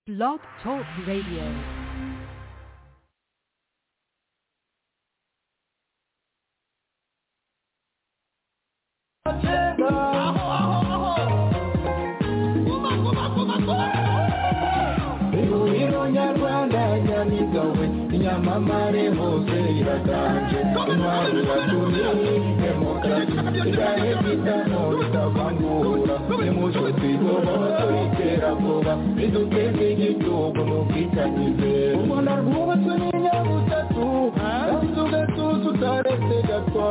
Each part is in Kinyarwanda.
Blog Talk Radio. ihuriro nyarwanda nyamigabwe inyamamare hose iratanje intwari iratumye demokarasi igahe bitamo bitavangura nimucyo twigobaho turiterabwoba biduteze igihugu mu bwitangize u rwanda rwubatswe n'inyabutatu kandi tugatuza utaretse gatwa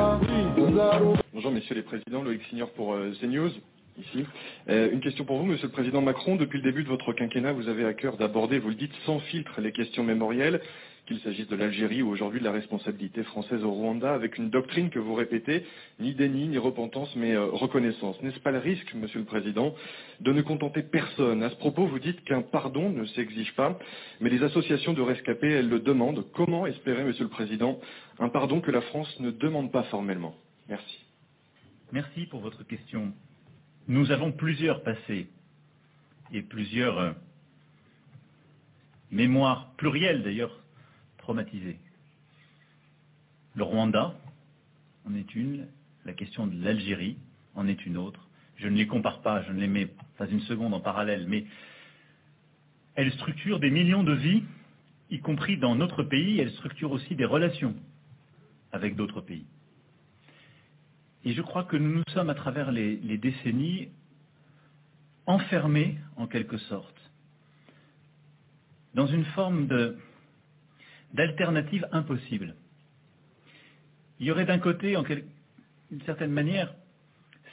tuzaruba Bonjour Monsieur les Présidents, Loïc Signor pour euh, CNews, ici. Euh, une question pour vous, Monsieur le Président Macron. Depuis le début de votre quinquennat, vous avez à cœur d'aborder, vous le dites, sans filtre les questions mémorielles, qu'il s'agisse de l'Algérie ou aujourd'hui de la responsabilité française au Rwanda, avec une doctrine que vous répétez, ni déni, ni repentance, mais euh, reconnaissance. N'est-ce pas le risque, Monsieur le Président, de ne contenter personne À ce propos, vous dites qu'un pardon ne s'exige pas, mais les associations de rescapés, elles le demandent. Comment espérer, Monsieur le Président, un pardon que la France ne demande pas formellement Merci. Merci pour votre question. Nous avons plusieurs passés et plusieurs euh, mémoires, plurielles d'ailleurs, traumatisées. Le Rwanda en est une, la question de l'Algérie en est une autre. Je ne les compare pas, je ne les mets pas une seconde en parallèle, mais elles structurent des millions de vies, y compris dans notre pays, elles structurent aussi des relations avec d'autres pays. Et je crois que nous nous sommes, à travers les, les décennies, enfermés, en quelque sorte, dans une forme de- d'alternative impossible. Il y aurait d'un côté, en quel- d'une certaine manière,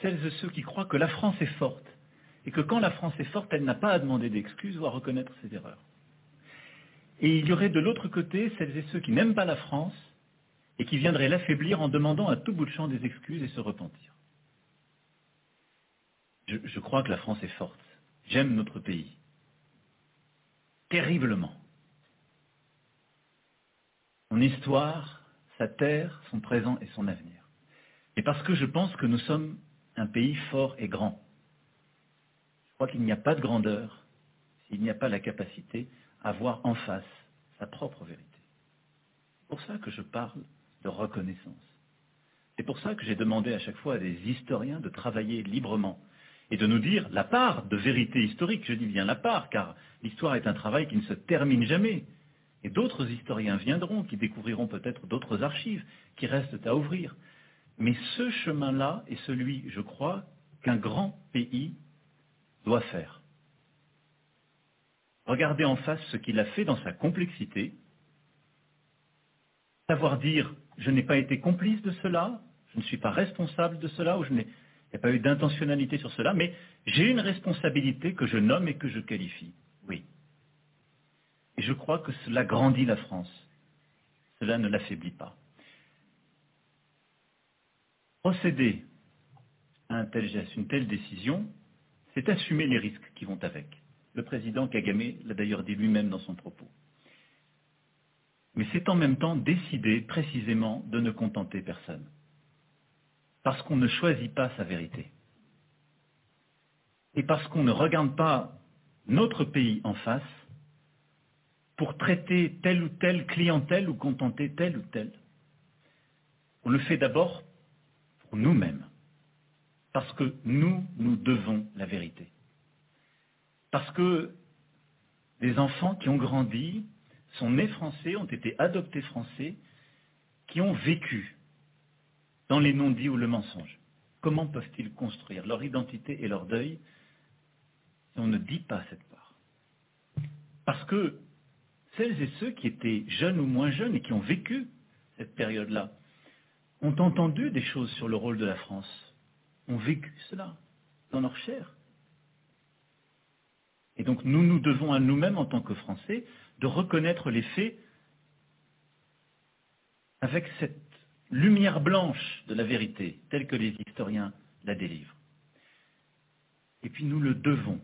celles et ceux qui croient que la France est forte, et que quand la France est forte, elle n'a pas à demander d'excuses ou à reconnaître ses erreurs. Et il y aurait de l'autre côté celles et ceux qui n'aiment pas la France, et qui viendrait l'affaiblir en demandant à tout bout de champ des excuses et se repentir. Je, je crois que la France est forte. J'aime notre pays. Terriblement. Son histoire, sa terre, son présent et son avenir. Et parce que je pense que nous sommes un pays fort et grand. Je crois qu'il n'y a pas de grandeur s'il n'y a pas la capacité à voir en face sa propre vérité. C'est pour ça que je parle de reconnaissance. C'est pour ça que j'ai demandé à chaque fois à des historiens de travailler librement et de nous dire la part de vérité historique, je dis bien la part, car l'histoire est un travail qui ne se termine jamais. Et d'autres historiens viendront, qui découvriront peut-être d'autres archives qui restent à ouvrir. Mais ce chemin-là est celui, je crois, qu'un grand pays doit faire. Regardez en face ce qu'il a fait dans sa complexité, savoir dire je n'ai pas été complice de cela, je ne suis pas responsable de cela, ou je n'ai il n'y a pas eu d'intentionnalité sur cela, mais j'ai une responsabilité que je nomme et que je qualifie. Oui. Et je crois que cela grandit la France. Cela ne l'affaiblit pas. Procéder à un tel geste, une telle décision, c'est assumer les risques qui vont avec. Le président Kagame l'a d'ailleurs dit lui-même dans son propos. Mais c'est en même temps décider précisément de ne contenter personne. Parce qu'on ne choisit pas sa vérité. Et parce qu'on ne regarde pas notre pays en face pour traiter telle ou telle clientèle ou contenter telle ou telle. On le fait d'abord pour nous-mêmes. Parce que nous, nous devons la vérité. Parce que des enfants qui ont grandi, sont nés français, ont été adoptés français, qui ont vécu dans les non-dits ou le mensonge. Comment peuvent-ils construire leur identité et leur deuil si on ne dit pas cette part Parce que celles et ceux qui étaient jeunes ou moins jeunes et qui ont vécu cette période-là ont entendu des choses sur le rôle de la France, ont vécu cela dans leur chair. Et donc nous nous devons à nous-mêmes en tant que Français de reconnaître les faits avec cette lumière blanche de la vérité, telle que les historiens la délivrent. Et puis nous le devons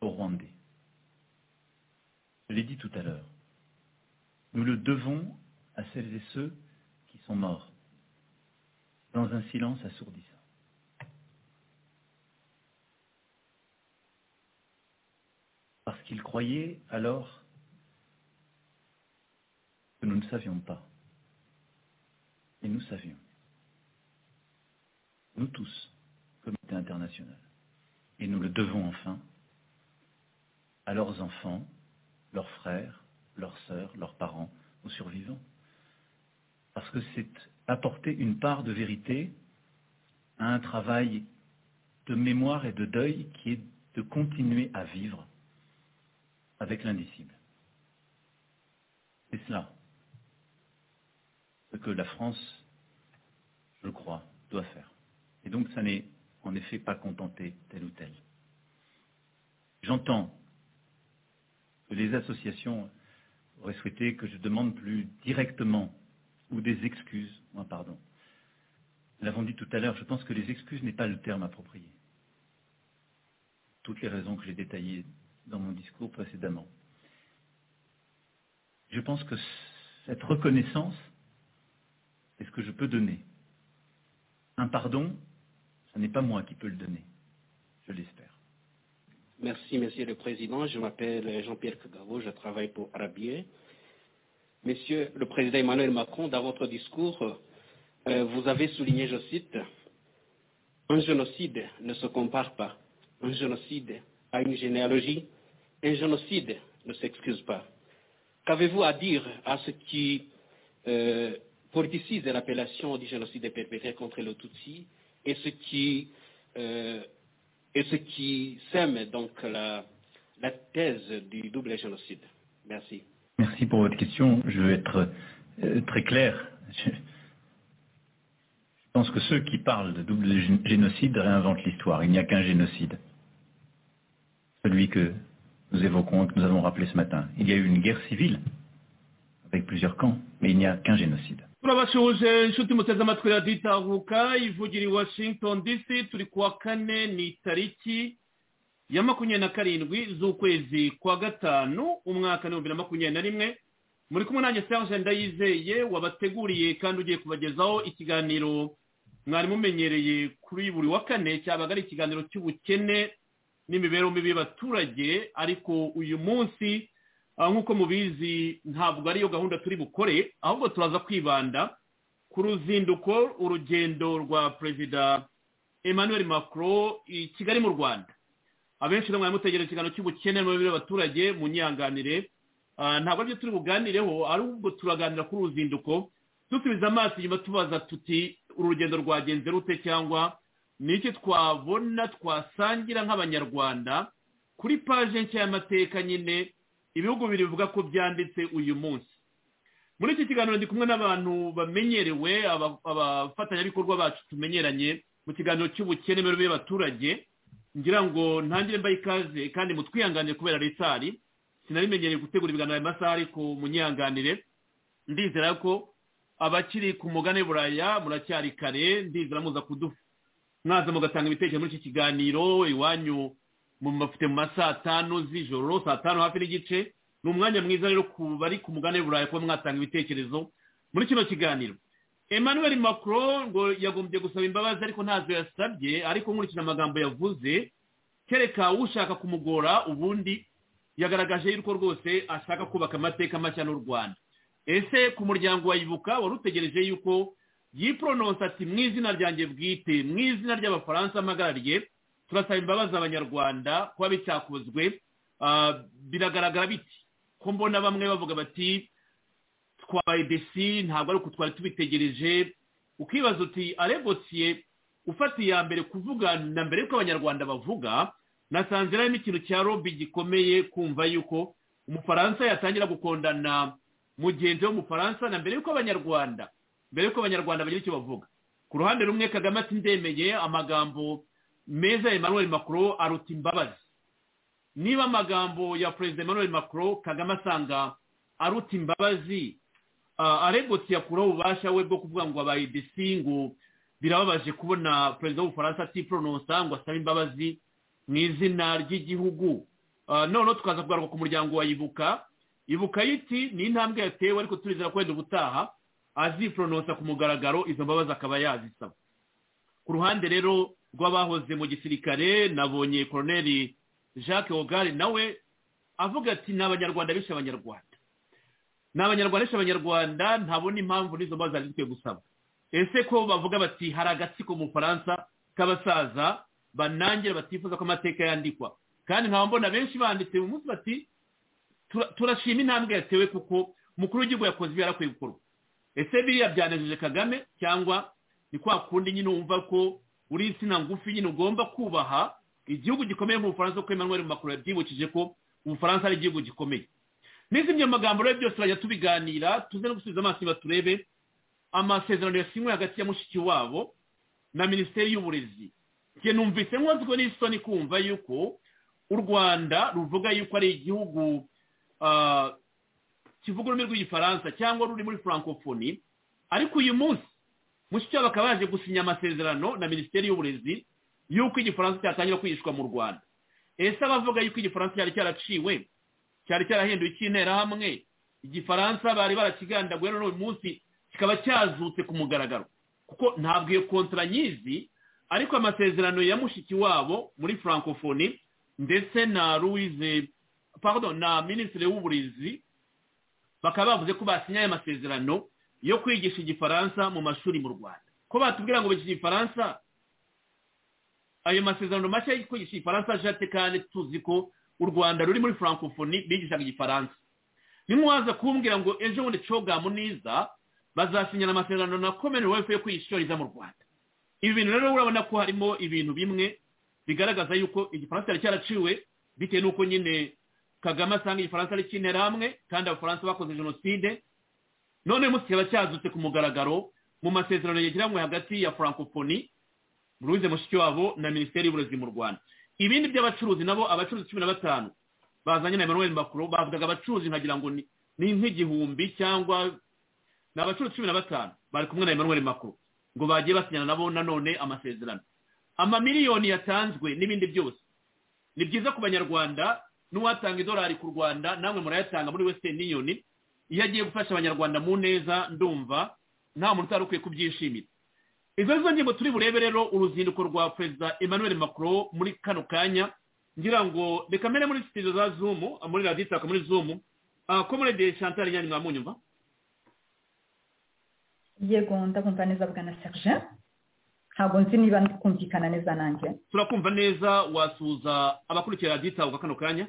aux Rwandais. Je l'ai dit tout à l'heure. Nous le devons à celles et ceux qui sont morts dans un silence assourdissant. parce qu'ils croyaient alors que nous ne savions pas. Et nous savions, nous tous, comité international, et nous le devons enfin à leurs enfants, leurs frères, leurs sœurs, leurs parents, aux survivants. Parce que c'est apporter une part de vérité à un travail de mémoire et de deuil qui est de continuer à vivre avec l'indicible. C'est cela ce que la France, je crois, doit faire. Et donc ça n'est en effet pas contenter tel ou tel. J'entends que les associations auraient souhaité que je demande plus directement ou des excuses, ou un pardon. Nous l'avons dit tout à l'heure, je pense que les excuses n'est pas le terme approprié. Toutes les raisons que j'ai détaillées dans mon discours précédemment. Je pense que cette reconnaissance est ce que je peux donner. Un pardon, ce n'est pas moi qui peux le donner. Je l'espère. Merci, Monsieur le Président. Je m'appelle Jean-Pierre Kagavo, je travaille pour Arabier. Monsieur le Président Emmanuel Macron, dans votre discours, euh, vous avez souligné, je cite, un génocide ne se compare pas. Un génocide a une généalogie. Un génocide ne s'excuse pas. Qu'avez-vous à dire à ce qui euh, politicise l'appellation du génocide perpétré contre le Tutsi et ce qui, euh, et ce qui sème donc la, la thèse du double génocide. Merci. Merci pour votre question. Je veux être euh, très clair. Je, je pense que ceux qui parlent de double génocide réinventent l'histoire. Il n'y a qu'un génocide. Celui que nous évoquons et que nous avons rappelé ce matin. Il y a eu une guerre civile avec plusieurs camps, mais il n'y a qu'un génocide. turabasuhuje inshuti muteze amatwi radiyo itahuka ivugira i washington dc turi ku wa kane ni tariki ya makumyabiri na karindwi z'ukwezi kwa gatanu umwaka n'ibihumbi na makumyabiri na rimwe muri kumwe nanjye serge ndayizeye wabateguriye kandi ugiye kubagezaho ikiganiro mwari mumenyereye kuri buri wa kane cyabaga ari ikiganiro cy'ubukene n'imibereho mibi y'abaturage ariko uyu munsi nk'uko mubizi ntabwo ariyo gahunda turi bukore ahubwo turaza kwibanda ku ruzinduko urugendo rwa perezida emmanuel macron i kigali mu rwanda abenshi mwari mutegera ikiganiro cy'ubukene n'imibereho y'abaturage mu nyanganire ntabwo aribyo turi buganireho ahubwo turaganira kuri uruzinduko dusubiza amaso inyuma tubaza tuti urugendo rwagenze rute cyangwa n'iki twabona twasangira nk'abanyarwanda kuri paje nshya y'amateka nyine ibihugu bibiri bivuga ko byanditse uyu munsi muri iki kiganiro ndi kumwe n'abantu bamenyerewe abafatanyabikorwa bacu tumenyeranye mu kiganiro cy'ubukene mbere y'abaturage ngira ngo ntangire mbaye ikaze kandi mutwihanganire kubera ritari sinabimenyereye gutegura ibiganiro aya masaha ariko munyihanganire ndizera ko abakiri ku mugane buraya muracyari kare ndizera muza kuduha mwaza mugatanga ibitekerezo muri iki kiganiro iwanyu mufite mu ma saa tanu z'ijoro saa tanu hafi n'igice ni umwanya mwiza rero ku bari ku mugane burayi kuba mwatanga ibitekerezo muri kino kiganiro emmanuel macron ngo yagombye gusaba imbabazi ariko ntazo yasabye ariko nkurikije amagambo yavuze kereka ushaka kumugora ubundi yagaragaje yuko rwose ashaka kubaka amateka mashya n'u rwanda ese ku muryango wayibuka wari utegereje yuko yiporononsa ati mu izina ryanjye bwite mu izina ry'abafaransa mpagarariye turasaba imbabazi abanyarwanda kuba bitakozwe biragaragara biti ko mbona bamwe bavuga bati twabaye desi ntabwo ari uko twari tubitegereje ukibaza uti arebosiye ufata iya mbere kuvuga na mbere y'uko abanyarwanda bavuga nasanze harimo ikintu cya robi gikomeye kumva yuko umufaransa yatangira gukondana mugenzi w'umufaransa na mbere y'uko abanyarwanda mbere y'uko abanyarwanda bagira icyo bavuga ku ruhande rumwe kagame ati ndemeye amagambo meza emmanuel macron aruta imbabazi niba amagambo ya perezida emmanuel macron kagame asanga aruta imbabazi aregotse yakuraho ububasha we bwo kuvuga ngo abaye desi ngo birababaje kubona perezida w'ubufaransa atiporononsa ngo asabe imbabazi mu izina ry'igihugu noneho tukaza kugaruka ku muryango wa ibuka ibuka yiti ni intambwe yatewe ariko turizera ko wenda ubutaha aziporononsa ku mugaragaro izo mbabazi akaba yazisaba ku ruhande rero rw'abahoze mu gisirikare nabonye koroneri jacques hogari nawe avuga ati ni abanyarwanda bishe abanyarwanda ni abanyarwanda bishe abanyarwanda ntabona impamvu n'izo mbaza zari zikwiye gusaba ese ko bavuga bati hari agatsiko mu bufaransa k'abasaza banangira batifuza ko amateka yandikwa kandi nkaba mbona benshi banditse mu munsi bati "Tura- turashima intambwe yatewe kuko mukuru w'igihugu yakoze ibyo yarakwiye gukorwa ese biriya byanejeje kagame cyangwa ni kwa kundi nyine wumva ko uri insina ngufi nyine ugomba kubaha igihugu gikomeye nk'ubufaransa kuko emmanuel macron yabyibukije ko ubufaransa ari igihugu gikomeye n'izindi magambo rero byose turajya tubiganira tuze no gusubiza amaso inyuma turebe amasezerano yasinywe hagati ya mushiki wabo na minisiteri y'uburezi njye numvise nkozwe n'isoni kumva yuko u rwanda ruvuga yuko ari igihugu ah, kivuga ururimi rw'igifaransa cyangwa ruri muri francophonie ariko uyu munsi mushiki wabo akaba yaje gusinya amasezerano na minisiteri y'uburezi yuko igifaransa cyatangira kwigishwa mu rwanda ese abavuga yuko igifaransa cyari cyaraciwe cyari cyarahinduye icy'interahamwe igifaransa bari barakigandaguye none uyu munsi kikaba cyazutse ku mugaragaro kuko ntabwo iyo kontara nyizi ariko amasezerano ya mushiki wabo muri francophonie ndetse na louise pardon na minisitiri w'uburezi bakaba bavuze ko basinye aya masezerano yo kwigisha igifaransa mu mashuri mu rwanda ko batubwira ngo bigisha igifaransa ayo masezerano mashya yo kwigisha igifaransa ajate kandi tuzi ko u rwanda ruri muri francophonie bigishaga igifaransa nimwaza kumbwira ngo ejo bundi coga muniza bazasinyana amasezerano na commonwealth yo kwishoriza mu rwanda ibi bintu rero urabona ko harimo ibintu bimwe bigaragaza yuko igifaransa cyari cyaraciwe bitewe n'uko nyine kagame asanga igifaransa ari cy'interahamwe kandi abafaransa bakoze jenoside none uyu munsi kikaba cyazutse ku mugaragaro mu masezerano yegeranywe hagati ya francophonie louise mushikiwabo na minisiteri y'uburezi mu rwanda ibindi by'abacuruzi nabo abacuruzi cumi na batanu bazanye na emmanuel macron bavugaga abacuruzi nkagira ngo ni ni nk'igihumbi cyangwa ni abacuruzi cumi na batanu bari kumwe na emmanuel macron ngo bagiye basinyana nabo nanone amasezerano amamiliyoni yatanzwe n'ibindi byose ni byiza ku banyarwanda n'uwatanga idolari ku rwanda namwe murayatanga muri western union iyo agiye gufasha abanyarwanda mu neza ndumva nta muntu utari ukwiye kubyishimira izo nizo ngingo turi burebe rero uruzinduko rwa perezida emmanuel macron muri kano kanya ngira ngo reka mbere muri studio za zoom muri radiyo itaka muri zoom komorede chantal nyani mwamunyumva yego ndabumva neza bwana serge ntabwo nzi niba ndi kumvikana neza nanjye turakumva neza wasuhuza abakurikira radiyo itaka kano kanya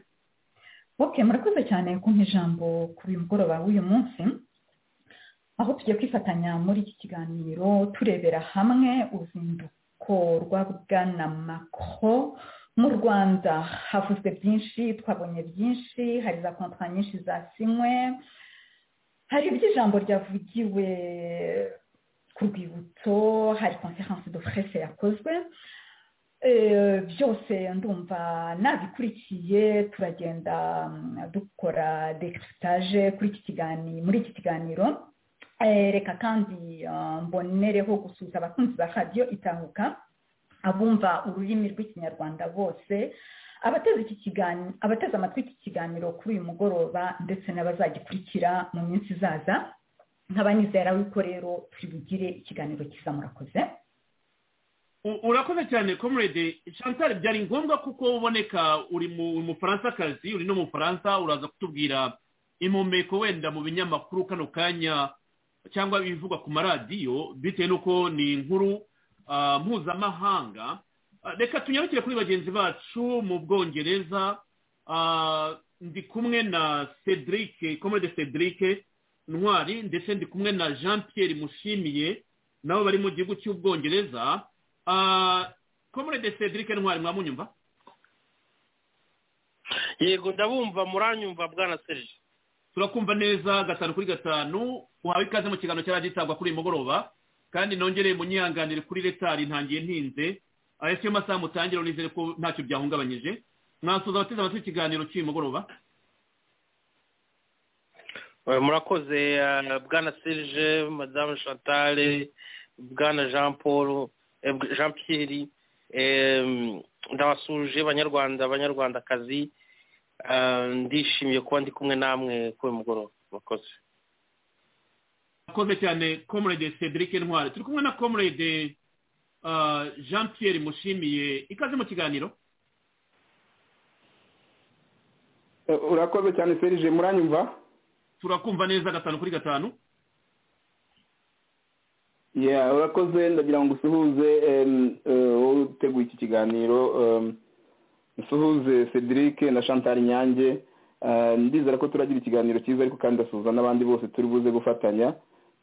ok murakoze cyane kumpa ijambo ku uyu mugoroba w'uyu munsi aho tugiye kwifatanya muri iki kiganiro turebera hamwe uruzinduko rwa bwana macro mu rwanda havuzwe byinshi twabonye byinshi hari za kontwari nyinshi zasinywe hari iby'ijambo ryavugiwe ku rwibutso hari conference de presse yakozwe Eh, byose ndumva nabikurikiye turagenda mm, dukora decriptage kuri iki kiganiro muri iki kiganiro Eh, reka kandi ah, mbonereho gusuhuza abakunzi ba radiyo itahuka abumva ururimi rw'ikinyarwanda bose abateze iki kiganiro abateze amatwi iki kiganiro kuri uyu mugoroba ndetse n'abazagikurikira mu minsi izaza nkaba nizera yuko rero turi bugire ikiganiro cyiza murakoze U- urakoze cyane comrade chantal byari ngombwa kuko uboneka uri mu mufaransa uri no mu bufaransa uraza kutubwira impumeko wenda mu binyamakuru kano kanya cyangwa ibivugwa ku maradiyo bitewe n'uko ni inkuru ah, mpuzamahanga Ah, reka tunyarukire kuri bagenzi bacu mu bwongereza Ah, ndi kumwe na cedric comrade cedric ntwari ndetse ndi kumwe na jean pierre mushimiye nabo bari mu gihugu cy'ubwongereza Ah, comrade cedric ntwari mwamunyumva yego ndabumva muranyumva bwana serge turakumva neza gatanu kuri gatanu uhawe ikaze mu kiganiro cyari gitabwa kuri uyu mugoroba kandi nongere munyihanganire kuri retari ntangiye ntinze ese iyo masaha mutangira nizere ko ntacyo byahungabanyije mwasuza abateze amatwi ikiganiro cy'uyu mugoroba Eh, murakoze eh, bwana serge madamu chantal bwana jean paul eh, bw- jean pierre eh, ndabasuje banyarwanda banyarwandakazi Eh, ndishimiye kuba ndi kumwe namwe kuri uyu mugoroba murakoze akoze cyane comrade cedric ntwari turi kumwe na comrade ah, jean pierre mushimiye ikaze mu kiganiro urakoze cyane serije muranyumva turakumva neza gatanu kuri gatanu Yeah, urakoze ndagira ngo usuhuze em, eh, wowe uteguye iki kiganiro em, usuhuze cedric na chantal nyange Eh, ndizera ko turagira ikiganiro cyiza ariko kandi ndasuhuza n'abandi bose turi buze gufatanya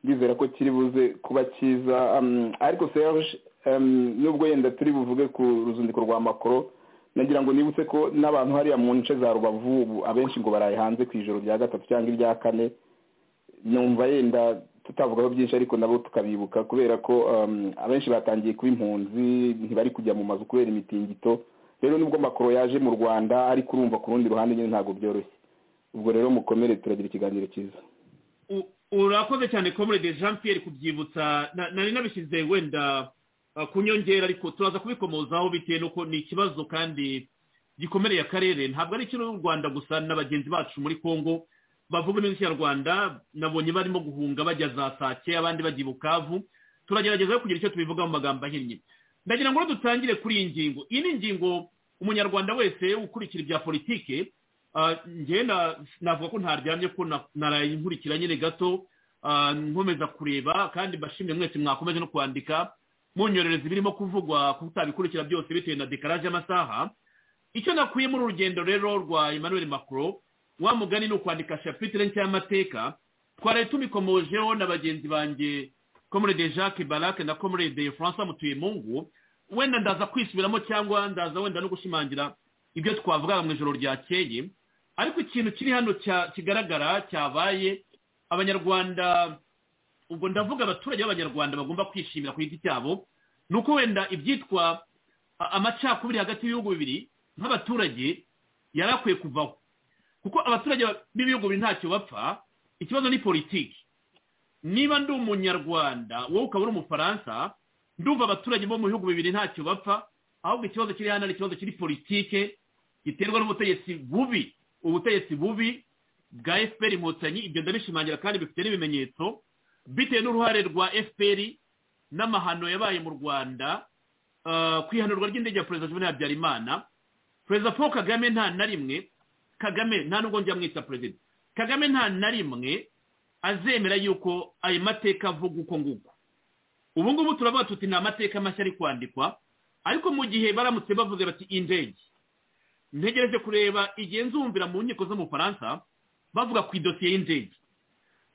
ndizera ko kiri buze kuba cyiza em, ariko serge em, nubwo yenda turi buvuge ku ruzinduko rwa makoro nagira ngo nibutse ko n'abantu hariya mu nce za rubavu ubu abenshi ngo baraye hanze ku ijoro rya gatatu cyangwa irya kane numva yenda tutavugaho byinshi ariko nabo tukabibuka kubera ko um, abenshi batangiye kuba impunzi ntibari kujya mu mazu kubera imitingito rero nubwo makoro yaje mu rwanda ariko urumva ku rundi ruhande nyine ntabwo byoroshye ubwo rero mukomere turagira ikiganiro cyiza U- urakoze cyane comrade jean pierre kubyibutsa Na- nari nabishyize wenda uh, ku nyongera ariko turaza kubikomozaho bitewe nuko ni ikibazo kandi gikomereye akarere ntabwo ari icy'u rwanda gusa na bagenzi bacu muri congo bavuga neza ikinyarwanda nabonye barimo guhunga bajya za sake abandi bajya i bukavu turagerageza rero kugira icyo tubivugaho mu magambo ahinnye ndagira ngo rero dutangire kuri iyi ngingo iyi ni ingingo umunyarwanda wese ukurikira ibya politike Ah, njye na- navuga ko ntaryamye ko na- naraye nkurikira nyine gato ah, nkomeza kureba kandi mbashimye mwese mwakomeje no kwandika munyorereza ibirimo kuvugwa kutabikurikira byose bitewe na dekaraje y'amasaha icyo nakuye muri uru rugendo rero rwa emmanuel macron wa mugani ni ukwandika shapitire nshya y'amateka twaraye tubikomojeho na bagenzi banjye comrade jacques barac na comrade françois mutuyemungu wenda ndaza kwisubiramo cyangwa ndaza wenda no gushimangira ibyo twavugaga mu ijoro ryakeye ariko ikintu kiri hano cya- kigaragara cyabaye abanyarwanda ubwo ndavuga abaturage b'abanyarwanda bagomba kwishimira ku giti cyabo ni uko wenda ibyitwa a- amacakubiri hagati y'ibihugu bibiri nk'abaturage yari akwiye kuvaho kuko abaturage ba- b'ibihugu bibiri ntacyo bapfa ikibazo ni politiki niba ndi umunyarwanda wowe ukaba uri umufaransa ndumva abaturage bo mu bihugu bibiri ntacyo bapfa ahubwo ikibazo kiri hano ari ikibazo kiri politike giterwa n'ubutegetsi bubi ubutegetsi bubi bwa fpr inkotanyi ibyo ndabishimangira kandi bifite n'ibimenyetso bitewe n'uruhare rwa fpr n'amahano yabaye mu rwanda ah, ku ihanurwa ry'indege ya perezida juvenal habyarimana perezida paul kagame nta na rimwe kagame nta nubwo njya mwita perezida kagame nta na rimwe azemera yuko ayo mateka avuga uko nguko ubu ngubu turavuga tuti ni amateka mashya ari kwandikwa ariko mu gihe baramutse bavuze bati indege ntegereje kureba igihe nzumvira mu nkiko zo mu Bufaransa bavuga ku idosiye y'indege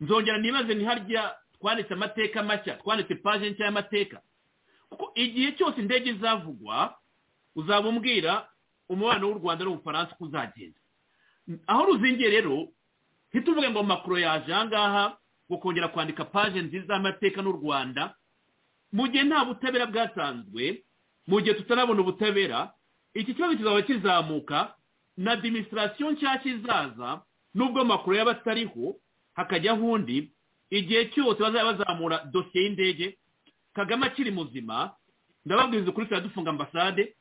nzongera nibaze ni harya twanditse amateka mashya twanditse paje nshya y'amateka kuko igihe cyose indege izavugwa uzaba umbwira umubano w'u rwanda n'ubufaransa uko uzagenda aho ruzingiye rero ntituvuge ngo makuru yaje aha ngaha ngo kongera kwandika paje nziza y'amateka n'u rwanda mu gihe nta butabera bwatanzwe mu gihe tutarabona ubutabera iki kibazo kizaba kizamuka na adiminisitirasiyo nshyashya izaza nubwo makuru yaba atariho hakajyaho undi igihe cyose bazaba bazamura dosiye y'indege kagame akiri muzima ndababwiza ukuri turadufunga ambasade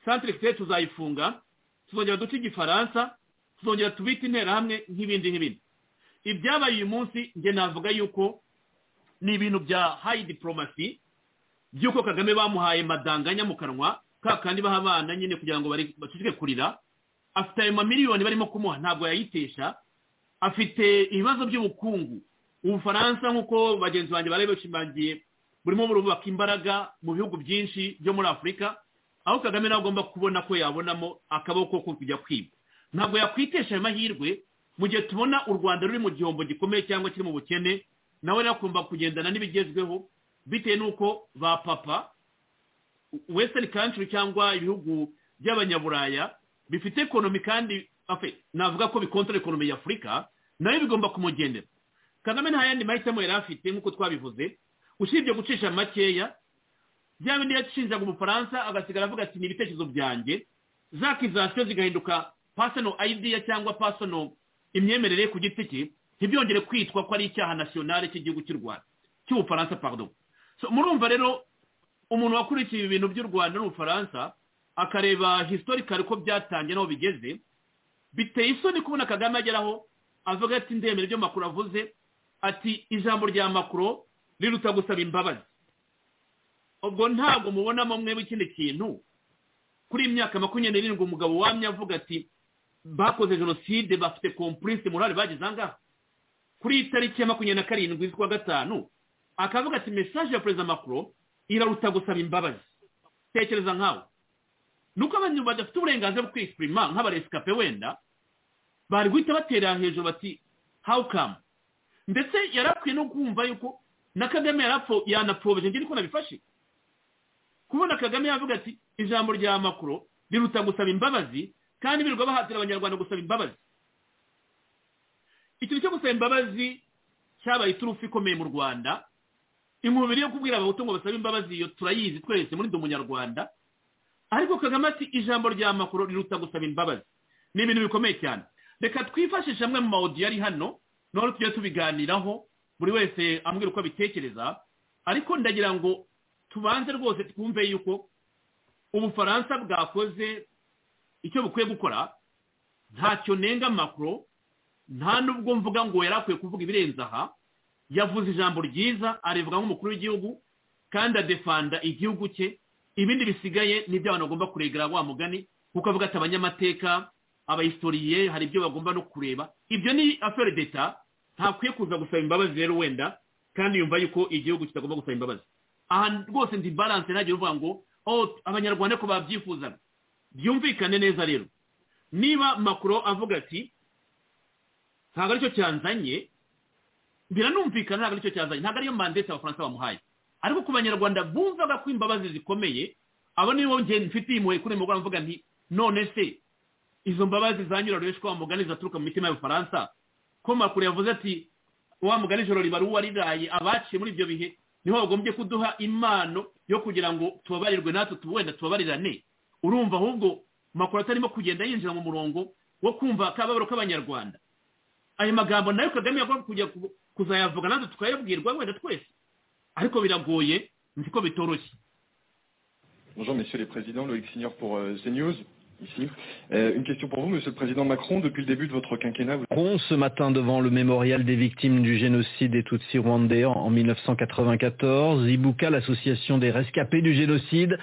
santire kigali tuzayifunga tuzongera duce igifaransa tuzongera tubite interahamwe nk'ibindi nk'ibindi ibyabaye uyu munsi njye navuga yuko ni ibintu bya hayi diporomasi by'uko kagame bamuhaye madanganya mu kanwa ka kandi baha abana nyine kugira ngo bari- baceceke kurira afite ayo mamiliyoni barimo kumuha ntabwo yayitesha afite ibibazo by'ubukungu ubufaransa nk'uko bagenzi banjye bari bashimangiye burimo burubaka imbaraga mu bihugu byinshi byo muri afurika aho kagame nawe agomba kubona ko yabonamo akaboko ko kujya kwiba ntabwo yakwitesha ayo mahirwe mu gihe tubona u rwanda ruri mu gihombo gikomeye cyangwa kiri mu bukene nawe nakunda kugendana n'ibigezweho bitewe n'uko ba papa western country cyangwa ibihugu by'abanyaburaya bifite ekonomi kandi afe, navuga ko bikontara ekonomi ya afurika nayo bigomba kumugendera kagame nta yandi mahitamo yari afite nk'uko twabivuze usibye gucisha makeya bya bindi yacishinjaga umufaransa agasigara avuga ati ni ibitekerezo byanjye za kizasiyo zigahinduka personal idea cyangwa personal imyemerere ye ku giti cye ntibyongere kwitwa ko ari icyaha nasiyonale cy'igihugu cy'u rwanda cy'ubufaransa pardon so murumva rero umuntu wakurikiye ibi bintu by'u rwanda n'ubufaransa akareba historical uko byatangiye n'aho bigeze biteye isoni kubona kagame ageraho avuga ati ndemera ibyo makuru avuze ati ijambo rya makuru riruta gusaba imbabazi ubwo ntabwo mubonamo mwebwe ikindi kintu kuri iyi myaka makumyabiri n'irindwi umugabo wamye avuga ati bakoze jenoside bafite kompurise morale bageze ahangaha kuri iyi tariki ya makumyabiri na karindwi z'ukwa gatanu akavuga ati mesaje ya perezida makuru iraruta gusaba imbabazi tekereza nkawe nuko abantu badafite uburenganzira bwo kwisipurima nk'abaresikape wenda bari guhita batera hejuru bati how come ndetse yari akwiye no kumva yuko na kagame yanapfobije ngende ko nabifashe kubona kagame yavuga ati ijambo rya makuru riruta gusaba imbabazi kandi birirwa bahatira abanyarwanda gusaba imbabazi ikintu cyo gusaba imbabazi cyabaye iturufu ikomeye mu rwanda imubiri yo kubwira abahutu ngo basabe imbabazi iyo turayizi twese muri ndi umunyarwanda ariko kagame ati ijambo rya makuru riruta gusaba imbabazi ni ibintu bikomeye cyane reka twifashishe amwe mu mawodiyo ari hano noneho tujye tubiganiraho buri wese ambwira uko abitekereza ariko ndagira ngo tubanze rwose twumve yuko ubufaransa bwakoze icyo bukwiye gukora ntacyo nenga makuru nta nubwo mvuga ngo yari akwiye kuvuga ibirenze aha yavuze ijambo ryiza arivuga nk'umukuru w'igihugu kandi adefanda igihugu cye ibindi bisigaye n'ibyo abantu bagomba kuregera wa mugani kuko avuga ati abanyamateka abahistoriye hari ibyo bagomba no kureba ibyo ni afere deta ntakwiye kuza gusaba imbabazi rero wenda kandi yumva yuko igihugu kitagomba gusaba imbabazi aha rwose ndi baranse ntagire uvuga ngo abanyarwanda ko babyifuzaga byumvikane neza rero niba makuru avuga ati ntabwo aricyo cyanzanye biranumvikana ntabwo aricyo cyazanye ntabwo ariyo mandete abafaransa bamuhaye ariko ku banyarwanda bumvaga ko imbabazi zikomeye abo nibo ngeni mfitiye impuhwe kuri mugoroba mvuga nti none se izo mbabazi zanyura rweshwa wa mugani zaturuka mu mitima y'abafaransa ko makuru yavuze ati wa mugani ijoro ribara uwo wariraye abaciye muri ibyo bihe niho bagombye kuduha impano yo kugira ngo tubabarirwe natwe wenda tubabarirane urumva ahubwo makuru atarimo kugenda yinjira mu murongo wo kumva akababaro k'abanyarwanda ayo magambo nayo kagame yagomba kujya kuzayavuga natwe tukayabwirwa wenda twese ariko biragoye nzi ko bitoroshye Bonjour, Monsieur le Président, Loïc Signor pour euh, CNews, ici. Euh, une question pour vous, Monsieur le Président Macron. Depuis le début de votre quinquennat... Vous... Macron, ce matin, devant le mémorial des victimes du génocide des Tutsis rwandais en- en 1994, Ibuka, l'association des rescapés du génocide,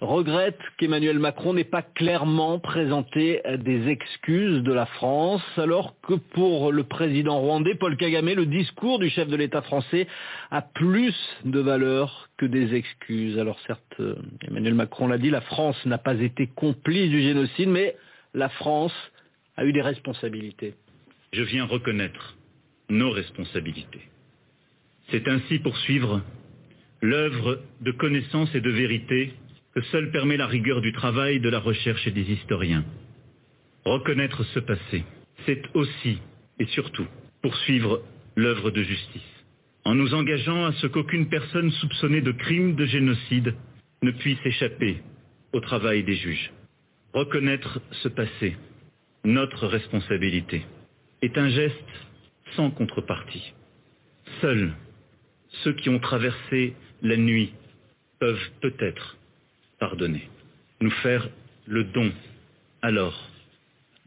regrette qu'Emmanuel Macron n'ait pas clairement présenté euh, des excuses de la France, alors que pour le président rwandais, Paul Kagame, le discours du chef de l'État français a plus de valeur que des excuses. Alors certes, euh, Emmanuel Macron l'a dit, la France n'a pas été complice du génocide, mais la France a eu des responsabilités. Je viens reconnaître nos responsabilités. C'est ainsi poursuivre l'œuvre de connaissance et de vérité que seule permet la rigueur du travail, de la recherche et des historiens. Reconnaître ce passé, c'est aussi et surtout poursuivre l'œuvre de justice, en nous engageant à ce qu'aucune personne soupçonnée de crime de génocide ne puisse échapper au travail des juges. Reconnaître ce passé, notre responsabilité, est un geste sans contrepartie. Seuls ceux qui ont traversé la nuit peuvent peut-être pardonner, nous faire le don alors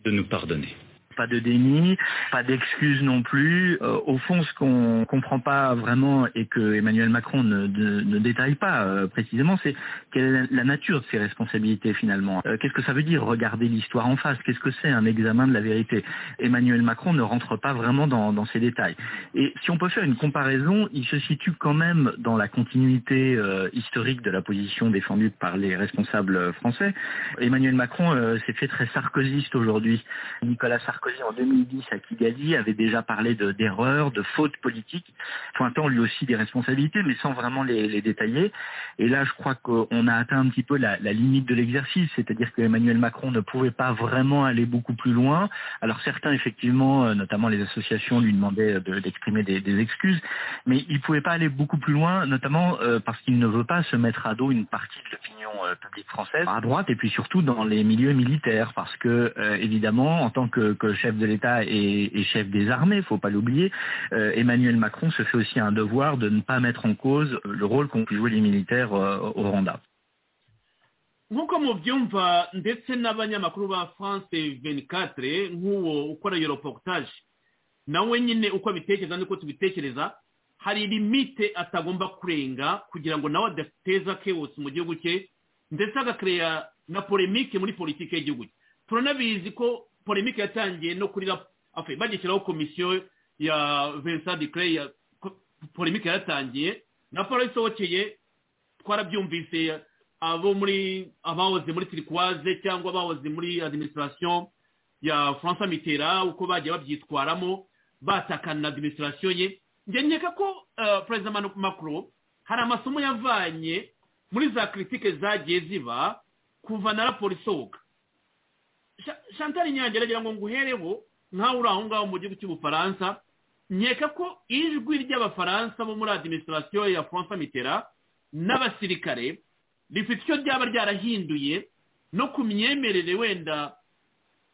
de nous pardonner. pas de déni, pas d'excuses non plus. Euh, au fond, ce qu'on comprend pas vraiment et que Emmanuel Macron ne, ne- ne détaille pas euh, précisément, c'est quelle est la nature de ses responsabilités finalement. Euh, Qu'est-ce que ça veut dire regarder l'histoire en face Qu'est-ce que c'est un examen de la vérité Emmanuel Macron ne rentre pas vraiment dans, dans ces détails. Et si on peut faire une comparaison, il se situe quand même dans la continuité euh, historique de la position défendue par les responsables euh, français. Emmanuel Macron euh, s'est fait très sarkozyste aujourd'hui. Nicolas Sarkozy en 2010 à Kigali avait déjà parlé de- d'erreurs, de, fautes politiques, pointant lui aussi des responsabilités, mais sans vraiment les, les détailler. Et là, je crois qu'on a atteint un petit peu la, la limite de l'exercice, c'est-à-dire que Emmanuel Macron ne pouvait pas vraiment aller beaucoup plus loin. Alors certains, effectivement, euh, notamment les associations, lui demandaient de- d'exprimer des, des excuses, mais il ne pouvait pas aller beaucoup plus loin, notamment euh, parce qu'il ne veut pas se mettre à dos une partie de l'opinion euh, publique française à droite et puis surtout dans les milieux militaires, parce que euh, évidemment, en tant que, que chef de l'État et, et chef des armées, faut pas l'oublier, euh, Emmanuel Macron se fait aussi un devoir de ne pas mettre en cause euh, le rôle qu'ont pu jouer les militaires euh, au Rwanda. nk'uko mubyumva ndetse n'abanyamakuru ba france venikatire nk'uwo ukora iyo reportage nawe nyine uko abitekereza n'uko tubitekereza hari limite atagomba kurenga kugira ngo nawe adateza kewusi mu gihugu cye ndetse agakereya na polemike muri politiki y'igihugu cye turanabizi ko polémique yatangiye no kuri afe bagishyiraho komisiyo ya vincent declay polémique yaratangiye na raporo isohokeye twarabyumvise abo muri abahoze muri turikwaze cyangwa abahoze muri adiminisitirasiyo ya francois mitera uko bagiye babyitwaramo batakana na adiminisitirasiyo ye ngengeka ko perezida macron hari amasomo yavanye muri za kiritike zagiye ziba kuva na raporo isohoka chantal inyange aragira ngo nguhereho nkawe uri aho ngaho mu gihugu cy'ubufaransa nkeka ko ijwi ry'abafaransa bo muri adiminisitirasiyo ya francois mitera n'abasirikare rifite icyo ryaba ryarahinduye no ku myemerere wenda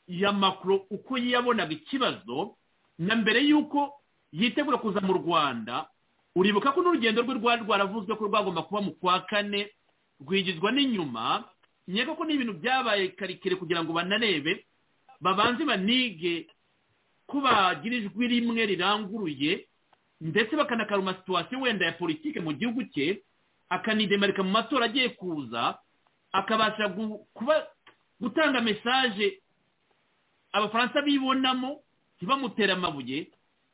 ya makuru uko yabonaga ikibazo na mbere y'uko yitegura kuza mu rwanda uribuka ko n'urugendo rwe rwari rwaravuzwe ko rwagomba kuba mu kwa kane rwigizwa n'inyuma nkeka ko n'ibintu byabaye karikire kugira ngo banarebe babanze banige ko bagira ijwi rimwe riranguruye ndetse bakanakaruma situwasiyo wenda ya politike mu gihugu cye akanidemarika mu matora agiye kuza akabasha gutanga mesaje abafaransa bibonamo ntibamutere amabuye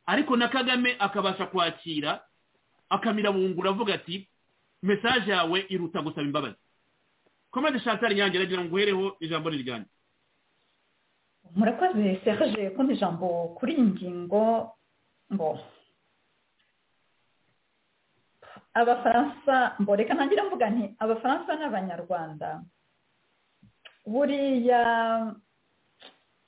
ariko na kagame akabasha kwakira akamirabungura avuga ati mesaje yawe iruta gusaba imbabazi komande shantar nyange aragira ngo uhereho ijambo riryange murakoze serge ko ijambo kuri iyi ngingo ngo abafaransa mboreka ntangira mvuga nti abafaransa n'abanyarwanda buriya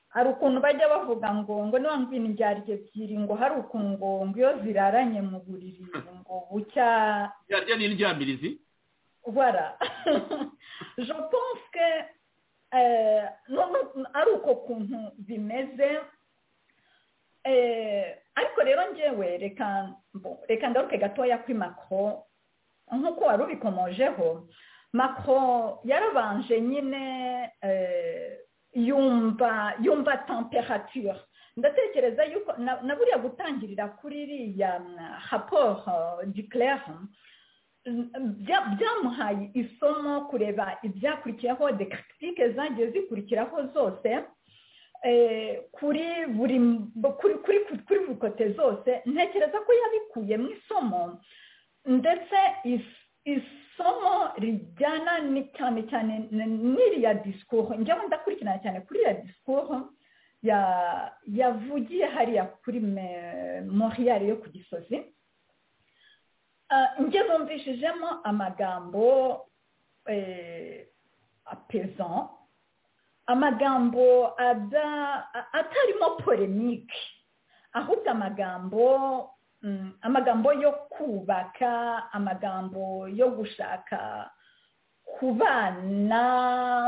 hari ukuntu bajya bavuga ngo ngo niba ngwino indyarya ebyiri ngo hari ukuntu ngo ngo iyo ziraranye mu buriri ngo bucya indyarya n'indyamirizi wara je pense que ari uko kuntu bimeze ariko rero ngewe reka reka ngaruke gatoya kuri makro nk'uko wari ubikomojeho makro yarabanje nyine yumva yumva temperature ndatekereza yuko na buriya gutangirira kuri iriya raporo declare byamuhaye isomo kureba ibyakurikiyeho de kiritike zagiye zikurikiraho zose kuri buri kuri buri kote zose ntekereza ko yabikuyemo isomo ndetse isomo rijyana cyane cyane n'iriya disikuru njyewe ndakurikirana cyane kuri iriya disikuru yavugiye hariya kuri moriyari yo ku gisozi njye numvishijemo amagambo apeza amagambo atarimo polemike ahubwo amagambo amagambo yo kubaka amagambo yo gushaka kubana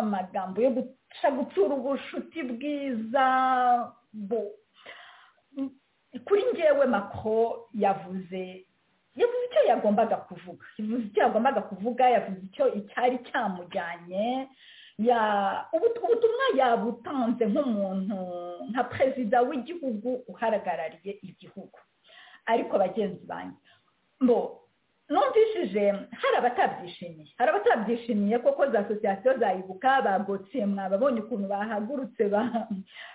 amagambo yo gutsura ubucuti bwiza kuri ngewe mako yavuze yavuze icyo yagombaga kuvuga yavuze icyo yagombaga kuvuga yavuze icyo icyari cyamujyanye ubutumwa yabutanze nk'umuntu nka perezida w'igihugu uhagarariye igihugu ariko bagenzi banjye mbo numvishije hari abatabyishimiye hari abatabyishimiye koko za asosiyasiyo zayibuka bagotse mwababonye ukuntu bahagurutse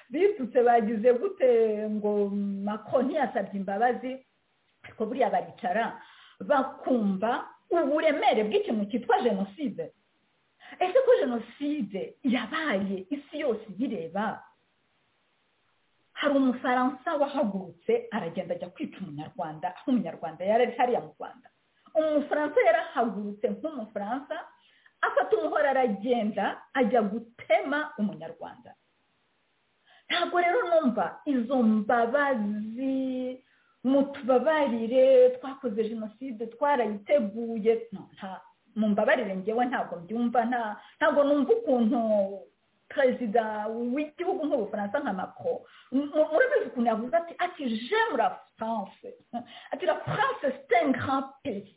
bitutse bagize gute ngo mako ntiyasabye imbabazi ariko buriya baricara bakumva uburemere bw'ikintu cyitwa jenoside ese ko jenoside yabaye isi yose iyireba hari umufaransa wahagurutse aragenda ajya kwica umunyarwanda aho umunyarwanda yari ari hariya mu rwanda umufaransa yarahagurutse nk'umufaransa afata umuhoro aragenda ajya gutema umunyarwanda ntabwo rero numva izo mbabazi mutubabarire twakoze jenoside twarayiteguye mu mbabarire ngewe ntabwo mbyumva ntabwo numva ukuntu perezida w'igihugu nk'ubufaransa nka mako murabizi ukuntu yavuze ati ati j'aime la france ati la france c'est un grand pays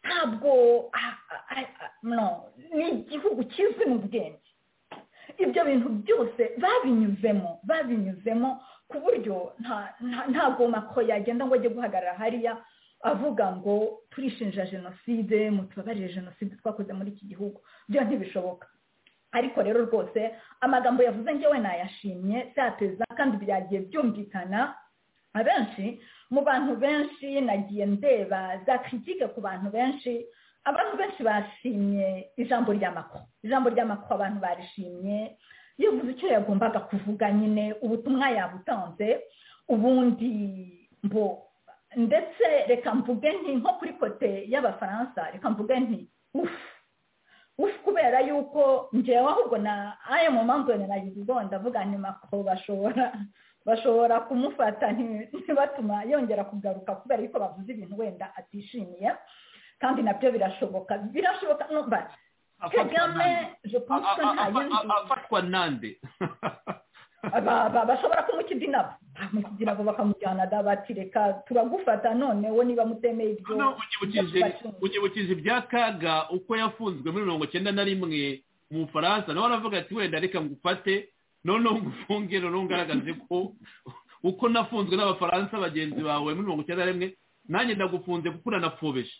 ntabwo no ni igihugu kizwi mu bwenge ibyo bintu byose babinyuzemo babinyuzemo ku buryo ntabwo mako yagenda ngo ajye guhagarara hariya avuga ngo turishinja jenoside mutubabarire jenoside twakoze muri iki gihugu byo ntibishoboka ariko rero rwose amagambo yavuze ngewe nayashimye byateza kandi byagiye byumvikana abenshi mu bantu benshi nagiye ndeba za kritike ku bantu benshi abantu benshi bashimye ijambo rya mako ijambo rya mako abantu barishimye yavuze icyo yagombaga kuvuga nyine ubutumwa yabutanze ubundi mbo ndetse reka mvuge nti nko kuri kote y'abafaransa reka mvuge nti ufu ufu kubera yuko ngewe ahubwo na aya mu mpamvu yanayiriho ndavuga ni mako bashobora bashobora kumufata ntibatuma yongera kugaruka kubera yuko bavuze ibintu wenda atishimiye kandi nabyo birashoboka birashoboka numva kagame je pense ko nta yindi afatwa nande bashobora kumukida inabo bamukida inabo bakamujyana da bati reka turagufata none we niba mutemeye ibyo ukibukiza ibya kaga uko yafunzwe muri mirongo icyenda na rimwe mu bufaransa nawe aravuga ati wenda reka ngufate noneho ngufunge noneho ngaragaze ko uko nafunzwe n'abafaransa bagenzi bawe muri mirongo icyenda na rimwe nanjye ndagufunze kuko uranafubeje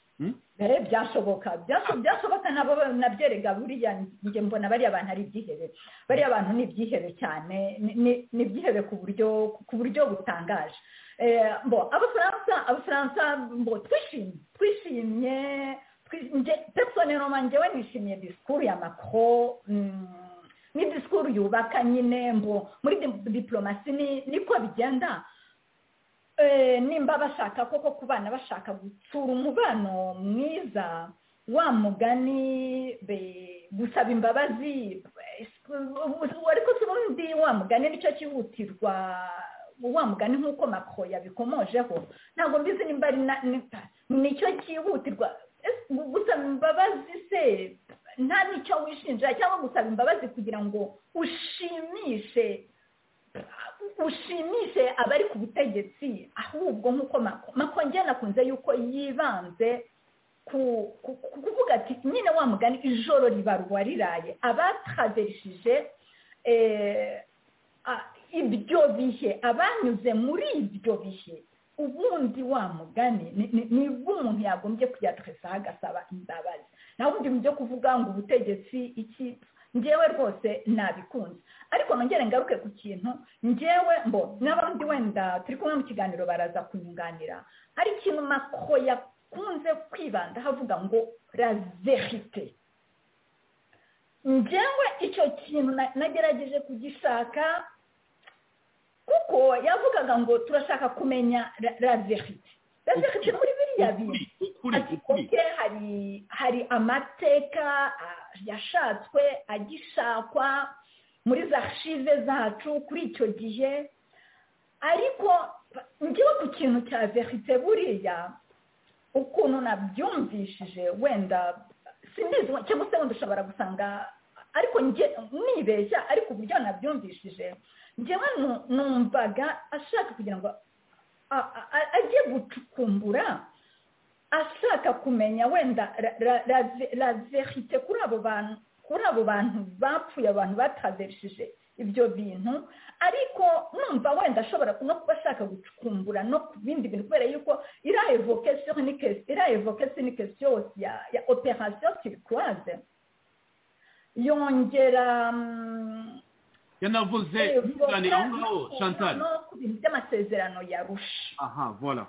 byashoboka byashoboka nabo nabyerega buriya njye mbona bariya bantu ari ibyihebe bariya bantu ni ibyihebe cyane ni ibyihebe ku buryo ku buryo butangaje abafaransa abafaransa mbo twishimye twishimye personeloma njyewe nishimiye disikuru ya makro ni disikuru yubaka nyine mbo muri diplomasi niko bigenda nimba bashaka koko ku bana bashaka gutsura umubano mwiza wa mugani gusaba imbabazi ariko si ubundi wa mugani nicyo cyihutirwa wa mugani nk'uko mako yabikomojeho ntabwo mbizi nimba ari nicyo cyihutirwa gusaba imbabazi se nta nicyo wishinja cyangwa gusaba imbabazi kugira ngo ushimishe ushimishe abari ku butegetsi ahubwo nk'uko makonge nakunze yuko yibanze ku kuvuga ati nyine wa mugani ijoro ribarwa riraye abataverishije ibyo bihe abanyuze muri ibyo bihe ubundi wa mugani nibwo umuntu yagombye kuyateresaho agasaba imbabazi naho ubundi mu byo kuvuga ngo ubutegetsi iki ngewe rwose nabikunze ariko nongere ngaruke ku kintu ngewe mbo n'abandi wenda turi kumwe mu kiganiro baraza kunyunganira hari ikintu mako yakunze kwibanda havuga ngo razerite ngewe icyo kintu nagerageje kugishaka kuko yavugaga ngo turashaka kumenya razerite razerite muri biriya bintu ati koke hari hari amateka yashatswe agishakwa muri za shive zacu kuri icyo gihe ariko ngewe ku kintu cya verite buriya ukuntu nabyumvishije wenda simbizi cyangwa se wenda ushobora gusanga ariko nibeshya ariko uburyo nabyumvishije ngewe numvaga ashaka kugira ngo ajye gucukumbura ashaka kumenya wenda la verite kuri abo bantu kuri abo bantu bapfuye abantu bataverishije ibyo bintu ariko numva wenda ashobora no kuba ashaka gucukumbura no ku bindi bintu kubera yuko iriya evokasiyo ni kesiyo ya operasiyo kirikuraze yongera yanavuze ikiganiro aho ngaho chantal no ku bintu by'amasezerano yarusha aha voilà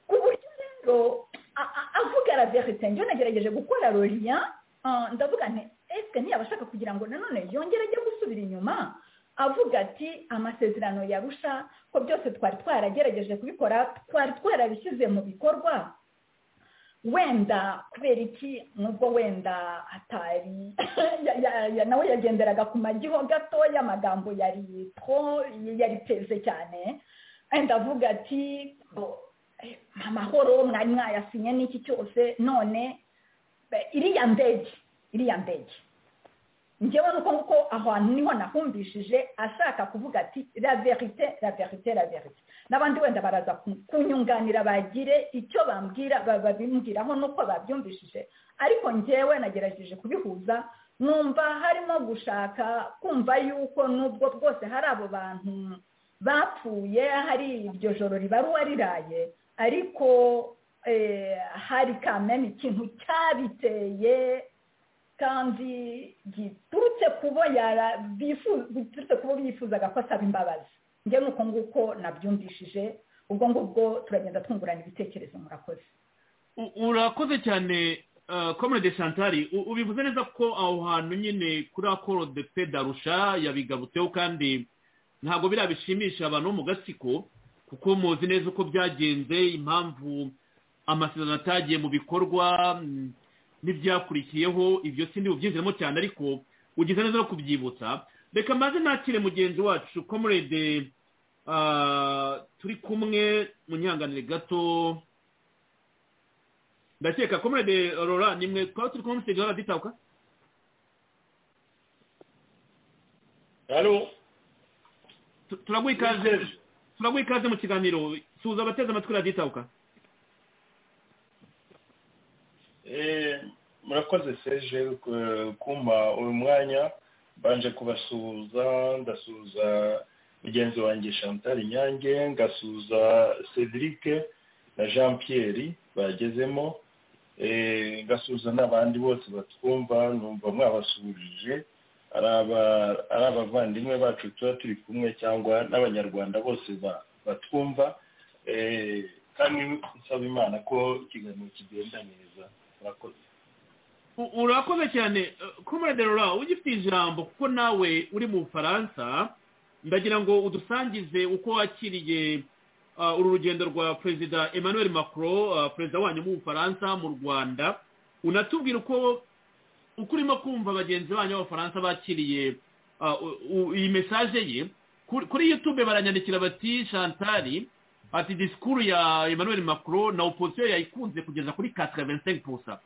ku buryo avuga la verite njyewe nagerageje gukora roriya ndavuga nti ese ntiyabashaka kugira ngo nanone yongere ajye gusubira inyuma avuga ati amasezerano yarusha ko byose twari twaragerageje kubikora twari twarabishyize mu bikorwa wenda kubera iki nubwo wenda atari nawe yagenderaga ku magiho gato y'amagambo yari yari teze cyane ndavuga ati amahoro mwari mwayasinye n'iki cyose none iriya ndege iriya ndege ngewe nuko nguko aho hantu niho nahumvishije ashaka kuvuga ati la verite la verite la verite n'abandi wenda baraza kunyunganira bagire icyo bambwira babimbwiraho nuko babyumvishije ariko ngewe nagerageje kubihuza numva harimo gushaka kumva yuko nubwo rwose hari abo bantu bapfuye hari iryo joro ribaruwa riraye ariko hari kamena ikintu cyabiteye kandi giturutse kubo biturutse kubo bifuzaga ko asaba imbabazi njye nuko nguko nabyumvishije ubwo ngubwo turagenda twungurana ibitekerezo murakoze urakoze cyane komune de shantari ubivuze neza ko aho hantu nyine kuri akoro de pe darusha yabigarutseho kandi ntabwo biriya bishimisha abantu bo mu gatsiko kuko muzi neza uko byagenze impamvu amasezerano atagiye mu bikorwa n'ibyakurikiyeho ibyo si ntibubyizemo cyane ariko ugize neza no kubyibutsa reka maze nakire mugenzi wacu komurede turi kumwe mu nyanganire gato ndakeka komurede rora nimwe twaba turi kumwe musege raditabuka turaguha ikaze turaguha ikaze mu kiganiro suza abateze amatwi raditabuka murakoze seje kumpa uyu mwanya mbanje kubasuhuza ndasuhuza mugenzi wanjye chantal inyange ngasuhuza cedric na jean pierre bagezemo ngasuhuza n'abandi bose batwumva numva mwabasuhurije ari abavandimwe bacu tuba turi kumwe cyangwa n'abanyarwanda bose batwumva kandi nsaba imana ko ikiganiro kigenda neza murakoze urakoze cyane komande rora ugifite ijambo kuko nawe uri mu bufaransa ndagira ngo udusangize uko wakiriye uru rugendo rwa perezida emmanuel macron perezida wanyu mu bufaransa mu rwanda unatubwira uko uko urimo kumva bagenzi banyu b'abafaransa bakiriye iyi mesaje ye kuri yutube baranyandikira bati shantari ati disikuru ya emmanuel macron na opposition yayikunze kugeza kuri 85%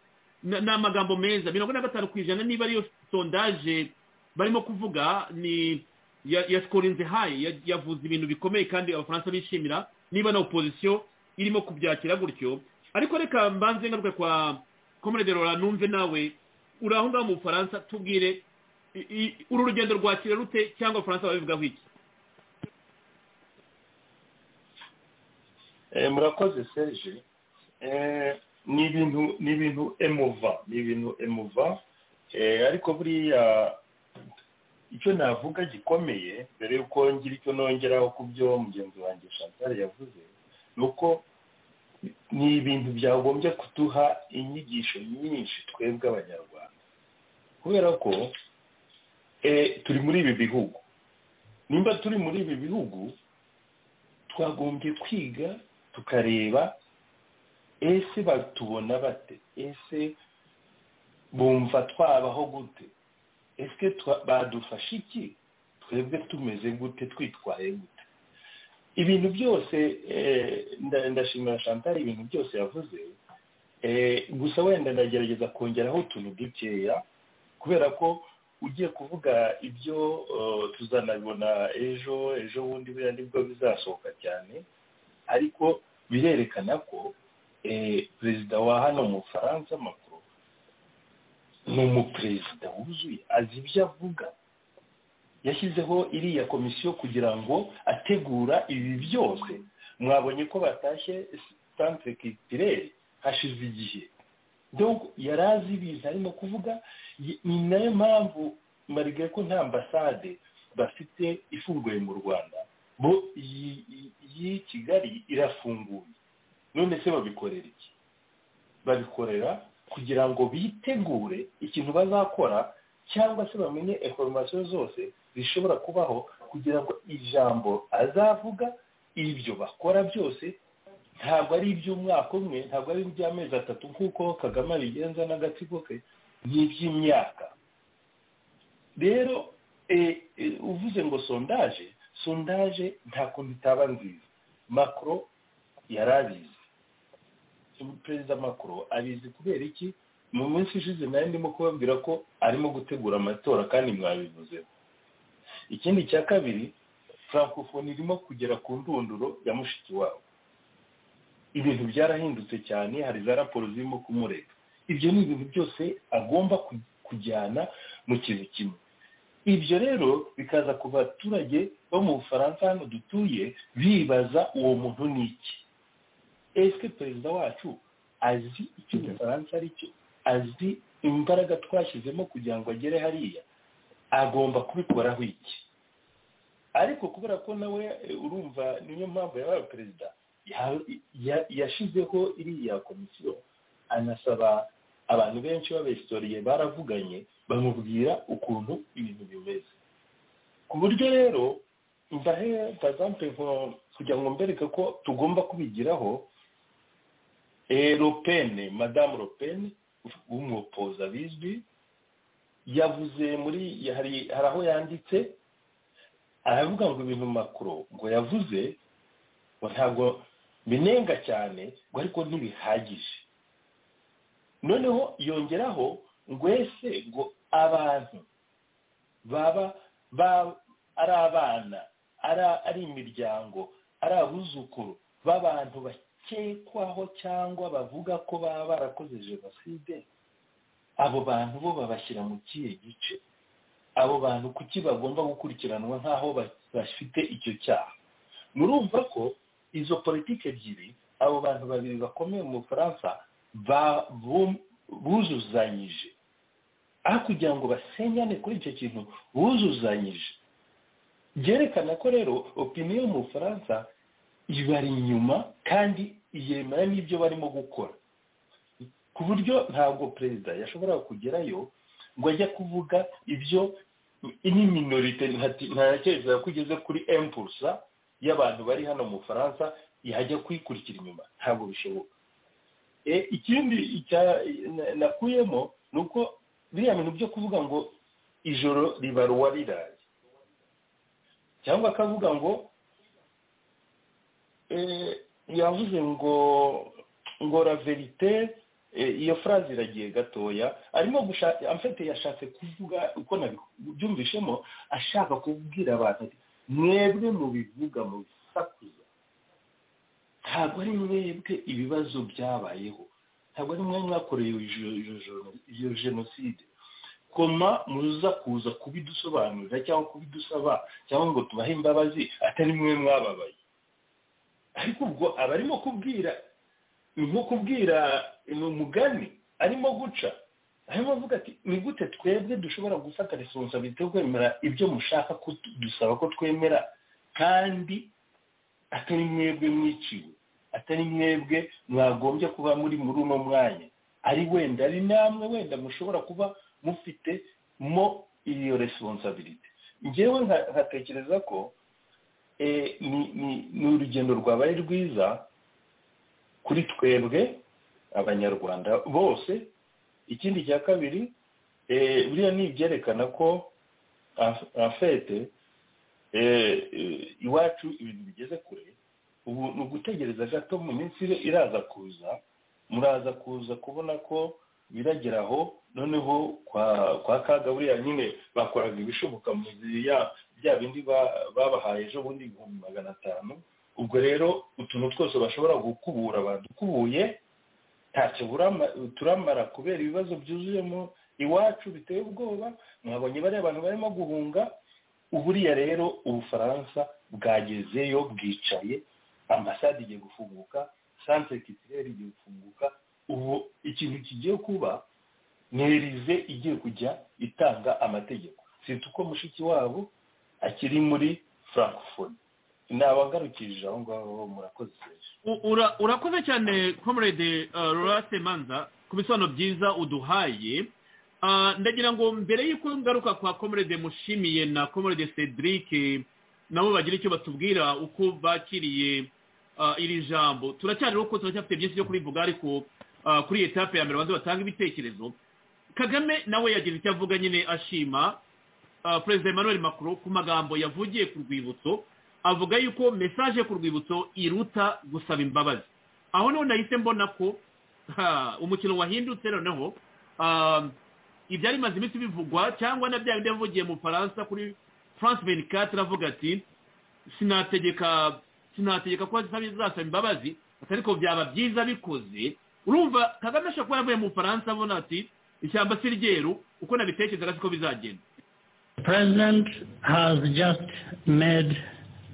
ni amagambo meza mirongo na gatanu ku ijana niba ariyo sondaje barimo kuvuga ni yaskorinze hayi yavuze ibintu bikomeye kandi abafaransa bishimira niba na opposition irimo kubyakira gutyo ariko reka mbanze ngaruke kwa comrade rora numve nawe uri aho ngaho mu bufaransa tubwire uru rugendo rwakira rute cyangwa abafaransa babivugaho iki murakoze serge ni ibintu ni ibintu emuva ni ibintu emuva ariko buriya icyo navuga gikomeye mbere y'uko ngira icyo nongeraho ku byo mugenzi wanjye chantal yavuze ni uko ni ibintu byagombye kuduha inyigisho nyinshi twebwe abanyarwanda kubera ko turi muri ibi bihugu nimba turi muri ibi bihugu twagombye kwiga tukareba ese batubona bate ese bumva twabaho gute ese badufasha iki twebwe tumeze gute twitwaye gute ibintu byose ndashimira chantal ibintu byose yavuze gusa wenda ndagerageza kongeraho utuntu dukeya kubera ko ugiye kuvuga ibyo tuzanabibona ejo ejo bundi buriya nibwo bizasohoka cyane ariko birerekana ko perezida wa hano mu faransa makuru ni umuperezida wuzuye azi ibyo avuga yashyizeho iriya komisiyo kugira ngo ategura ibi byose mwabonye ko batashye santire kitirere hashize igihe yari azi ibintu arimo kuvuga ni nayo mpamvu mbarigaye ko nta ambasade bafite ifunguye mu rwanda bo iyi kigali irafunguye none se babikorera iki babikorera kugira ngo bitegure ikintu bazakora cyangwa se bamenye informasiyo zose zishobora kubaho kugira ngo ijambo azavuga ibyo bakora byose ntabwo ari iby'umwaka umwe ntabwo ari iby'amezi atatu nk'uko kagame abigenza n'agatsiko ke ni iby'imyaka rero uvuze ngo sondaje sondaje nta kuntu itaba nziza makoro yari abizi perezida makoro abizi kubera iki mu minsi ishize nayo ndimo kubabwira ko arimo gutegura amatora kandi mwabivuzeho ikindi cya kabiri francophonie irimo kugera ku ndunduro ya mushiki wabo ibintu byarahindutse cyane hari za raporo zirimo kumureka ibyo ni ibintu byose agomba kujyana mu kintu kimwe ibyo rero bikaza ku baturage bo mu bufaransa hano dutuye bibaza uwo muntu ni iki ese perezida wacu azi icyo igifaransa ari cyo azi imbaraga twashyizemo kugira ngo agere hariya agomba kubikoraho iki ariko kubera ko nawe eh, urumva niyo mpamvu yabaye perezida ya- ya- yashyizeho iriya komisiyo anasaba abantu benshi b'abesitoriye baravuganye bamubwira ukuntu ibintu bimeze ku buryo rero ndahe pazampe kugira ngo mbereke ko tugomba kubigiraho eh, lopene madamu lopene w'umupoza bizwi yavuze muri hari hari aho yanditse aravuga ngo ibintu makuru ngo yavuze ngo ntabwo binenga cyane ngo ariko ntibihagije noneho yongeraho ngo ese ngo abantu baba ba- ari abana ari- ari imiryango ari abuzukuru b'abantu bakekwaho cyangwa bavuga ko baba barakoze jenoside abo bantu bo babashyira mu kihe gice abo bantu kuki bagomba gukurikiranwa nk'aho ba- bafite icyo cyaha murumva ko izo politiki ebyiri abo bantu babiri bakomeye mu bufaransa ba- bu- buzuzanyije aho kugira ngo basenyane kuri icyo kintu buzuzanyije byerekana ko rero opiniyo mu bufaransa ibari inyuma kandi yemera n'ibyo barimo gukora ku buryo ntabwo perezida yashobora kugerayo ngo ajya kuvuga ibyo ini minorite ntatekereza ko ugeze kuri empurusa y'abantu bari hano mu bufaransa yajya kuyikurikira inyuma ntabwo bishoboka E, ikindi icya- na- nakuyemo ni uko biriya bintu byo kuvuga ngo ijoro ribaruwa riraye cyangwa akavuga ngo eh, yavuze ngo ngo la verite eh, iyo fraze iragiye gatoya arimo gushaka amfite yashatse kuvuga uko nabyumvishemo ashaka kubwira abantu ati mwebwe mubivuga mu bisakuza ntabwo ari mwebwe ibibazo byabayeho ntabwo ari mwe mwakoreye iyo- iyo jeno- iyo jenoside koma muza kuza kubidusobanurira cyangwa kubidusaba cyangwa ngo tubahe imbabazi atari mwe mwababaye ariko ubwo aba arimo kubwira ni nko kubwira ni umugani arimo guca arimo avuga ati ni gute twebwe dushobora gufata responsabilite yo kwemera ibyo mushaka ko tu- dusaba ko twemera kandi atari mwebwe mwiciwe atari mwebwe mwagombye kuba muri muri uno mwanya ari wenda ari namwe wenda mushobora kuba mufite mo iyo responsabilite ngewe nka- nkatekereza ko eh, ni- ni- ni urugendo rwabaye rwiza kuri twebwe abanyarwanda bose ikindi cya kabiri eh, buriya ni ibyerekana ko en- en fait, eh, eh, iwacu ibintu bigeze kure ubu ni ugutegereza gato mu minsi iri- iraza kuza muraza kuza kubona ko biragera aho noneho kwa kwa kagaburiya nyine bakoraga ibishoboka mu gihe ya- bya bindi ba- babahaye ejo bundi ibihumbi magana atanu ubwo rero utuntu twose bashobora gukubura badukubuye ntacyo burama- turamara kubera ibibazo byuzuyemo iwacu biteye ubwoba mwabonye bariya abantu barimo guhunga uburiya rero ubufaransa bwagezeyo bwicaye ambasade igiye gufunguka santere kitirere igiye gufunguka ubu ikintu kigiye kuba ni erize igiye kujya itanga amategeko sita uko mushiki wabo akiri muri frankfurt nabangarukirije aho ngaho murakoze U- ura- urakoze cyane comrade uh, rurate manza ku bisobanuro byiza uduhaye Ah, ndagira ngo mbere y'uko ngaruka kwa comrade mushimiye na comrade cedric eh, nabo bagira icyo batubwira uko bakiriye ah, iri jambo turacyari uko turacyafite byinshi byo kurivuga ariko ah, kuri etape ya mbere banze batange ibitekerezo kagame nawe yagize icyo avuga nyine ashima ah, perezida emmanuel macron ku magambo yavugiye ku rwibutso avuga yuko mesaje ku rwibutso iruta gusaba imbabazi aho noneho nahise mbona ko ha, umukino wahindutse noneho um, ibyari bimaze iminsi bivugwa cyangwa na bya bindi yavugiye mu faransa kuri france benicatre avuga ati sinategeka sinategeka ko zizasaba imbabazi ati ariko byaba byiza bikoze urumva kagame ashobora kuba yaravuye mu bufaransa abona ati ishyamba si ryeru uko nabitekerezaga siko bizagenda The President has just made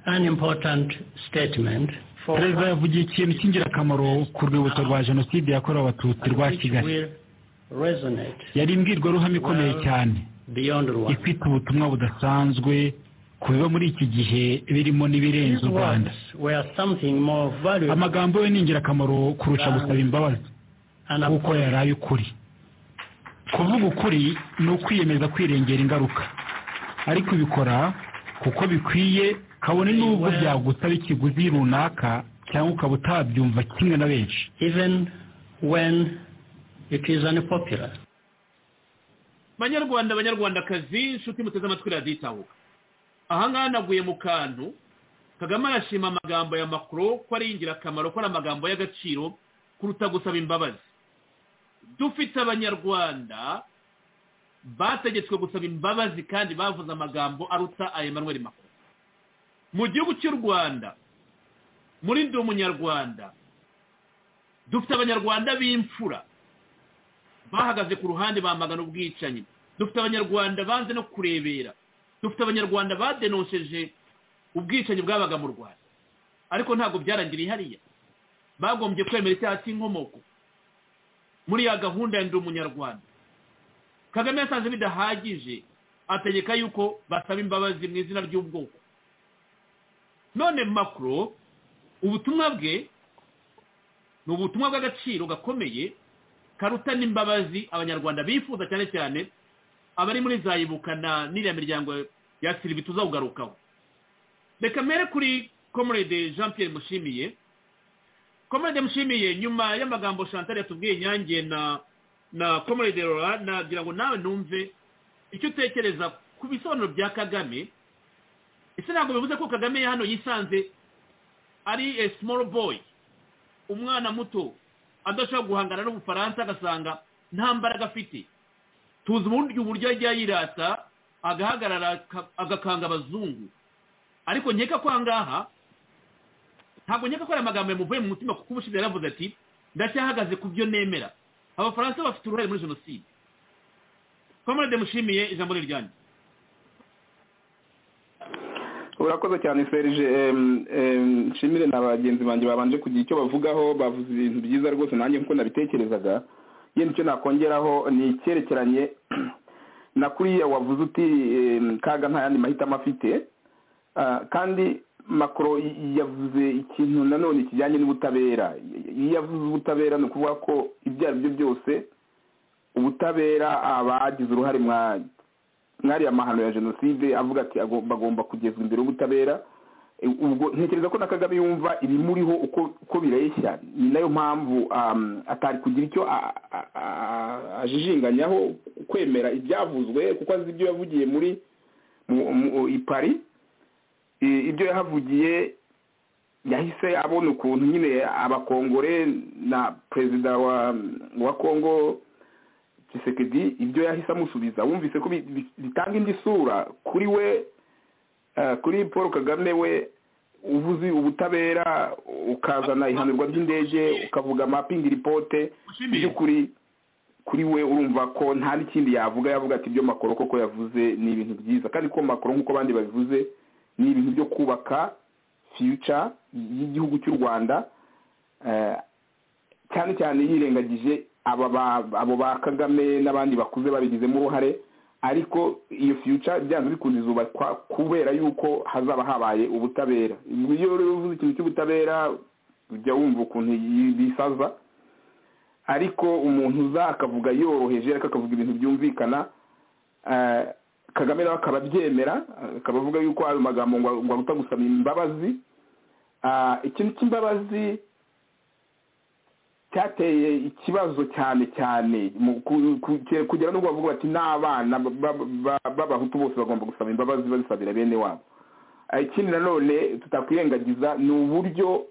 an important statement for perezida yavugiye ikintu cy'ingirakamaro ku rwibutso rwa jenoside yakorewe abatutsi rwa kigali will resonate yari imbwirwaruhame ikomeye cyane beyond one. ifite ubutumwa budasanzwe ku biba muri iki gihe birimo n'ibirenze These u rwanda words were something more valuable amagambo ye ni ingirakamaro kurusha gusaba imbabazi kuko yari ay'ukuri kuvuga ukuri ni ukwiyemeza kwirengera ingaruka ariko ubikora kuko bikwiye kabone n'ubwo byagusaba ikiguzi runaka cyangwa ukaba utabyumva kimwe na benshi even when it is unpopular. banyarwanda banyarwandakazi inshuti muteze amatwi radiyo itahuka ahangaha naguye mu kantu kagame arashima amagambo ya makuru ko ari ingirakamaro ko ari amagambo y'agaciro kuruta gusaba imbabazi dufite abanyarwanda bategetswe gusaba imbabazi kandi bavuze amagambo aruta aya Emmanuel makuru mu gihugu cy'u rwanda muri ndi umunyarwanda dufite abanyarwanda b'imfura bahagaze ku ruhande bamagana ubwicanyi dufite abanyarwanda banze no kurebera dufite abanyarwanda badenosheje ubwicanyi bwabaga mu rwanda ariko ntabwo byarangiriye hariya bagombye kwemera icyaha cy'inkomoko muri ya gahunda ya ndi umunyarwanda kagame yasanze bidahagije ategeka yuko basaba imbabazi mu izina ry'ubwoko none makuro ubutumwa bwe ni ubutumwa bw'agaciro gakomeye karuta n'imbabazi abanyarwanda bifuza cyane cyane abari muri za ibuka na n'iriya miryango ya siribi tuzawugarukaho reka mbere kuri comrade jean pierre mushimiye comrade mushimiye nyuma y'amagambo chantal yatubwiye inyange na na comrade rora nagira ngo nawe numve icyo utekereza ku bisobanuro bya kagame ese ntabwo bivuze ko kagame hano yisanze ari a small boy umwana muto adashobora guhangana n'ubufaransa agasanga nta mbaraga afite tuzi uburyo uburyo ajya yirata agahagarara aka- agakanga abazungu ariko nkeka ko aha ngaha ntabwo nkeka ko ari amagambo yamuvuye mu mutima kuko ubushize yaravuze ati ndacyahagaze ku byo nemera abafaransa bafite uruhare muri jenoside komorade mushimiye ijambo ni ryanjye urakoze cyane serge em, em, nshimire na bagenzi banjye babanje kugira icyo bavugaho bavuze ibintu byiza rwose nanjye nkuko nabitekerezaga yenda icyo nakongeraho ni icyerekeranye na kuriya wavuze uti em, kaga nta yandi mahitamo afite Ah, kandi makoro yavuze ikintu nanone kijyanye n'ubutabera iyo yavuze ubutabera ni ukuvuga ko ibyo ari byo byose ubutabera abagize uruhare mwa mwariya mahano ya jenoside avuga ati agomba agomba kugezwa imbere y'ubutabera E, ubwo ntekereza ko na kagame yumva ibimuriho uko uko bireshya ni nayo mpamvu um, atari kugira icyo a- a- a- ajijinganyaho kwemera ibyavuzwe kuko azi ibyo yavugiye muri mu- mu- i paris E, ibyo yahavugiye yahise abona ukuntu nyine abakongore na perezida wa wa kongo Tshisekedi ibyo yahise amusubiza wumvise ko bi- bi- bitanga indi sura kuri we eh, kuri paul kagame we uvuze ubutabera ukazana ihanurwa ry'indege ukavuga amapingi ripote by'ukuri kuri we urumva ko nta n'ikindi yavuga yavuga ati ibyo makoro koko yavuze ni ibintu byiza kandi ko makoro nk'uko abandi babivuze ni ibintu byo kubaka fiyuca y'igihugu cy'u rwanda eh, cyane cyane yirengagije aba ba- abo ba kagame n'abandi bakuze babigizemo uruhare ariko iyo future byanze bikunze izubakwa kubera yuko hazaba habaye ubutabera iyo rero uvuze ikintu cy'ubutabera ujya wumva ukuntu yi- bisaza ariko umuntu uza akavuga yoroheje ariko akavuga ibintu byumvikana eh, kagame nawe akaba abyemera akaba avuga yuko ayo magambo ngo ngo aruta gusaba imbabazi Ah, ikintu cy'imbabazi cyateye ikibazo cyane cyane mu ku- ku- ku- kugera n'ubwo bavuga bati n'abana ba- ba- b'abahutu bose bagomba gusaba imbabazi bazisabira bene wabo Ah, ikindi nanone tutakwirengagiza ni uburyo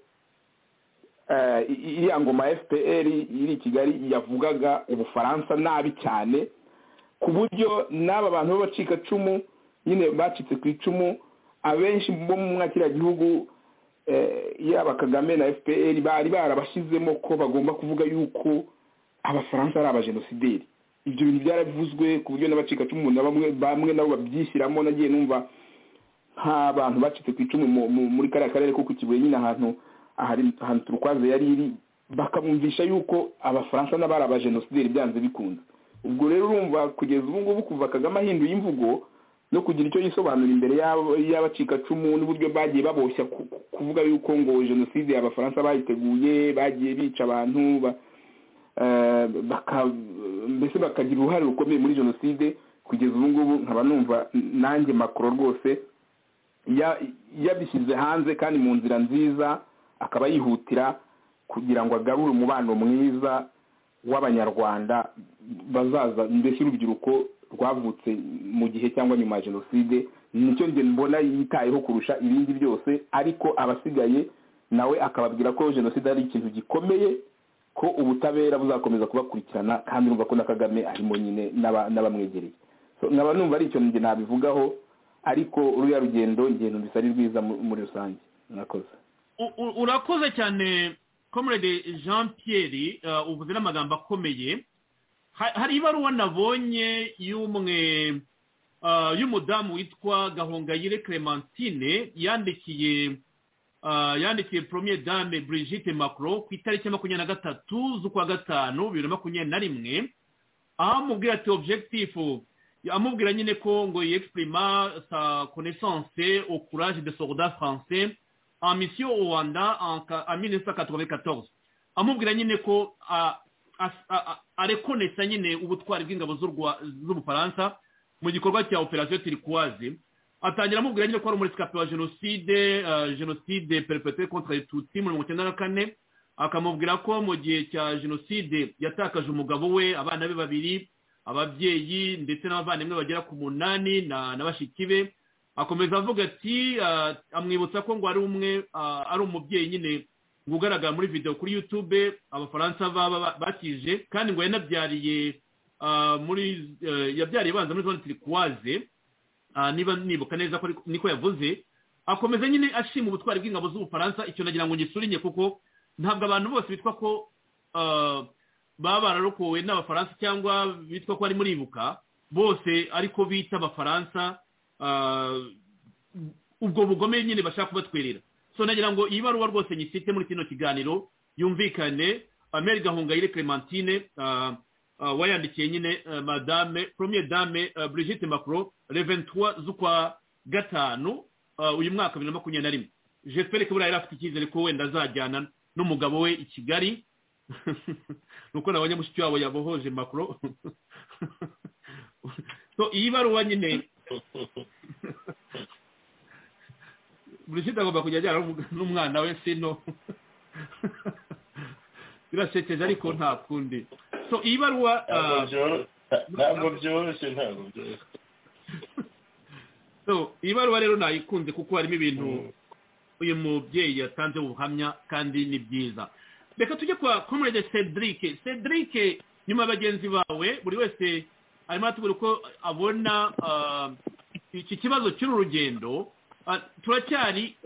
eh, i- i- iriya ngoma ya fpr iri i kigali yavugaga ubufaransa nabi cyane ku buryo n'aba bantu b'abacikacumu nyine bacitse ku icumu abenshi bo mu mwakiriya gihugu eh, yaba kagame na fpr bari barabashyizemo ko bagomba kuvuga yuko abafaransa ari abajenosideri ibyo bintu byarabivuzwe ku buryo n'abacikacumu na bamwe bamwe nabo babyishyiramo nagiye numva nk'abantu bacitse ku icumu mu- mu- muri kariya karere ko ku kibuye nyine ahantu ahari ahantu turukwaze yari iri bakamwumvisha yuko abafaransa n'abari abajenosideri byanze bikunze ubwo rero urumva kugeza ubu ngubu kuva kagame ahinduye imvugo no kugira icyo yisobanura imbere y'abacikacumu n'uburyo bagiye baboshya kuvuga yuko ngo jenoside abafaransa bayiteguye bagiye bica abantu mbese bakagira uruhare rukomeye muri jenoside kugeza ubu ngubu nkaba numva nanjye makoro rwose yabishyize hanze kandi mu nzira nziza akaba yihutira kugira ngo agarure umubano mwiza w'abanyarwanda bazaza mbese urubyiruko rwavutse mu gihe cyangwa nyuma ya jenoside nicyo njye mbona yitayeho kurusha ibindi byose ariko abasigaye nawe akababwira ko jenoside ari ikintu gikomeye ko ubutabera buzakomeza kubakurikirana kandi urumva ko na kagame arimo nyine n'abamwegereye nkaba numva ari icyo njye nabivugaho ariko ruriya rugendo ngendo ari rwiza muri rusange mwakoze urakoze cyane comrade jean pierre uvuze n'amagambo akomeye hari ibaruwa nabonye y'umwe y'umudamu witwa gahongayire clementine yandikiye yandikiye poromiye dame Brigitte macro ku itariki ya makumyabiri na gatatu z'ukwa gatanu bibiri na makumyabiri na rimwe aho amubwira ati objekitifu amubwira nyine ko ngo yexprima sa connaissance au courage de soldat français en mission au Rwanda en 1994 amubwira nyine ko arekonesa nyine ubutwari bw'ingabo z'ubufaransa mu gikorwa cya operasiyo turikwazi atangira amubwira nyine ko ari umurisikapiro wa jenoside jenoside perepetire kontra tutsi mu mirongo icyenda na kane akamubwira ko mu gihe cya jenoside yatakaje umugabo we abana be babiri ababyeyi ndetse n'abavandimwe bagera ku munani na bashiki be akomeza avuga ati amwibutsa ko ngo ari umwe ari umubyeyi nyine ngo ugaragara muri videwo kuri yutube abafaransa baba bakije kandi ngo yanabyariye muri yabyariye banza muri zone turikwaze niba nibuka neza ko niko yavuze akomeza nyine ashima ubutwari bw'ingabo z'ubufaransa icyo nagira ngo ngisurire kuko ntabwo abantu bose bitwa ko baba bararokowe n'abafaransa cyangwa bitwa ko ari muribuka bose ariko bita abafaransa ubwo bugome nyine bashaka kubatwerera so nagira ngo iyi baruwa rwose nyisite muri kino kiganiro yumvikane ameri gahongayire clementine wayandikiye nyine madame poromiye dame brigitte macro reventura z'ukwa gatanu uyu mwaka bibiri na makumyabiri na rimwe jeferi kubura yari afite icyizere ko wenda azajyana n'umugabo we i kigali nuko nabonye mushiki wabo yabohoje macro iyi baruwa nyine brigitte agomba kujya ajyana n'umwana we sino birasekeje ariko nta kundi so iyi baruwa ntabwo byoroshye ntabwo byoroshye so iyi baruwa rero nayikunze kuko harimo ibintu uyu mubyeyi yatanze ubuhamya kandi ni byiza reka tujye kwa komurede cedric cedric nyuma ya bagenzi bawe buri wese arimo aratubwira uko abona iki kibazo cy'uru rugendo turacyari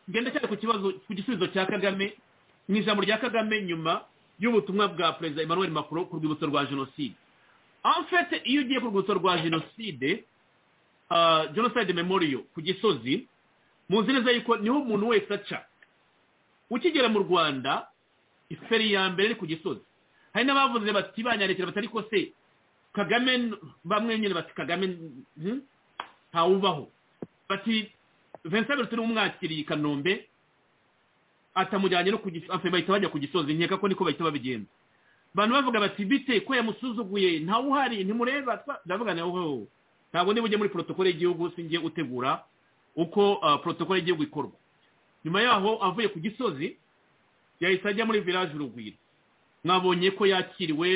genda cyane ku kibazo ku gisubizo cya kagame mu ijambo rya kagame nyuma y'ubutumwa bwa perezida emmanuel macron ku rwibutso rwa jenoside amfete iyo ugiye ku rwibutso rwa jenoside jenoside memoriyo ku gisozi muzi neza yuko niho umuntu wese aca ukigera mu rwanda iferi ya mbere iri ku gisozi hari n'abavuze bati banyandikira batari ko se kagame bamwe nyine bati kagame ntawubaho bati vincent bertin umwakiriye i kanombe atamujyanye no ku gisozi bahita bajya ku gisozi nkeka ko niko bahita babigenza abantu bavuga bati bite ko yamusuzuguye ntawe uhari ntimureba ndavuga nawe wowe ntabwo niba ujya muri porotokole y'igihugu sinjye utegura uko porotokole y'igihugu ikorwa nyuma yaho avuye ku gisozi yahise ajya muri village urugwiro mwabonye ko yakiriwe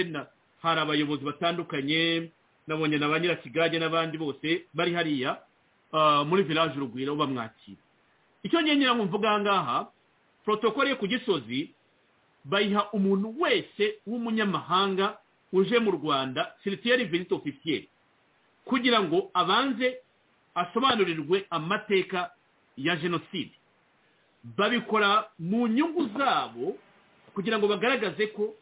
hari abayobozi batandukanye nabonye na ba nyirakigage n'abandi bose bari hariya muri village urugwiro bamwakira icyo ngira ngo mvuga aha ngaha protokole yo ku gisozi bayiha umuntu wese w'umunyamahanga uje mu rwanda siritiyeri vizito ofisiyeri kugira ngo abanze asobanurirwe amateka ya jenoside babikora mu nyungu zabo kugira ngo bagaragaze ko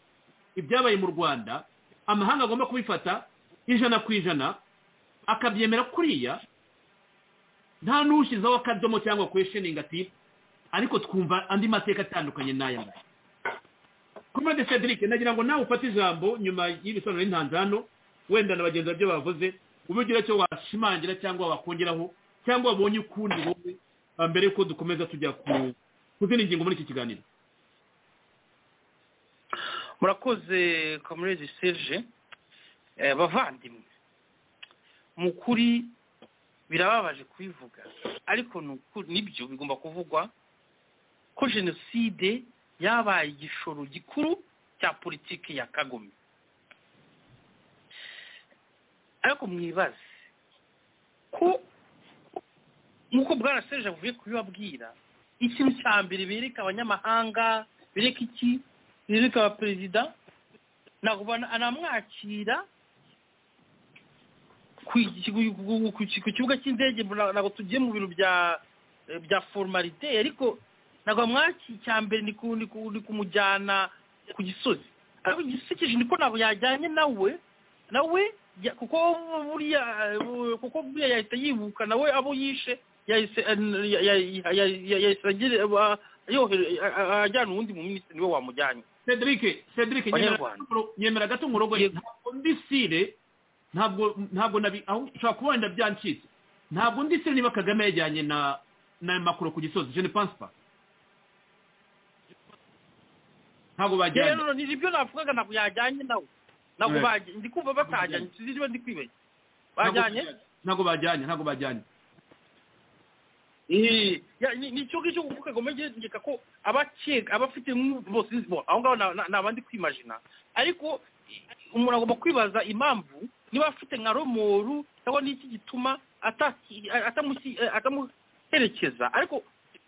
ibyabaye mu rwanda amahanga agomba kubifata ijana ku ijana akabyemera kuriya nta n'ushyizeho akadomo cyangwa kwesheningi ati ariko twumva andi mateka atandukanye n'aya ngaya ko komande cedric nagira ngo nawe ufate ijambo nyuma y'ibisobanuro n'intanzano wenda na bagenzi babyo bavuze ubigira icyo washimangira cyangwa wakongeraho cyangwa wabonye ukundi wowe ah, mbere yuko dukomeza tujya ku ku zindi ngingo muri iki kiganiro murakoze kamerezi serge Eh, bavandimwe mu kuri birababaje kubivuga ariko ni ukuri- nibyo bigomba kuvugwa ko jenoside yabaye igishoro gikuru cya politiki ya kagome ariko mwibaze ko nk'uko bwaraseje avuye kubibabwira ikintu cya mbere bereka abanyamahanga bereka iki bereka abaperezida ntabwo anamwakira ku ikigo- ku- ku- ku kibuga cy'indege mbona ntabwo tugiye mu bintu bya eh, bya formalite ariko ntabwo amwakira icya mbere ni ku- ni ku- ni kumujyana ku gisozi ariko igisekeje niko ntabwo yajyanye nawe nawe ya- kuko buriya eh, bu- kuko buriya yahita yibuka nawe abo yishe yahise eh, ya- ya- ya- ya- yahise agira- ah, yohere- ah, ah, ajyana uwundi mu minisitiri niwe wamujyanye cedric cedric nyemera Abanyarwanda. gato- nyemera gato umurongo ntabwo ndi sire ntabwo ntabwo nabi aho ushobora kuba wenda byancitse ntabwo ndi sire niba kagame yajyanye na na makuru ku gisozi je ne pense pas ntabwo rero bajyanye no, ni ibyo navugaga ntabwo yajyanye nawe ntabwo Yeah. bajyanye ndi kumva batajyanye sinzi niba ndi kwibeshya bajyanye ntabwo bajyanye ntabwo bajyanye Ni- ya- ni ni icyo ngicyo kuko kagome ngeka ko abakeka abafite mwu- bose sinzi bo aho ngaho na- na- ni abandi kwimajina ariko i- umuntu agomba kwibaza impamvu niba afite nka romoru cyangwa n'iki gituma ataki- atamusi- eh, atamuherekeza ariko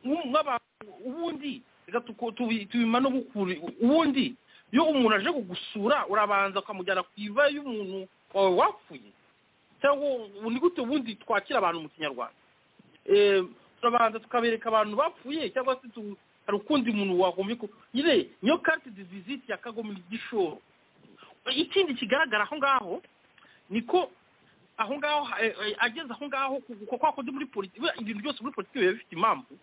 nk'u- nk'abantu ubundi reka tuko- tubi- tubima no gukura ubundi iyo umuntu aje kugusura urabanza ukamujyana ku iva y'umuntu wawe wapfuye cyangwa ubu ni gute ubundi twakira abantu mu kinyarwanda Eh, turabanza tukabereka abantu bapfuye cyangwa se tu- hari ukundi muntu wagombye ku nyine niyo carte de visite ya kagome igishoro ikindi kigaragara aho ngaho ni ko aho ngaho eh, eh, ageze aho ngaho kuko kwa kundi muri politiki ibintu byose muri politiki biba bifite impamvu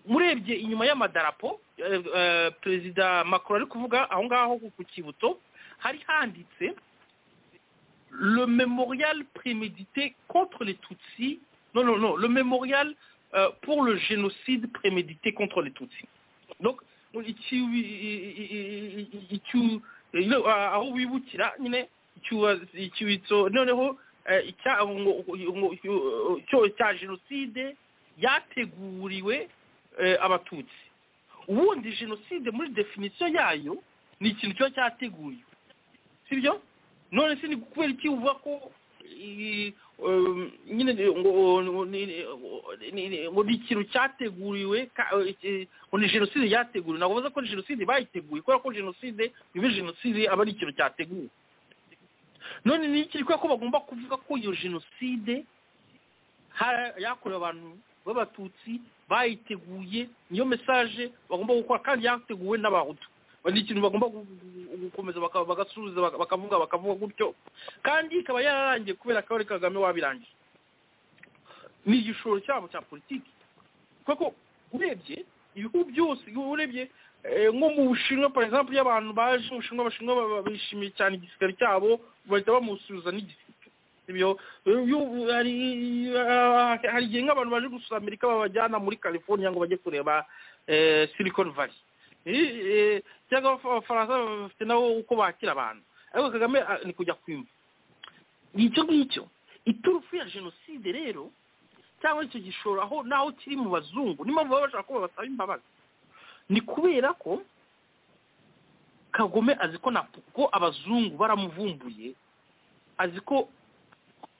murebye inyuma y'amadarapo eh, eh, perezida macron ari kuvuga aho ngaho ku- ku kibuto hari handitse le mémorial prémédité contre les Tutsis. Non, non, non, le mémorial euh, pour le génocide prémédité contre les Tutsis. Donc, iki- i- i- i- iki- ino- aho wibukira nyine ikiwa- ikiwitso noneho eh, icya- ngo- ngo- ngo- cyo cya génocide yateguriwe eh, abatutsi ubundi génocide muri définition yayo ni ikintu kiba cyateguriwe sibyo none se ni kubera iki uvuga ko i- um, nyine ngo ngo- ni- ni- ni- ngo ni ikintu cyateguriwe ka- eh, ngo ni jenoside yateguriwe ntabwo bavuze ko ni jenoside bayiteguye kubera ko jenoside iba jenoside aba ari ikintu cyateguwe none ni iki kubera ko bagomba kuvuga ko iyo jenoside ha- yakorewe abantu b'abatutsi bayiteguye niyo mesaje bagomba gukora kandi yateguwe n'abahutu ni ikintu bagomba gu- gu- gukomeza baka- bagasubiza baka- bakavuga bakavuga gutyo kandi ikaba yararangiye kubera ko ari kagame wabirangiye ni igishoro cyabo cya politiki kuko urebye ibihugu byose urebye eh, nko mu bushinwa par exemple iyo abantu baje mu bushinwa abashinwa ba- ba- bishimiye cyane igisirikare cyabo bahita bamusubiza n'igisirikare ibyo eh, iyo- hari ah, hari igihe nk'abantu baje gusura amerika babajyana muri california ngo bajye kureba eh, silicon valley Eh, eh, cyangwa abafa- abafaransa bafite nabo uko bakira abantu ariko kagame ah, ni kujya kwimba ngicyo ngicyo iturufu ya jenoside rero cyangwa icyo gishoro aho naho kiri mu bazungu niyo mpamvu baba bashaka ko babasaba imbabazi ni kubera ko kagome azi ko na ko abazungu baramuvumbuye azi ko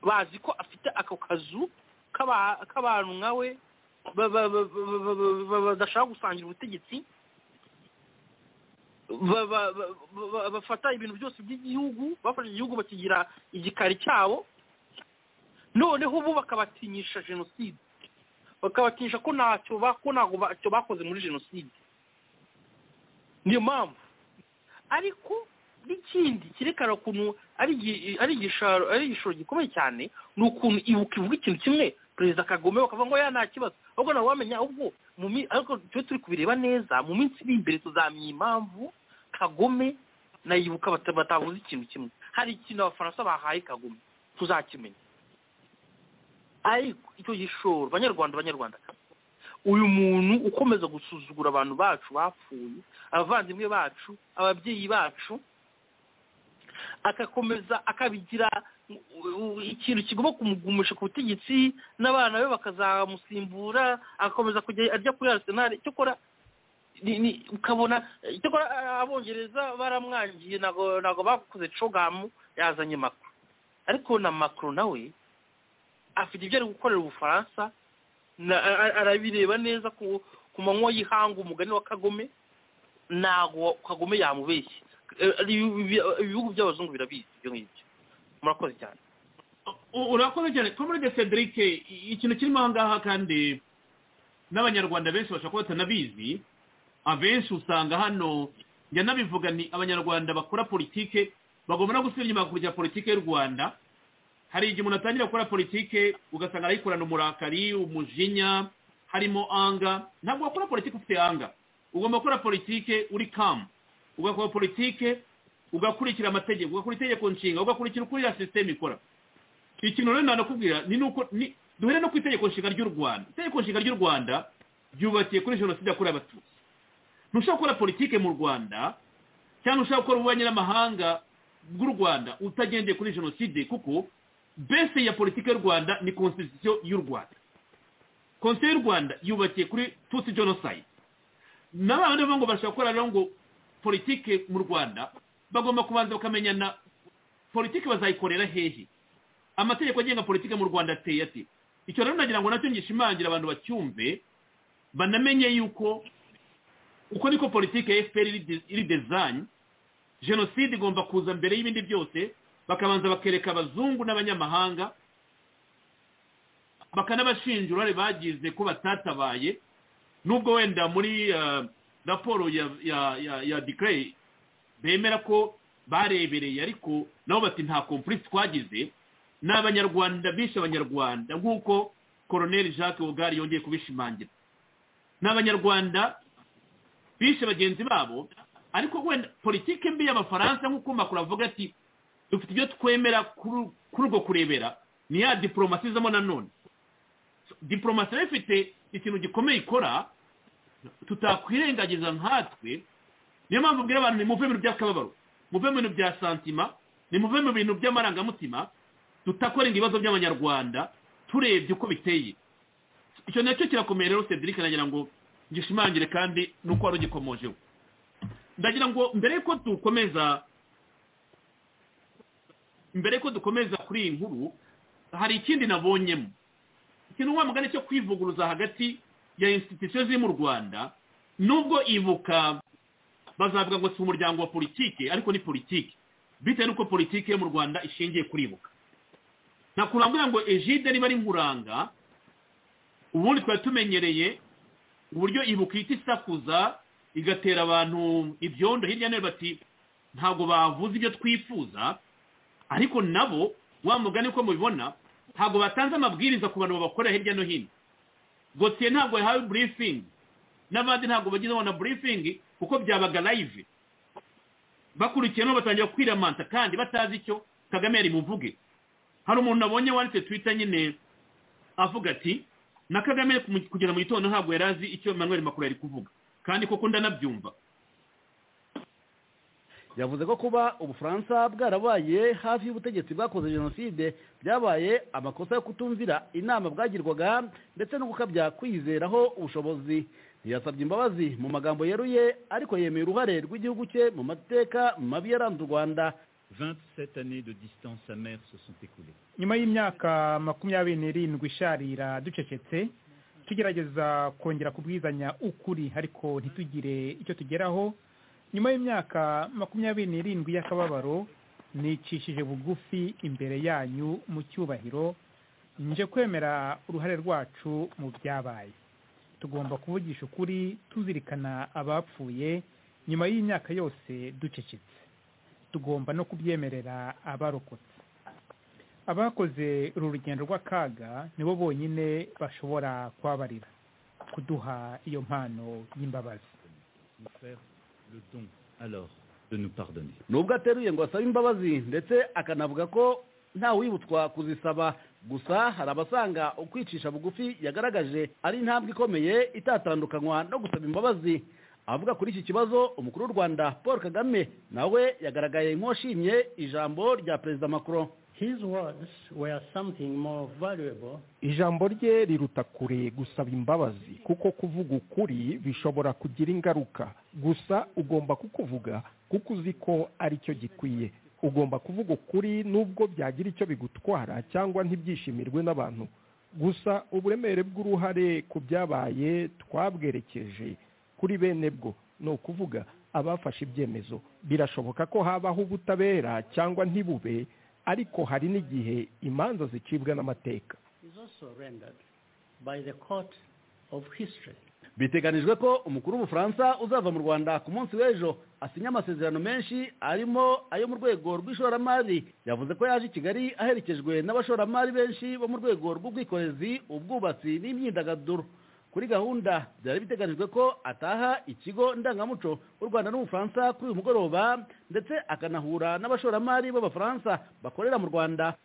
bazi ko afite ako kazu k'aba- k'abantu nkawe ba- ba- ba- ba- ba- ba- ba- badashaka gusangira ubutegetsi ba- ba- ba- ba- bafata ibintu byose by'igihugu bafashe igihugu bakigira igikari cyabo noneho bo bakabatinyisha jenoside bakabatinyisha ko ntacyo ba- ko ntabwo bacyo bakoze muri jenoside niyo mpamvu ariko n'ikindi cyerekana ukuntu ari igi- ari igishoro ari igishoro gikomeye cyane ni ukuntu ibuka ivuga ikintu kimwe perezida kagome bakavuga ngo ya nta kibazo ahubwo nawe wamenya ubwo mu mi- ariko tujye turi kubireba neza mu minsi iri imbere tuzamenya impamvu kagome nayibuka bata- batavuze ikintu kimwe hari ikintu abafaransa bahaye kagome tuzakimenya ariko icyo gishoro banyarwanda banyarwanda uyu muntu ukomeza gusuzugura abantu bacu bapfuye abavandimwe bacu ababyeyi bacu agakomeza akabigira u- u- ikintu kigomba kumugumisha ku butegetsi n'abana be bakazamusimbura agakomeza kujya arya kuri arisenali cyokora ni- ni- ukabona cyokora a- abongereza baramwangiye ntabwo ntabwo bakoze cogamu yazanye makuru ariko na makuru nawe afite ibyo ari gukorera ubufaransa na- a- a- arabireba neza ku ku manywa y'ihanga umugani wa kagome ntabwo kagome yamubeshye Eh, ibi- ibihugu by'abazungu birabizi ibyo ngibyo murakoze cyane U- urakoze cyane komurede cedric i- ikintu kirimo aha ngaha kandi n'abanyarwanda benshi bashobora kuba batanabizi abenshi usanga hano njya nabivuga ni abanyarwanda bakora politike bagomba no gusubira inyuma ku bya politike y'u rwanda hari igihe umuntu atangira gukora politike ugasanga arayikorana umurakari umujinya harimo anga ntabwo wakora politike ufite anga ugomba gukora politike uri kamu ugakora politike ugakurikira amategeko ugakora itegeko nshinga ugakurikira uko iriya sisiteme ikora ikintu rero nanakubwira ni nuko ni duhere no ku itegeko nshinga ry'u rwanda itegeko nshinga ry'u rwanda ryubakiye kuri jenoside yakorewe abatutsi ntushobora gukora politike mu rwanda cyangwa ushaka gukora ububanyi n'amahanga bw'u rwanda utagendeye kuri jenoside kuko bese ya politike y'u rwanda ni constitution y'u rwanda constitution y'u rwanda yubakiye kuri tutsi genocide n'abantu bavuga ngo bashobora gukora rero ngo politike mu rwanda bagomba kubanza bakamenyana politike bazayikorera hehe amategeko agenga politike mu rwanda ateye ate icyo rero nagira ngo nacyo ngishimangira abantu bacyumve banamenye yuko uko niko politike ya fpr iri de- iri design jenoside igomba kuza mbere y'ibindi byose bakabanza bakereka abazungu n'abanyamahanga bakanabashinja uruhare bagize ko batatabaye nubwo wenda muri eh, raporo ya ya ya ya decree bemera ko barebereye ariko nabo bati nta kompurise twagize ni abanyarwanda bishe abanyarwanda nk'uko koroneli jacques wogari yongeye kubishimangira ni abanyarwanda bishe bagenzi babo ariko wenda politike mbi y'abafaransa nk'uko makuru avuga ati dufite ibyo twemera kuri kuri urwo kurebera ni ya diporomasi izamo nanone diporomasi iba ifite ikintu gikomeye ikora tutakwirengagiza nkatwe niyo mpamvu ubwira abantu nimuve mu bintu by'akababaro muve mu bintu bya santima nimuve mu bintu by'amarangamutima tutakora ibibazo by'abanyarwanda turebye uko biteye icyo nacyo kirakomeye rero cedric nagira ngo ngishimangire kandi nuko wari ugikomojeho ndagira ngo mbere yuko dukomeza mbere yuko dukomeza kuri iyi nkuru hari ikindi nabonyemo ikintu wa mugani cyo kwivuguruza hagati ya institusiyo ziri mu rwanda nubwo ibuka bazavuga ngo si umuryango wa politike ariko ni politike bitewe n'uko politike yo mu rwanda ishingiye kuri ibuka nakurambwira ngo ejide riba ari nkuranga ubundi twari tumenyereye uburyo ibuka ihita isakuza igatera abantu ibyondo hirya no hino bati ntabwo bavuze ibyo twifuza ariko nabo wa mugani uko mubibona ntabwo batanze amabwiriza ku bantu babakorera hirya no hino gotiye ntabwo yahawe burifingi n'abandi ntabwo bagize na burifingi kuko byabaga live bakurikiye no batangira kwiramanta kandi batazi icyo kagame yari buvuge hari umuntu nabonye wanditse twita nyine avuga ati na kagame ku- kugera mu gitondo ntabwo yari azi icyo manuel makuru yari kuvuga kandi koko ndanabyumva yavuze ko kuba ubufaransa bwarabaye hafi y'ubutegetsi bwakoze jenoside byabaye amakosa yo kutumvira inama bwagirwaga ndetse no gukabya kwiyizeraho ubushobozi ntiyasabye imbabazi mu magambo yeruye ariko yemeye uruhare rw'igihugu cye mu mateka mabi yaranze u rwanda 27 années de distance amère se sont écoulées. nyuma y'imyaka makumyabiri n'irindwi isharira ducecetse tugerageza kongera kubwizanya ukuri ariko ntitugire icyo tugeraho nyuma y'imyaka makumyabiri n'irindwi y'akababaro nicishije bugufi imbere yanyu mu cyubahiro nje kwemera uruhare rwacu mu byabaye tugomba kuvugisha ukuri tuzirikana abapfuye nyuma y'imyaka yose ducecetse tugomba no kubyemerera abarokotse abakoze uru rugendo rw'akaga nibo bonyine bashobora kubabarira kuduha iyo mpano y'imbabazi Nous faire le don alors de nous pardonner. nubwo ateruye ngo asabe imbabazi ndetse akanavuga ko nta wibutswa kuzisaba gusa hari abasanga ukwicisha bugufi yagaragaje ari intambwe ikomeye itatandukanywa no gusaba imbabazi avuga kuri iki kibazo umukuru w'u rwanda paul kagame nawe yagaragaye nk'uwashimye ijambo rya perezida macron His words were something more valuable ijambo rye riruta kure gusaba imbabazi kuko kuvuga ukuri bishobora kugira ingaruka gusa ugomba kukuvuga kuko uzi ko ari cyo gikwiye ugomba kuvuga ukuri nubwo byagira icyo bigutwara cyangwa ntibyishimirwe n'abantu gusa uburemere bw'uruhare ku byabaye twabwerekeje kuri bene bwo ni ukuvuga abafashe ibyemezo birashoboka ko habaho ubutabera cyangwa ntibube ariko hari n'igihe imanza zicibwa n'amateka is also rendered by the court of history. biteganijwe ko umukuru w'ubufaransa uzava mu rwanda ku munsi w'ejo asinya amasezerano menshi arimo ayo mu rwego rw'ishoramari yavuze ko yaje i kigali aherekejwe n'abashoramari benshi bo mu rwego rw'ubwikorezi ubwubatsi n'imyidagaduro kuri gahunda byari biteganijwe ko ataha ikigo ndangamuco u rwanda n'ubufaransa kuri uyu mugoroba ndetse akanahura n'abashoramari b'abafaransa bakorera mu rwanda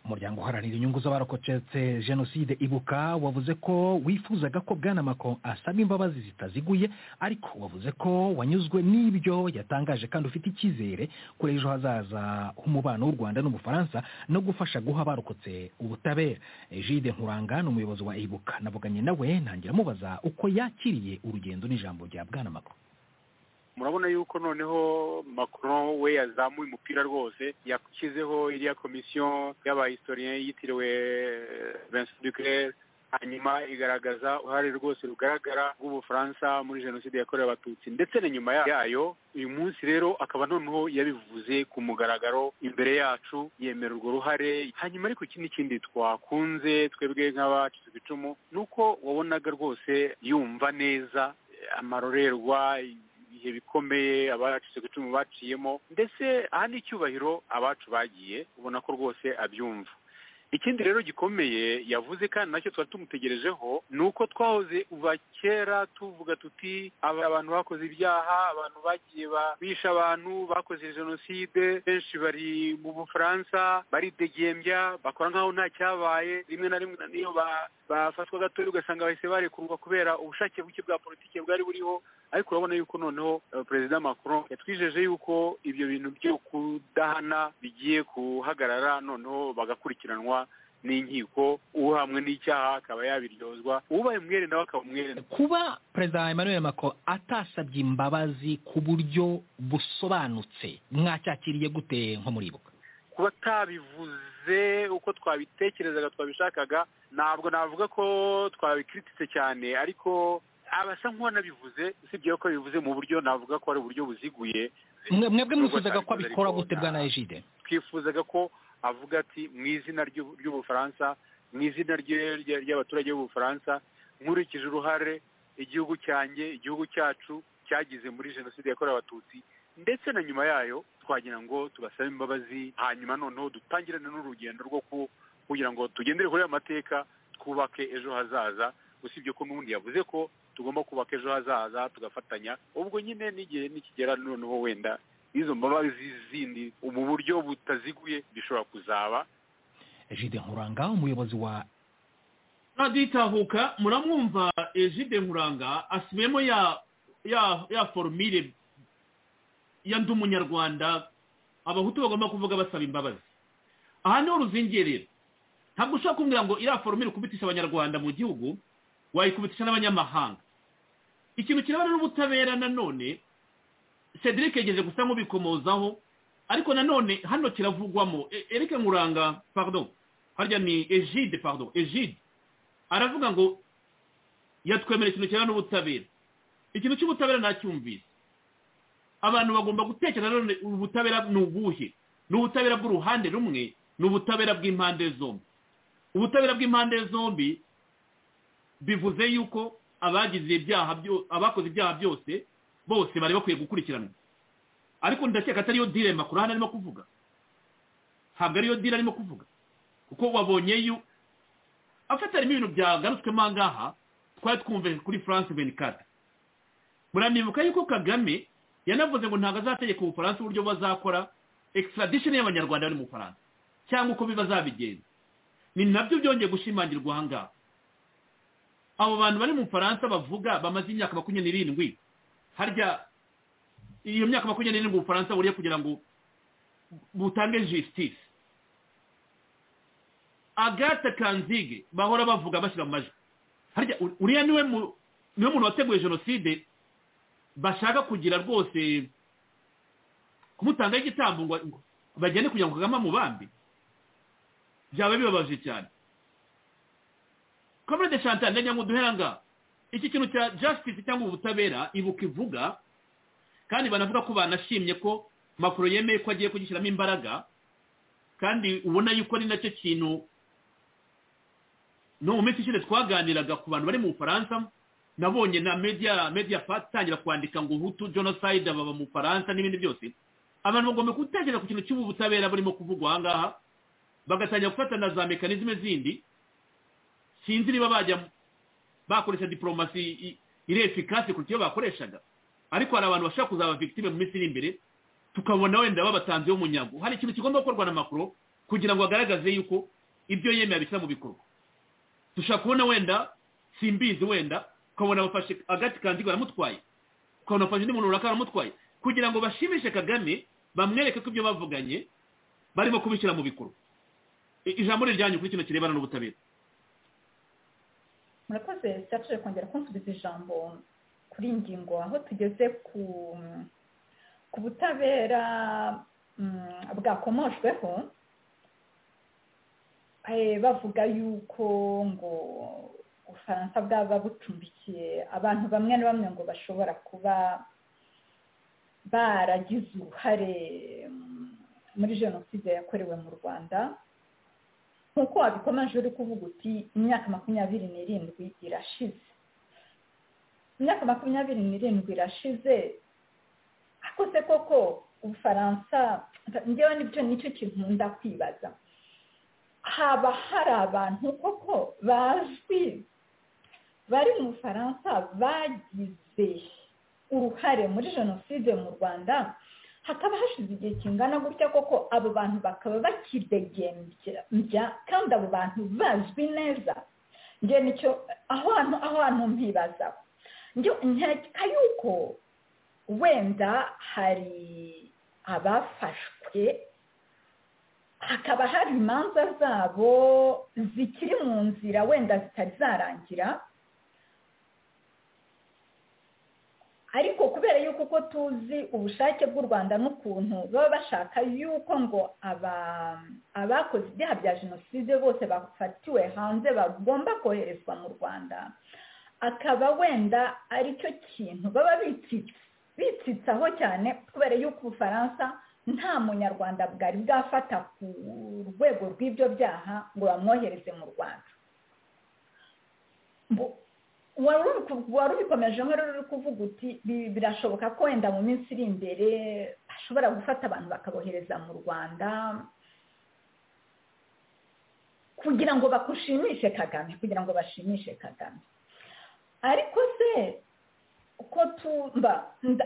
umuryango uharanira inyungu z'abarokotse jenoside ibuka wavuze ko wifuzaga ko bwana macron asaba imbabazi zitaziguye ariko wavuze ko wanyuzwe n'ibyo yatangaje kandi ufite icyizere kuri ejo hazaza h'umubano w'u rwanda n'umufaransa no gufasha guha abarokotse ubutabera jide nkuranga ni umuyobozi wa ibuka navuganye nawe ntangira amubaza uko yakiriye urugendo n'ijambo rya bwana macron murabona yuko noneho macron we yazamuye umupira rwose yashyizeho iriya komisiyo y'abahistorien yitiriwe vincent duclair hanyuma igaragaza uruhare rwose rugaragara rw'ubufaransa muri jenoside yakorewe abatutsi ndetse na nyuma yayo uyu munsi rero akaba noneho yabivuze ku mugaragaro imbere yacu yemera urwo ruhare hanyuma ariko ikindi kindi twakunze twebwe nk'abacitse ku icumu ni uko wabonaga rwose yumva neza amarorerwa ibihe bikomeye abacitse ku icumu baciyemo ndetse aha ni icyubahiro abacu bagiye ubona ko rwose abyumva ikindi rero gikomeye yavuze kandi nacyo twari tumutegerejeho ni uko twahoze uva kera tuvuga tuti aba- abantu bakoze ibyaha abantu bagiye ba- bishe abantu bakoze jenoside benshi bari mu bufaransa baridegembya bakora nk'aho nta cyabaye rimwe na rimwe niyo ba- bafatwa gatoya ugasanga bahise barekurwa kubera ubushake buke bwa politiki bwari buriho ariko urabona yuko noneho eh, perezida macron yatwijeje yuko ibyo bintu byo kudahana bigiye guhagarara noneho bagakurikiranwa n'inkiko uhamwe n'icyaha akaba yabiryozwa ubaye umwere nawe akaba umwere kuba perezida emmanuel macron atasabye imbabazi ku buryo busobanutse mwacyakiriye gute nko muri ibuka kuba atabivuze uko twabitekerezaga twabishakaga ntabwo navuga ko twabikritise cyane ariko abasa nk'uwanabivuze usibye ko bivuze mu buryo navuga ko ari uburyo buziguye Mwe- mwebwe Nubwo mwifuzaga ko atabivuze abikora ariko gute na- bwana ejide twifuzaga ko avuga ati mu izina ry'u- ry'ubufaransa mu izina rye- rye- ry'abaturage b'ubufaransa nkurikije uruhare igihugu cyanjye igihugu cyacu cyagize muri jenoside yakorewe abatutsi ndetse na nyuma yayo twagira ngo tubasabe imbabazi hanyuma noneho dutangirane n'urugendo rwo ku- kugira ngo tugendere kuri aya mateka twubake ejo hazaza usibye ko n'ubundi yavuze ko tugomba kubaka ejo hazaza tugafatanya ubwo nyine n'igihe nikigera noneho wenda izo mbabazi zindi mu buryo butaziguye bishobora kuzaba jide nkuranga umuyobozi wa raditahuka muramwumva ejide nkuranga asubiyemo ya ya ya forumire ya ndi umunyarwanda abahutu bagomba kuvuga basaba imbabazi aha niho ruzingerera ntabwo ushobora kumbwira ngo iriya forumire ukubitisha abanyarwanda mu gihugu wayikubitisha n'abanyamahanga ikintu kirebana n'ubutabera nanone cedric yageze gusa nk'ubikomozaho ariko nanone hano kiravugwamo E- Eric nkuranga pardon harya ni ejide pardon ejide aravuga ngo yatwemerera ikintu kirebana n'ubutabera ikintu cy'ubutabera nacyumvise abantu bagomba gutekereza none ubutabera ni ubuhe ni ubutabera bw'uruhande rumwe ni ubutabera bw'impande zombi ubutabera bw'impande zombi bivuze yuko abagize ibyaha byo- abakoze ibyaha byose bose bari bakwiye gukurikiranwa ariko ndakeka atariyo dire makuru hano arimo kuvuga ntabwo ariyo dire arimo kuvuga kuko wabonye yu afatarimo ibintu byagarutswemo aha ngaha twari twumve kuri france venikata muranibuka yuko kagame yanavuze ngo ntabwo azategeka ubufaransa uburyo bazakora extradition y'abanyarwanda bari mu bufaransa cyangwa uko bazabigenza ni nabyo byongeye gushimangirwa aha ngaha abo bantu bari mu bufaransa bavuga bamaze imyaka makumyabiri n'irindwi harya iyo myaka makumyabiri n'irindwi ubufaransa buriye kugira ngo butange jisitisi agate kanzige bahora bavuga bashyira mu majwi harya uriya niwe niwe muntu wateguye jenoside bashaka kugira rwose kumutangaho igitambo ngo bagende kugira ngo kagame amubambe byaba bibabaje cyane komere de chantal ndajya ngo duhera ngaha iki kintu cya justice cyangwa ubutabera ibuka ivuga kandi banavuga ko banashimye ko makuru yemeye ko agiye kugishyiramo imbaraga kandi ubona yuko ari nacyo kintu no mu minsi ishize twaganiraga ku bantu bari mu bufaransa nabonye na media media pati itangira kwandika ngo hutu jenoside baba mu bufaransa n'ibindi byose abantu bagomba gutekereza ku kintu cy'ubu butabera burimo kuvugwa aha ngaha bagatangira gufata na za mekanizme zindi sinzi niba bajya bakoresha diporomasi iri efikasi kuruta iyo bakoreshaga ariko hari abantu bashobora kuzaba victime mu minsi iri imbere tukabona wenda babatanzeho umunyago hari ikintu kigomba gukorwa na makuru kugira ngo agaragaze yuko ibyo yemeye abishyira mu bikorwa dushobora kubona wenda simbizi wenda ukabona bafashe agati kanzigo baramutwaye ukabona bafashe undi muntu runaka baramutwaye kugira ngo bashimishe kagame bamwereke ko ibyo bavuganye barimo kubishyira mu bikorwa ijambo riryanyu kuri kino kirebana n'ubutabera murakoze serge kongera kunsubiza ijambo kuri ngingo aho tugeze ku ku butabera bwakomoshweho bavuga yuko ngo ubufaransa bwaba bucumbikiye abantu bamwe na bamwe ngo bashobora kuba baragize uruhare muri jenoside yakorewe mu rwanda nk'uko wabikomeje uri kuvuga uti imyaka makumyabiri n'irindwi irashize imyaka makumyabiri n'irindwi irashize akose koko ubufaransa ngewe nibyo nicyo kinkunda kwibaza haba hari abantu koko bazwi bari mu bufaransa bagize uruhare muri jenoside mu rwanda hakaba hashize igihe kingana gutya koko abo bantu bakaba bakidegembya kandi abo bantu bazwi neza ngewe nicyo aho hantu aho hantu mpibazaho nkeka yuko wenda hari abafashwe hakaba hari imanza zabo zikiri mu nzira wenda zitari zarangira ariko kubera yuko uko tuzi ubushake bw'u rwanda n'ukuntu baba bashaka yuko ngo abakoze ibyaha bya jenoside bose bafatiwe hanze bagomba koherezwa mu rwanda akaba wenda aricyo kintu baba bitsitsaho cyane kubera yuko ubufaransa nta munyarwanda bwari bwafata ku rwego rw'ibyo byaha ngo bamwohereze mu rwanda wari ubikomeje nk'ururi uri kuvuga uti birashoboka ko wenda mu minsi iri imbere bashobora gufata abantu bakabohereza mu rwanda kugira ngo bakushimishe kagame kugira ngo bashimishe kagame ariko se uko tumba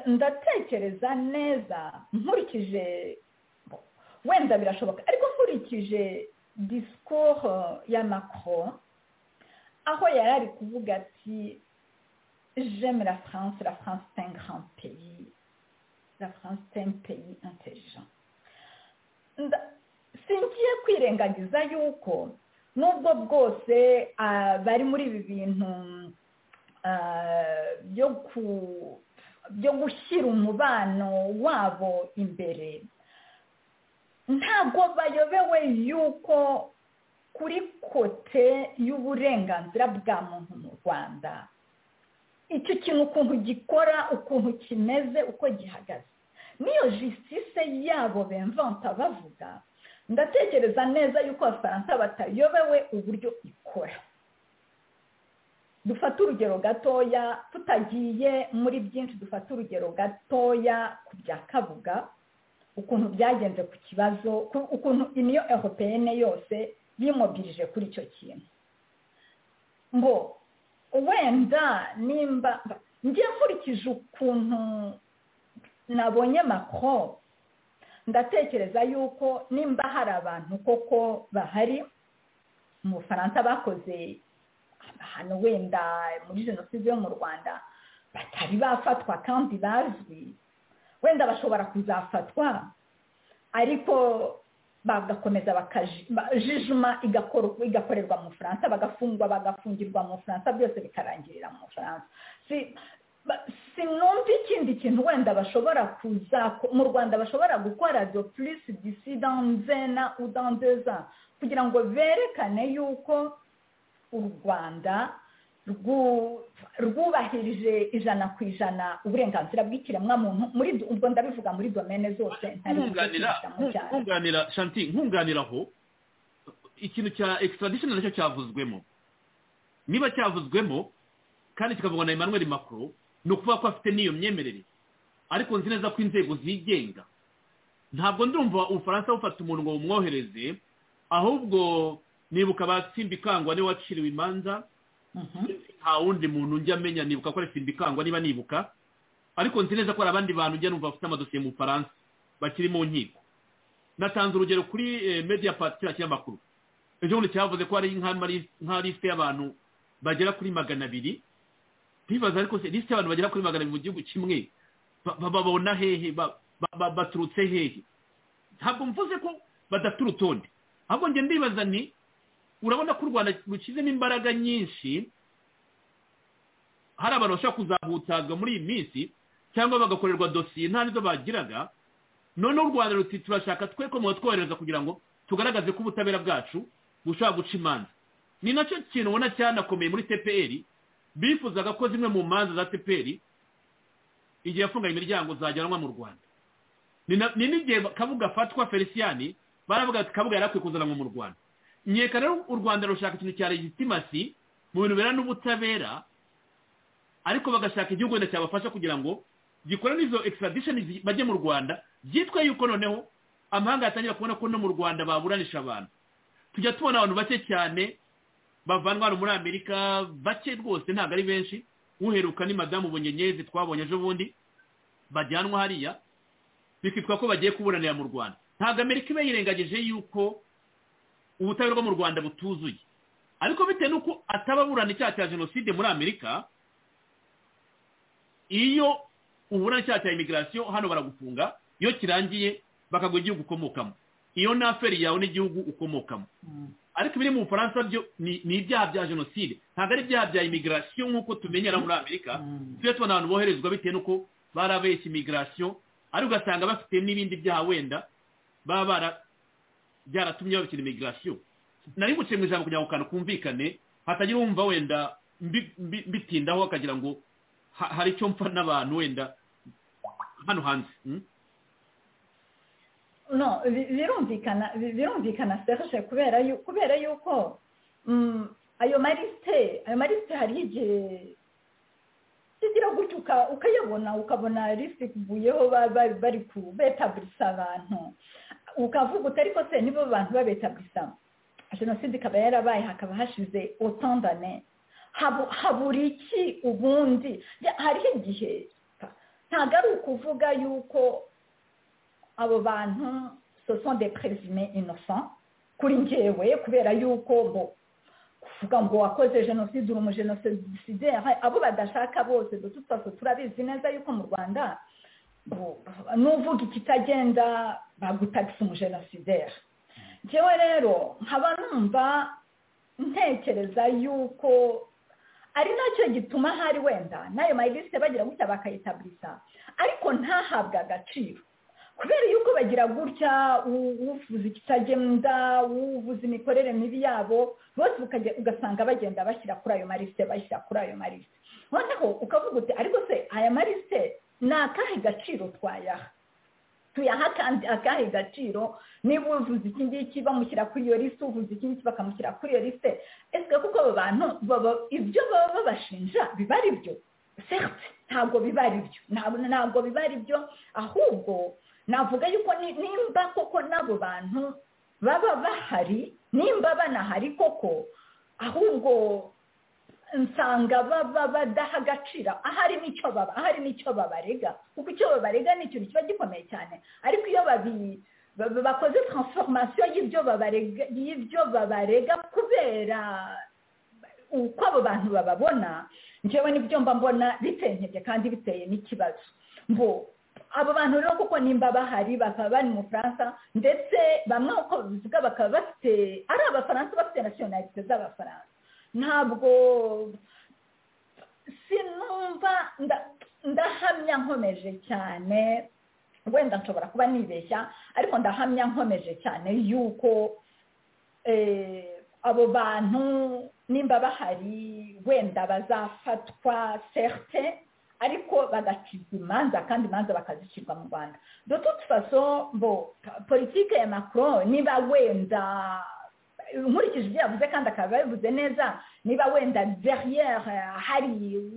ndatekereza neza nkurikije wenda birashoboka ariko nkurikije disikoro ya makoro aho yari ari kuvuga ati j'aime la france la france c'est un grand pays la france c'est un pays intelligent singiye kwirengagiza yuko nubwo bwose bari muri ibi bintu byo gushyira umubano wabo imbere ntabwo bayobewe yuko kuri kote y'uburenganzira bwa muntu mu rwanda icyo kintu ukuntu gikora ukuntu kimeze uko gihagaze niyo jisitise yabo bemvanta bavuga ndatekereza neza yuko abafaransa batayobewe uburyo ikora dufate urugero gatoya tutagiye muri byinshi dufate urugero gatoya ku bya kabuga ukuntu byagenze ku kibazo ukuntu iniyo eropeyene yose yimubwirije kuri icyo kintu ngo wenda nimba nkurikije ukuntu nabonye makoro ndatekereza yuko nimba hari abantu koko bahari mu bufaransa bakoze ahantu wenda muri jenoside yo mu rwanda batari bafatwa kandi bazwi wenda bashobora kuzafatwa ariko bagakomeza bakajijuma igakorerwa mu bufaransa bagafungwa bagafungirwa mu bufaransa byose bikarangirira mu bufaransa sinumva ikindi kintu wenda bashobora kuza mu rwanda bashobora gukora do purisi disi danze na udandeza kugira ngo berekane yuko u rwanda rwubahirije ijana ku ijana uburenganzira bw'ikiremwamuntu muri ubwo ndabivuga muri domene zose nkunganira shanti nkunganira aho ikintu cya ekisitradishoni nacyo cyavuzwemo niba cyavuzwemo kandi kikavugwa na emmanuel macron ni ukuvuga ko afite n'iyo myemerere ariko nzi neza ko inzego zigenga ntabwo ndumva ubufaransa bufata umuntu ngo bumwohereze ahubwo nibuka batsimba ikangwa niwe waciriwe imanza nta wundi muntu njya amenya nibuka ko ari simba ikangwa niba nibuka ariko nzi neza ko hari abandi bantu njya numva bafite amadosiye mu bufaransa bakiri mu nkiko natanze urugero kuri media pati kiriya kinyamakuru ejo bundi cyavuze ko hari nka lisite y'abantu bagera kuri magana abiri ntibaza ariko lisite y'abantu bagera kuri magana abiri mu gihugu kimwe bababona hehe baturutse hehe ntabwo mvuze ko badafite urutonde ahubwo njye ndibaza ni urabona ko u rwanda rushyizemo imbaraga nyinshi hari abantu bashobora kuzahutazwa muri iyi minsi cyangwa bagakorerwa dosiye nta nizo bagiraga noneho u rwanda ruti turashaka twe ko mwatwohereza kugira ngo tugaragaze ko ubutabera bwacu bushobora guca imanza ni nacyo kintu ubona cyanakomeye muri tpr bifuzaga ko zimwe mu manza za tpr igihe yafungaga imiryango zajyanwa mu rwanda ni n'igihe kabuga afatwa feliciyani baravuga ati kabuga yari akwiye kuzanwa mu rwanda nyeka rero u rwanda rushaka ikintu cya legitimasi mu bintu bera n'ubutabera ariko bagashaka igihugu wenda cyabafasha kugira ngo gikore n'izo ekisiradishoni bajye mu rwanda byitwe yuko noneho amahanga yatangira kubona ko no mu rwanda baburanisha abantu tujya tubona abantu bake cyane bavanwa hano muri amerika bake rwose ntabwo ari benshi uheruka ni madamu bunyenyezi twabonye ejo bundi bajyanwa hariya bikitwa ko bagiye kuburanira mu rwanda ntabwo amerika iba yirengagije yuko ubutabera bwo mu rwanda butuzuye ariko bitewe n'uko atababurana icyaha cya jenoside muri amerika iyo uburana icyaha cya imigirasiyo hano baragufunga iyo kirangiye bakaguha igihugu ukomokamo iyo naferi yawe n'igihugu ukomokamo ariko ibiri mu bufaransa byo ni ibyaha bya jenoside ntabwo ari ibyaha bya imigirasiyo nk'uko tumenyera muri amerika tujya tubona abantu boherezwa bitewe n'uko barabeshya imigirasiyo ariko ugasanga bafite n'ibindi byaha wenda baba bara byaratumye babikina imigirasiyo nari guciye mu ijambo kugira ngo kantu kumvikane hatagira uwumva wenda mbitindaho akagira ngo hari icyo mpfa n'abantu wenda hano hanze no birumvikana birumvikana serge kubera yuko ayo marisite ayo marisite hari igihe kigira gutyo ukayabona ukabona risikuyeho bari kubetabulisa abantu ukavuga uti ariko se nibo bantu babetabisa jenoside ikaba yarabaye hakaba hashize otandane habura iki ubundi hariho igihe ntabwo ari ukuvuga yuko abo bantu soson de perezime inosa kuri ngewe kubera yuko bo kuvuga ngo wakoze jenoside uri umujenosidere abo badashaka bose dututse turabizi neza yuko mu rwanda nuvuga ikitagenda bagutagisa umujenosideri ngewe rero nkaba numva ntekereza yuko ari nacyo gituma hari wenda n'ayo mayilisite bagira gutya bakayitabiriza ariko ntahabwe agaciro kubera yuko bagira gutya uvuza ikitagenda uvuza imikorere mibi yabo bose ugasanga bagenda bashyira kuri ayo marisite bashyira kuri ayo marisite noneho ukavuga uti ariko se aya marisite ni akahe gaciro twayaha tuyaha kandi akahe gaciro niba uvuze iki ngiki bamushyira kuri iyo lisite uvuze iki ngiki bakamushyira kuri iyo lisite ese kuko abo bantu ibyo baba babashinja biba ari byo ntabwo biba ari byo ntabwo biba ari byo ahubwo navuga yuko nimba koko n'abo bantu baba bahari nimba banahari koko ahubwo nsanga baba badaha agaciro ahari n'icyo baba ahari n'icyo babarega kuko icyo babarega ni ikintu kiba gikomeye cyane ariko iyo babi bakoze transformation y'ibyo babarega y'ibyo babarega kubera uko abo bantu bababona njyewe nibyo mba mbona bitenkebye kandi biteye n'ikibazo ngo abo bantu rero kuko nimba bahari bakaba bari mu Faransa ndetse bamwe uko babivuga bakaba bafite ari abafaransa bafite nasiyonalite z'abafaransa ntabwo sinumva ndahamya nkomeje cyane wenda nshobora kuba nibeshya ariko ndahamya nkomeje cyane yuko abo bantu nimba bahari wenda bazafatwa serte ariko bagacibwa imanza kandi imanza bakazicirwa mu rwanda dututse faso mbo politike ya macron niba wenda nkurikije ibyo yavuze kandi akaba yabivuze neza niba wenda deriyeri hari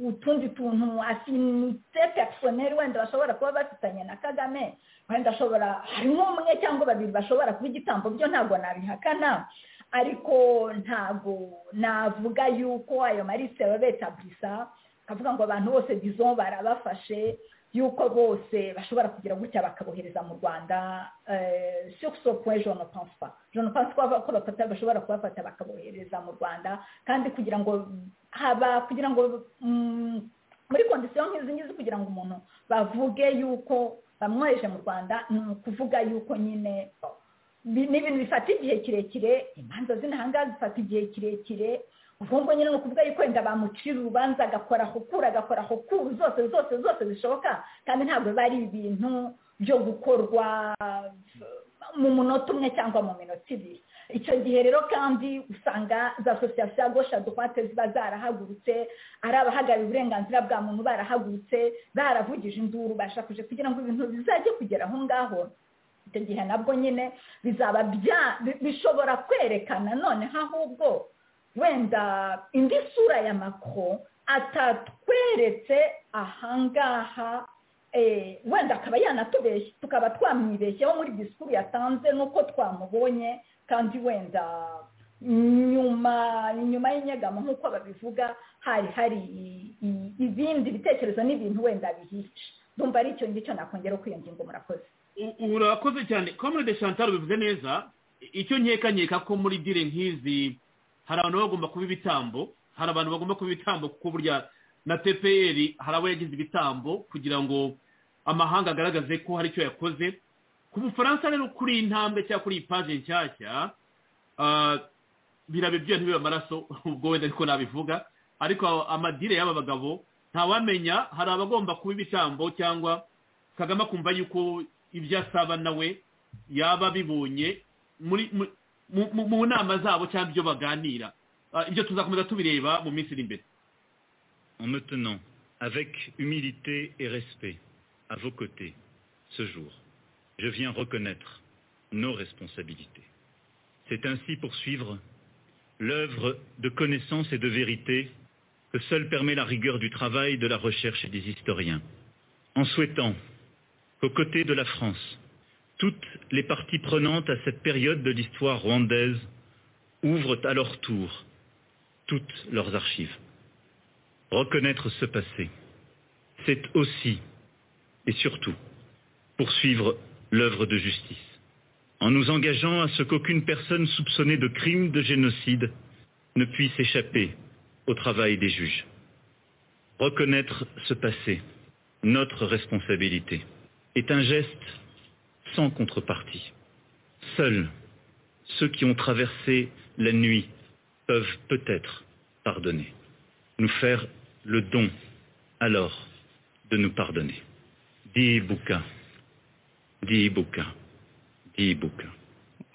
utundi tuntu afinite personeri wenda bashobora kuba bafitanye na kagame wenda ashobora harimo umwe cyangwa babiri bashobora kuba igitambo byo ntabwo nabihakana ariko ntabwo navuga yuko ayo marise babeta bisa akavuga ngo abantu bose bizo barabafashe yuko bose bashobora kugira gutya bakabohereza mu rwanda surusopwe jone pansipa jone pansipa ko bafata bashobora kubafata bakabohereza mu rwanda kandi kugira ngo haba kugira ngo muri kondisiyo nk'izi ngizi kugira ngo umuntu bavuge yuko bamwoheje mu rwanda ni ukuvuga yuko nyine ni ibintu bifata igihe kirekire imanza z'intahanga zifata igihe kirekire ubwo nyine ni ukuvuga yuko wenda bamucira urubanza agakora hukura agakora hukuru zose zose zose zishoboka kandi ntabwo biba ari ibintu byo gukorwa mu munota umwe cyangwa mu minota ibiri icyo gihe rero kandi usanga za sosiyete ya gosha dukwate ziba zarahagurutse ari abahagarariye uburenganzira bwa muntu barahagurutse baravugije induru bashakuje kugira ngo ibintu bizajye kugera aho ngaho icyo gihe nabwo nyine bizaba bishobora kwerekana noneho ahubwo wenda indi sura ya makoro atatweretse ahangaha wenda akaba yanatubeshye tukaba twamwibeshyeho muri disikuru yatanze nuko twamubonye kandi wenda nyuma nyuma y'inyegamo nk'uko babivuga hari hari ibindi bitekerezo n'ibintu wenda bihica dumva ari icyo ngicyo nakongera kuri iyo ngingo murakoze urakoze cyane komurede chantal bivuze neza icyo nkeka ko muri dire nk'izi hari abantu bagomba kuba ibitambo hari abantu bagomba kuba ibitambo kuko burya na tpr hari abo yagize ibitambo kugira ngo amahanga agaragaze ko hari icyo yakoze ku bufaransa rero kuri iyi ntambwe cyangwa kuri iyi paje nshyashya birabe byo ntibibe amaraso ubwo wenda ariko nabivuga ariko amadire y'aba bagabo ntawamenya hari abagomba kuba ibitambo cyangwa kagame akumva yuko ibyo asaba nawe yaba abibonye muri mu nama zabo cyangwa ibyo baganira ibyo tuzakomeza tubireba mu minsi iri imbere En me tenant avec humilité et respect à vos côtés ce jour, je viens reconnaître nos responsabilités. C'est ainsi poursuivre l'œuvre de connaissance et de vérité que seule permet la rigueur du travail, de la recherche et des historiens, en souhaitant qu'aux côtés de la France, toutes les parties prenantes à cette période de l'histoire rwandaise ouvrent à leur tour toutes leurs archives. Reconnaître ce passé, c'est aussi et surtout poursuivre l'œuvre de justice, en nous engageant à ce qu'aucune personne soupçonnée de crime de génocide ne puisse échapper au travail des juges. Reconnaître ce passé, notre responsabilité, est un geste sans contrepartie. Seuls ceux qui ont traversé la nuit peuvent peut-être pardonner, nous faire le don alors de nous pardonner. Diibuka, Diibuka, Diibuka.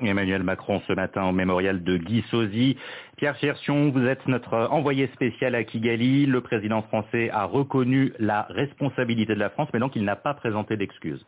Emmanuel Macron ce matin au mémorial de Guy Sozy. Pierre Cherchion, vous êtes notre envoyé spécial à Kigali. Le président français a reconnu la responsabilité de la France, mais donc il n'a pas présenté d'excuses.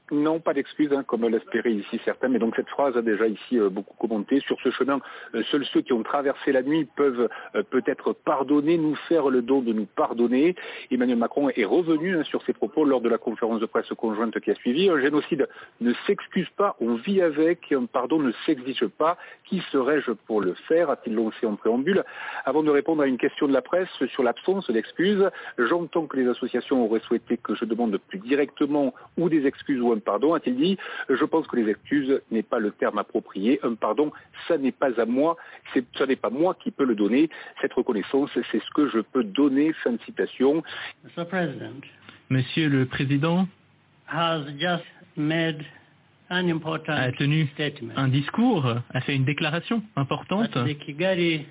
Non, pas d'excuses, hein, comme l'espéraient ici certains, mais donc cette phrase a déjà ici euh, beaucoup commenté. Sur ce chemin, euh, seuls ceux qui ont traversé la nuit peuvent euh, peut-être pardonner, nous faire le don de nous pardonner. Emmanuel Macron est revenu hein, sur ses propos lors de la conférence de presse conjointe qui a suivi. Un génocide ne s'excuse pas, on vit avec, un pardon ne s'exige pas. Qui serais-je pour le faire a-t-il lancé en préambule Avant de répondre à une question de la presse sur l'absence d'excuses, j'entends que les associations auraient souhaité que je demande plus directement ou des excuses ou un pardon, a-t-il dit. Je pense que les excuses n'est pas le terme approprié. Un pardon, ça n'est pas à moi, c'est, ça n'est pas moi qui peux le donner. Cette reconnaissance, c'est ce que je peux donner. Fin de citation. Mr. President Monsieur le Président has just made an important a tenu un discours, a fait une déclaration importante that the Kigali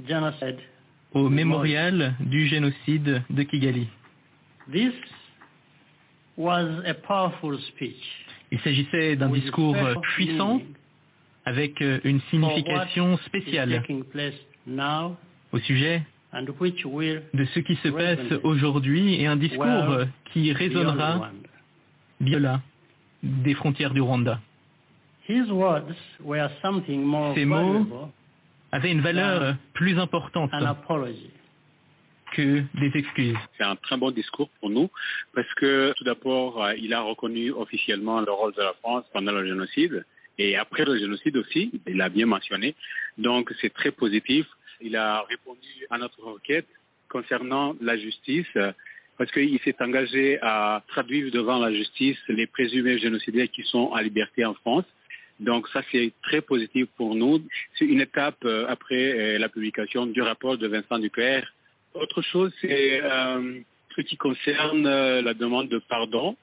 genocide. au mémorial du génocide de Kigali. This was a powerful speech Il s'agissait d'un discours puissant avec une signification is spéciale taking place now au sujet and which will de ce qui se passe aujourd'hui et un discours qui résonnera bien-là des frontières du Rwanda. his words were something more Ces mots valuable Avait une valeur plus importante an apology. que des excuses. C'est un très bon discours pour nous parce que tout d'abord, euh, il a reconnu officiellement le rôle de la France pendant le génocide et après le génocide aussi, il l'a bien mentionné. Donc c'est très positif. Il a répondu à notre requête concernant la justice euh, parce qu'il s'est engagé à traduire devant la justice les présumés génocidaires qui sont en liberté en France. Donc ça, c'est très positif pour nous. C'est une étape euh, après euh, la publication du rapport de Vincent Duclerc. Autre chose, c'est euh, ce qui concerne euh, la demande de pardon.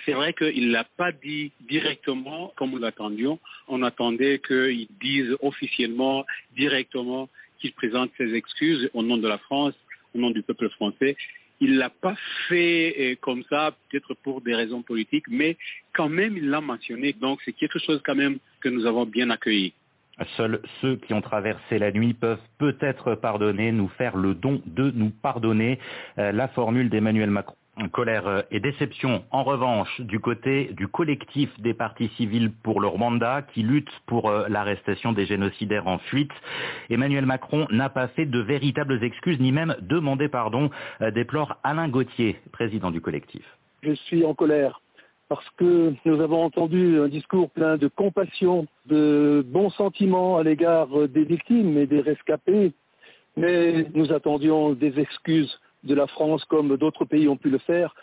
C'est vrai qu'il ne l'a pas dit directement comme nous l'attendions. On attendait qu'il dise officiellement, directement, qu'il présente ses excuses au nom de la France, au nom du peuple français. Il ne l'a pas fait euh, comme ça, peut-être pour des raisons politiques, mais quand même, il l'a mentionné. Donc, c'est quelque chose quand même que nous avons bien accueilli. Seuls ceux qui ont traversé la nuit peuvent peut-être pardonner, nous faire le don de nous pardonner. Euh, la formule d'Emmanuel Macron. Colère et déception, en revanche, du côté du collectif des partis civils pour le Rwanda qui lutte pour euh, l'arrestation des génocidaires en fuite. Emmanuel Macron n'a pas fait de véritables excuses ni même demandé pardon, euh, déplore Alain Gauthier, président du collectif. Je suis en colère parce que nous avons entendu un discours plein de compassion, de bons sentiments à l'égard des victimes et des rescapés, mais nous attendions des excuses de la France comme d'autres pays ont pu le faire.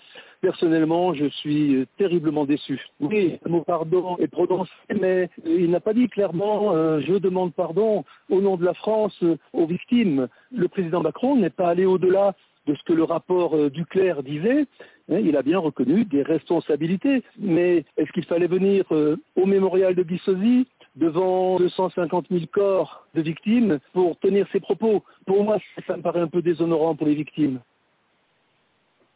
Personnellement, je suis terriblement déçu. Oui, le mot pardon est prononcé, mais il n'a pas dit clairement euh, je demande pardon au nom de la France euh, aux victimes. Le président Macron n'est pas allé au-delà de ce que le rapport euh, Duclerc disait. Hein, Il a bien reconnu des responsabilités, mais est-ce qu'il fallait venir euh, au mémorial de Bissosi devant 250 000 corps de victimes pour tenir ses propos Pour moi, ça me paraît un peu déshonorant pour les victimes.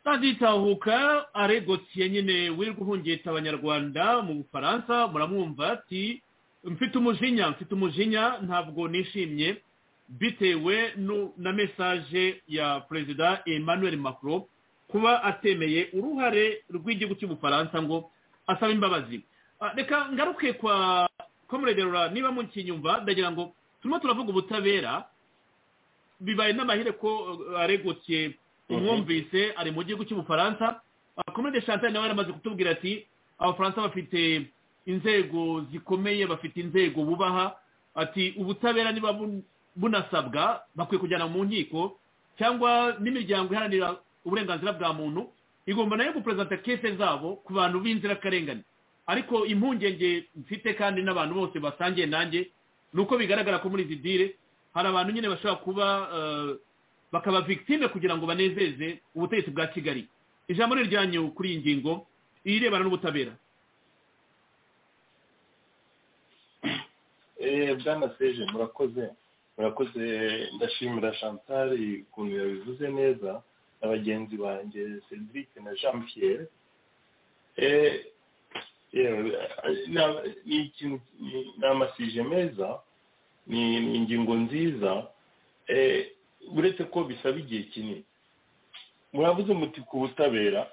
taditahuka aregotye nyine wirirwa uhungeta abanyarwanda mu bufaransa muramwumva ati mfite umujinya mfite umujinya ntabwo nishimye bitewe nu- na mesaje ya perezida emmanuel macron kuba atemeye uruhare rw'igihugu cy'ubufaransa ngo asaba imbabazi Ah, reka ngaruke kwa komuregerura niba mukinyumva ndagira ngo turimo turavuga ubutabera bibaye n'amahire ko uh, aregotiye umwumvise ari mu gihugu cy'ubufaransa komede chantal nawe yaramaze kutubwira ati abafaransa bafite inzego zikomeye bafite inzego bubaha ati ubutabera niba bun- bunasabwa bakwiye kujyana mu nkiko cyangwa n'imiryango iharanira uburenganzira bwa muntu igomba nayo guperezanta kese zabo ku bantu b'inzirakarengane ariko impungenge mfite kandi n'abantu bose basangiye nanjye ni uko bigaragara ko muri izi dire hari abantu nyine bashobora kuba eh, bakaba victime kugira ngo banezeze ubutegetsi bwa kigali ijambo ni iryanyu kuri iyi ngingo irebana n'ubutabera Eh, bwana seje murakoze murakoze ndashimira chantal ukuntu yabivuze neza na bagenzi banjye cedric na jean pierre Eh, yewe, eh, na- ni ikintu- ni- ni amasije meza ni ni ingingo nziza Eh, uretse ko bisaba igihe kinini muravuze muti ku butabera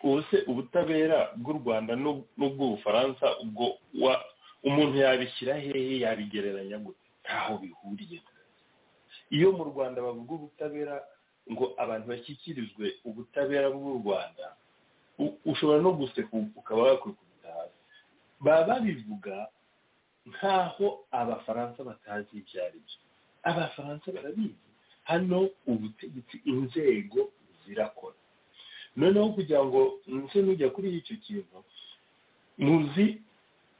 ubu se ubutabera bw'u rwanda n'ub- n'ubw'ubufaransa ubwo wa- umuntu yabishyira hehe yabigereranya gute ntaho bihuriye iyo mu rwanda bavuga ubutabera ngo abantu bashyikirizwe ubutabera bw'u rwanda u- ushobora no guseka ukaba wakwikurira hasi baba babivuga nk'aho abafaransa batazi ibyo ari byo abafaransa barabizi hano ubutegetsi inzego zirakora noneho kugira ngo nse n'ujya kuri icyo kintu muzi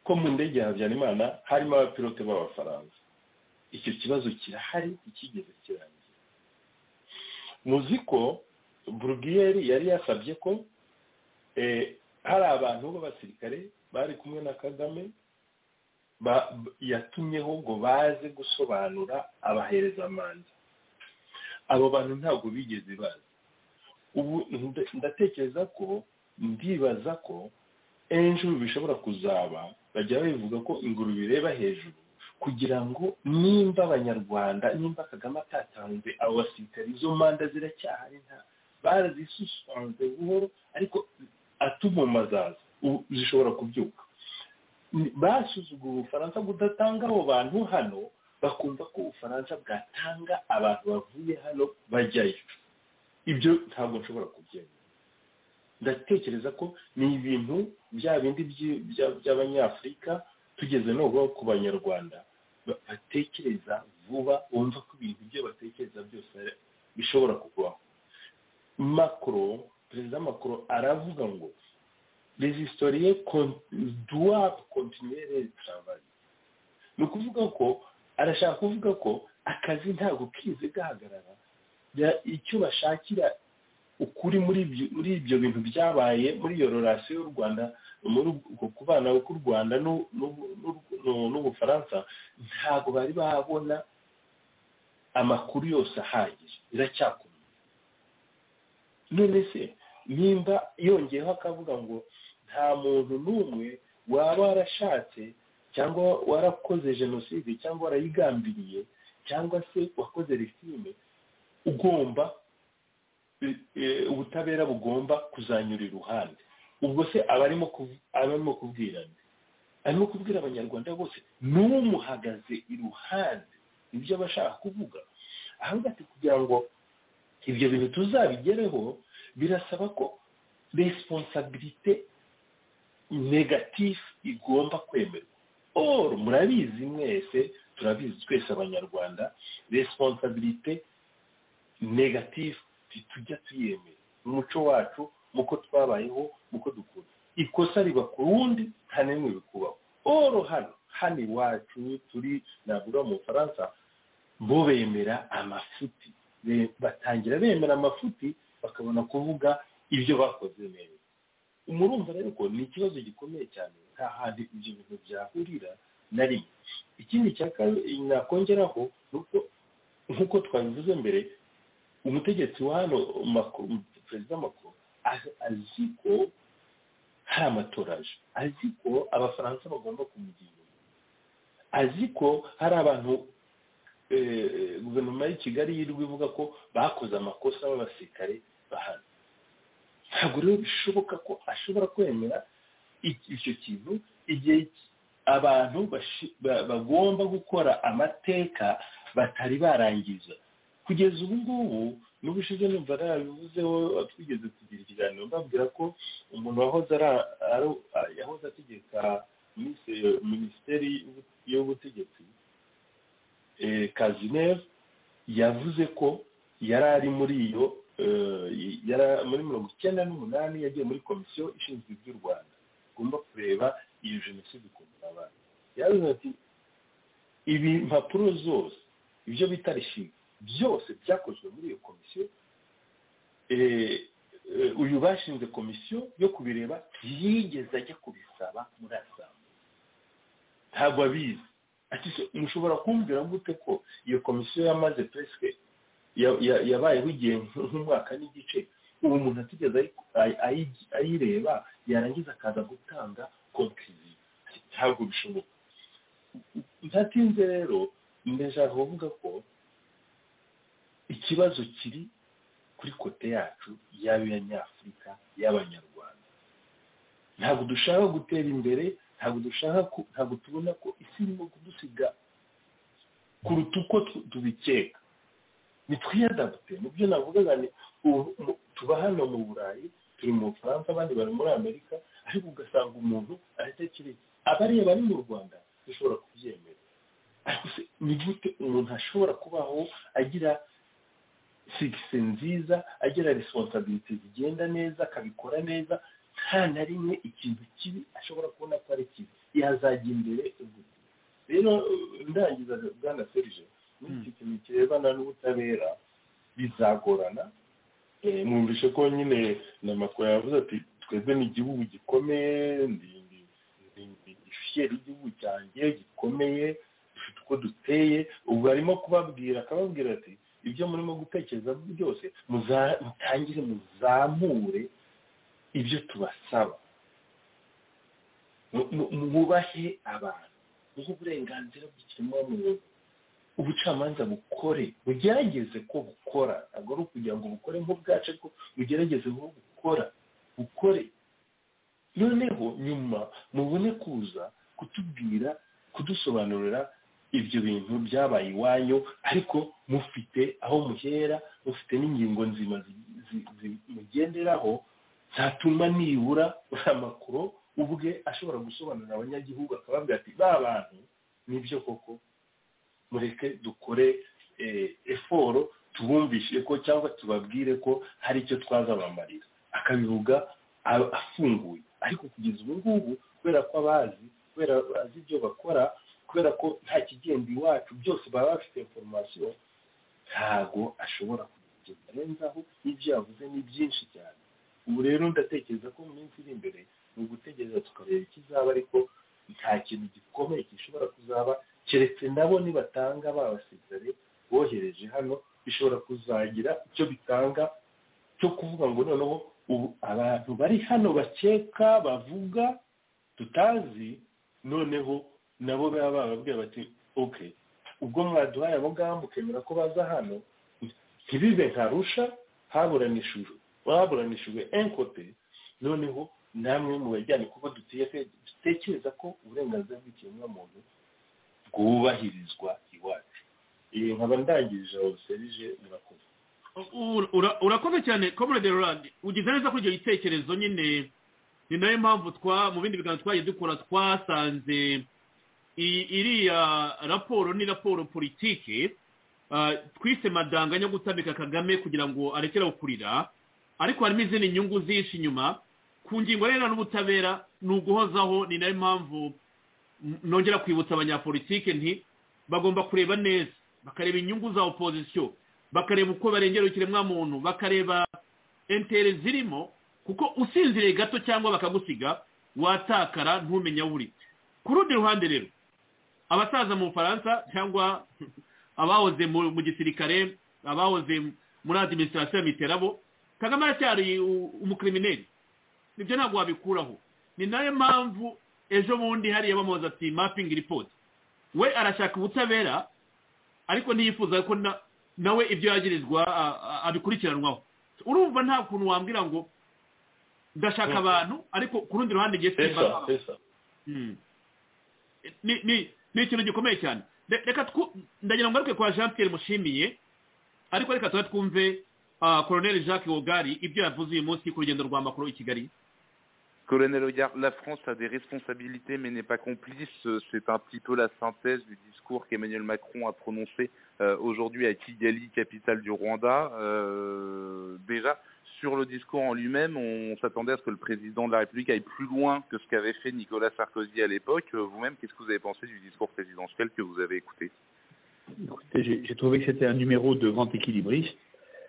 ko mu ndege ya habyarimana harimo abapilote b'abafaransa icyo kibazo kirahari ikigeze kirangira muzi ko burugiyeri yari yasabye ko eh, hari abantu b'abasirikare bari kumwe na kagame ba- b- yatumyeho ngo baze gusobanura abahereza manza abo bantu ntabwo bigeze baza ubu nda- ndatekereza ko ndibaza ko ejo bishobora kuzaba bajya babivuga ko ingurube ireba hejuru kugira ngo nimba abanyarwanda nimba kagame atatanze abo basirikare izo manda ziracyahari nta barazisusanze buhoro ariko atuma zaza ubu zishobora kubyuka Ni- basuzuguye ubufaransa budatanga abo bantu hano bakumva ko ubufaransa bwatanga abantu bavuye hano bajyayo ibyo ntabwo nshobora kubyemera ndatekereza ko ni ibintu bya bindi by'i- bya- by'abanyafurika tugeze nubwo ku banyarwanda ba- batekereza vuba bumva ko ibintu byo batekereza byose ari- bishobora kubaho makro perezida makro aravuga ngo les historiens con- doivent continuer les travail ni ukuvuga ko arashaka kuvuga ko akazi ntabwo kize gahagarara bya- icyo bashakira ukuri muri ibyo muri ibyo bintu byabaye muri iyo rorasiyo y'u rwanda muri uko kubana k'u rwanda n'u- n'u- n'u- n'u- n'ubufaransa ntabwo bari babona amakuru yose ahagije biracyakomeye none se nimba yongeyeho akavuga ngo nta muntu n'umwe waba warashatse cyangwa warakoze jenoside cyangwa warayigambiriye cyangwa se wakoze rifime ugomba eh, eh, ubutabera bugomba kuzanyura iruhande ubwo se abarimo kuv- abarimo kubwirana arimo kubwira abanyarwanda bose n'umuhagaze iruhande ibyo aba ashaka kuvuga ahangaha ati kugira ngo ibyo bintu tuzabigereho birasaba ko responsabilité negatif igomba kwemerwa or murabizi mwese turabizi twese abanyarwanda responsabilité negative tujya tuyemera mu muco wacu muko twabayeho muko dukura ikosa riba ku wundi nta n'imwe bikubaho oro hano hano iwacu turi nabura mu bufaransa bo bemera amafuti Be- batangira bemera amafuti bakabona kuvuga ibyo bakoze neza murumva rero ko ni ikibazo gikomeye cyane nta handi ibyo bintu byahurira na rimwe ikindi cya kabiri nakongeraho ni uko nk'uko twabivuze mbere umutegetsi wa hano Macron- perezida makuru azi ko hari amatora aje azi ko abafaransa bagomba kumugira inyuma azi ko hari abantu eh, guverinoma y'i kigali yirirwa ivuga ko bakoze amakosa b'abasirikare bahana ntabwo rero bishoboka ko ashobora kwemera iki- icyo kintu igihe abantu bashi- ba- bagomba gukora amateka batari barangiza kugeza ubu ngubu n'ubushize numva narabivuzeho twigeze tugira ikiganiro mbabwira ko umuntu wahoze ara- ari- yahoze ategeka minis- minisiteri y'ubu- y'ubutegetsi eh, kazineve yavuze ko yari ari muri iyo eh, yari muri mirongo icyenda n'umunani yagiye muri komisiyo ishinzwe iby'u rwanda igomba kureba iyo jenoside ukuntu yabaye yavuze ati ibi mpapuro zose ibyo bita rishinga byose byakozwe muri iyo komisiyo eh, eh, uyu bashinze komisiyo yo kubireba ntiyigeze ajya kubisaba muri asamba ntabwo abizi ati se mushobora kumbwira gute ko iyo komisiyo yamaze peske ya- ya- yabayeho igihe nk'umwaka n'igice uwo muntu atigeze ayi- ayi- ayi- ayireba yarangiza akaza gutanga konkiriziyo ntabwo bishoboka ntatinze rero ndashaka kuvuga ko ikibazo kiri kuri kote yacu y'abanyafurika y'abanyarwanda ntabwo dushaka gutera imbere ntabwo dushaka ku- ntabwo tubona ko isi irimo kudusiga kuruta uko tu- tubikeka nitwiyadapute nibyo navugaga ni ubu mu- tuba hano mu burayi turi mu bufaransa abandi bari muri amerika ariko ugasanga umuntu aratekereza abareba ari mu rwanda dushobora kubyemera ariko se ni gute umuntu ashobora kubaho agira sigisi nziza agira resonsabilite zigenda neza akabikora neza nta na rimwe ikintu kibi ashobora kubona ko ari kibi yazajya imbere ubwo. rero ndangiza bwana serije n'iki kintu kirebana n'ubutabera bizagorana Eh, numvise ko nyine na makuru yavuze ati twebwe ni igihugu gikomeye ndi ndi- ndi- ndi fier y'igihugu cyanjye gikomeye dufite uko duteye ubu arimo kubabwira akababwira ati ibyo murimo gutekereza byose muza- mutangire muzamure ibyo tubasaba Mu- mu- mwubahe abantu muhe uburenganzira bw'ikiremwamuntu ubucamanza bukore bugerageze ko bukora ntabwo ari ukugira ngo bukore nk'ubwacu ariko bugerageze ko bukora bukore noneho nyuma mubone kuza kutubwira kudusobanurira ibyo bintu byabaye iwanyu ariko mufite aho muhera mufite n'ingingo nzima zi- zi- zi- mugenderaho zatuma nibura amakuru ubwe ashobora gusobanurira abanyagihugu akababwira ati ba bantu nibyo koko mureke dukore eh, eforo tubumvishe ko cyangwa tubabwire ko hari icyo twazabamarira akabivuga a- afunguye ariko kugeza ubu ngubu kubera ko abazi kubera bazi ibyo bakora kubera ko nta kigenda iwacu byose baba bafite inforomasiyo ntago ashobora kugira arenzaho n'ibyo yavuze ni byinshi cyane ubu rero ndatekereza ko mu minsi iri imbere ni ugutegereza tukareba ikizaba ariko nta kintu gikomeye gishobora kuzaba keretse nabo nibatanga babasirikare bohereje hano bishobora kuzagira icyo bitanga cyo kuvuga ngo noneho ubu abantu bari hano bakeka bavuga tutazi noneho nabo baba bababwira bati oke ubwo mwaduhaye abo ngabo mukemera ko baza hano ntibibe nka rusha haburanishijwe haburanishijwe enkote noneho namwe mu bajyane kuko duteye- dutekereza ko uburenganzira bw'ikiremwamuntu bwubahirizwa iwacu iyi nkaba ndangirije aho serije murakoze Ura- ura- urakoze cyane comrade Roland ugize neza kuri icyo gitekerezo nyine ni nayo mpamvu twa mu bindi biganiro twagiye dukora twasanze i- iriya raporo ni raporo politiki ah, twise madanganya yo gutamika kagame kugira ngo arekere aho kurira ariko harimo izindi nyungu zihishe inyuma ku ngingo rero n'ubutabera ni uguhozaho ni nayo mpamvu n- nongera kwibutsa abanyapolitike nti bagomba kureba neza bakareba inyungu za opozisiyo bakareba uko barengera ikiremwamuntu bakareba entere zirimo kuko usinziriye gato cyangwa bakagusiga watakara ntumenye aho uri ku rundi ruhande rero abasaza mu bufaransa cyangwa abahoze mu mu gisirikare abahoze muri adiminisitirasiyo ya miterabo kagame aracyari u- umukrimineri nibyo ntabwo wabikuraho ni nayo mpamvu ejo bundi hariya bamubaza ati mapingi ripoti we arashaka ubutabera ariko ntiyifuza ko na- nawe ibyo yagirizwa a- a- abikurikiranwaho urumva nta kuntu wambwira ngo ndashaka abantu ariko ku rundi ruhande ngiye pesa simba pesa Mm. ni ni- ni ikintu gikomeye cyane Re- reka twu- ndagira ngo ngaruke kwa jean pierre mushimiye ariko reka tuba twumve ah, colonel jacques wogari ibyo yavuze uyu munsi ku rugendo rwa makuru i kigali Colonel Hogar, la France a des responsabilités mais n'est pas complice. Euh, C'est un petit peu la synthèse du discours qu'Emmanuel Macron a prononcé euh, aujourd'hui à Kigali, capitale du Rwanda. Euh, déjà, sur le discours en lui-même, on s'attendait à ce que le président de la République aille plus loin que ce qu'avait fait Nicolas Sarkozy à l'époque. Euh, Vous-même, qu'est-ce que vous avez pensé du discours présidentiel que vous avez écouté Écoutez, J'ai j'ai trouvé que c'était un numéro de grand équilibriste.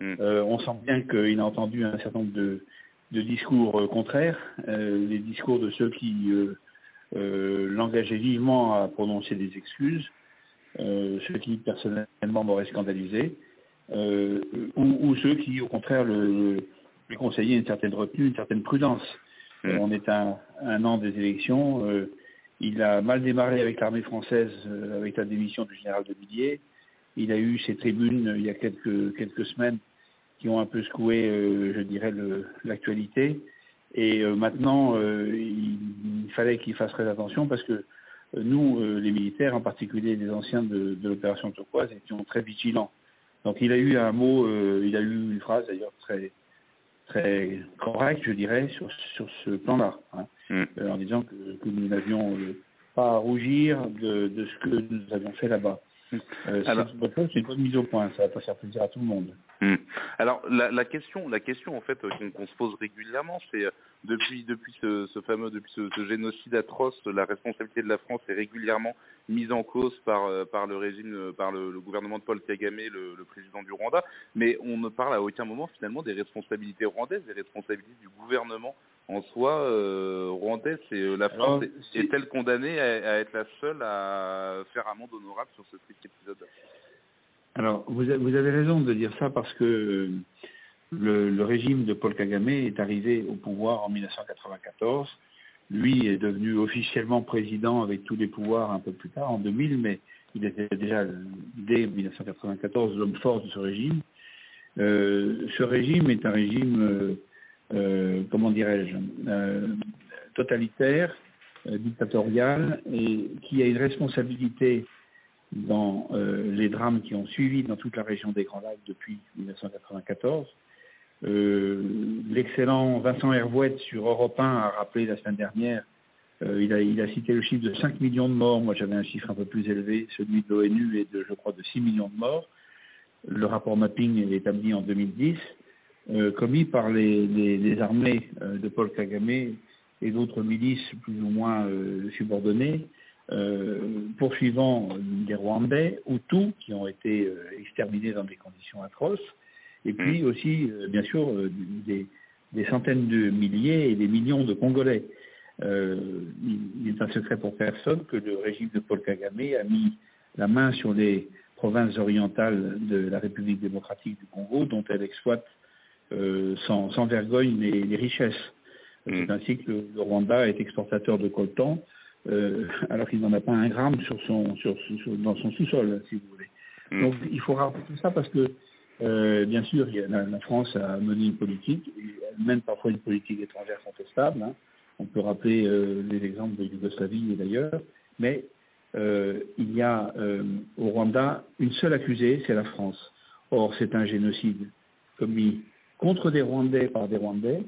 Euh, on sent bien qu'il a entendu un certain nombre de, de discours euh, contraires, euh, les discours de ceux qui euh, euh, l'engageaient vivement à prononcer des excuses, euh, ceux qui personnellement m'auraient scandalisé, euh, ou, ou ceux qui au contraire le, lui conseillaient une certaine retenue, une certaine prudence. Euh, on est à un an des élections. euh, il a mal démarré avec l'armée française, euh, avec la démission du général de Villiers. Il a eu ses tribunes euh, il y a quelques, quelques semaines qui ont un peu secoué, euh, je dirais, le- l'actualité. Et euh, maintenant, euh, il, il fallait qu'ils fassent très attention parce que euh, nous, euh, les militaires, en particulier les anciens de, de l'opération turquoise, étions très vigilants. Donc il a eu un mot, euh, il a eu une phrase d'ailleurs très très correcte, je dirais, sur, sur ce plan-là, hein, euh, en disant que, que nous n'avions euh, pas à rougir de, de ce que nous avions fait là-bas. Euh, c'est Alors- une bonne chose, c'est une bonne mise au point, ça va pas faire plaisir à tout le monde. Hmm. Alors la, la question, la question en fait euh, qu'on qu'on se pose régulièrement, c'est euh, depuis depuis ce, ce fameux depuis ce, ce génocide atroce, la responsabilité de la France est régulièrement mise en cause par euh, par le régime, euh, par le, le gouvernement de Paul Kagame, le, le président du Rwanda, mais on ne parle à aucun moment finalement des responsabilités rwandaises, des responsabilités du gouvernement en soi euh, rwandais. C'est euh, la Alors, France est- est-elle condamnée à, à être la seule à faire amende honorable sur ce triste épisode Alors, vous, a- vous avez raison de dire ça parce que euh, le, le régime de Paul Kagame est arrivé au pouvoir en 1994. Lui est devenu officiellement président avec tous les pouvoirs un peu plus tard, en 2000, mais il était déjà, euh, dès 1994, l'homme fort de ce régime. Euh, ce régime est un régime, euh, euh, comment dirais-je, euh, totalitaire, euh, dictatorial, et qui a une responsabilité dans euh, les drames qui ont suivi dans toute la région des Grands Lacs depuis 1994. Euh, L'excellent Vincent Hervouette sur Europe 1 a rappelé la semaine dernière, euh, il, a, il a cité le chiffre de 5 millions de morts, moi j'avais un chiffre un peu plus élevé, celui de l'ONU est de, je crois, de 6 millions de morts. Le rapport mapping est établi en 2010, euh, commis par les, les- les armées euh, de Paul Kagame et d'autres milices plus ou moins euh, subordonnées euh, poursuivant des Rwandais, Hutus, qui ont été euh, exterminés dans des conditions atroces, et puis aussi, euh, bien sûr, euh, des, des centaines de milliers et des millions de Congolais. Euh, il n'est un secret pour personne que le régime de Paul Kagame a mis la main sur les provinces orientales de la République démocratique du Congo, dont elle exploite euh, sans, sans vergogne les, les richesses. C'est ainsi que le, le Rwanda est exportateur de coltan, euh, alors qu'il n'en a pas un gramme sur son, sur, sur- dans son sous-sol, si vous voulez. Donc il faut rappeler tout ça parce que, euh, bien sûr, il y a- la, la France a mené une politique, et elle mène parfois une politique étrangère contestable. hein. On peut rappeler euh, les exemples de Yougoslavie et d'ailleurs, mais euh, il y a euh, au Rwanda une seule accusée, c'est la France. Or, c'est un génocide commis contre des Rwandais par des Rwandais,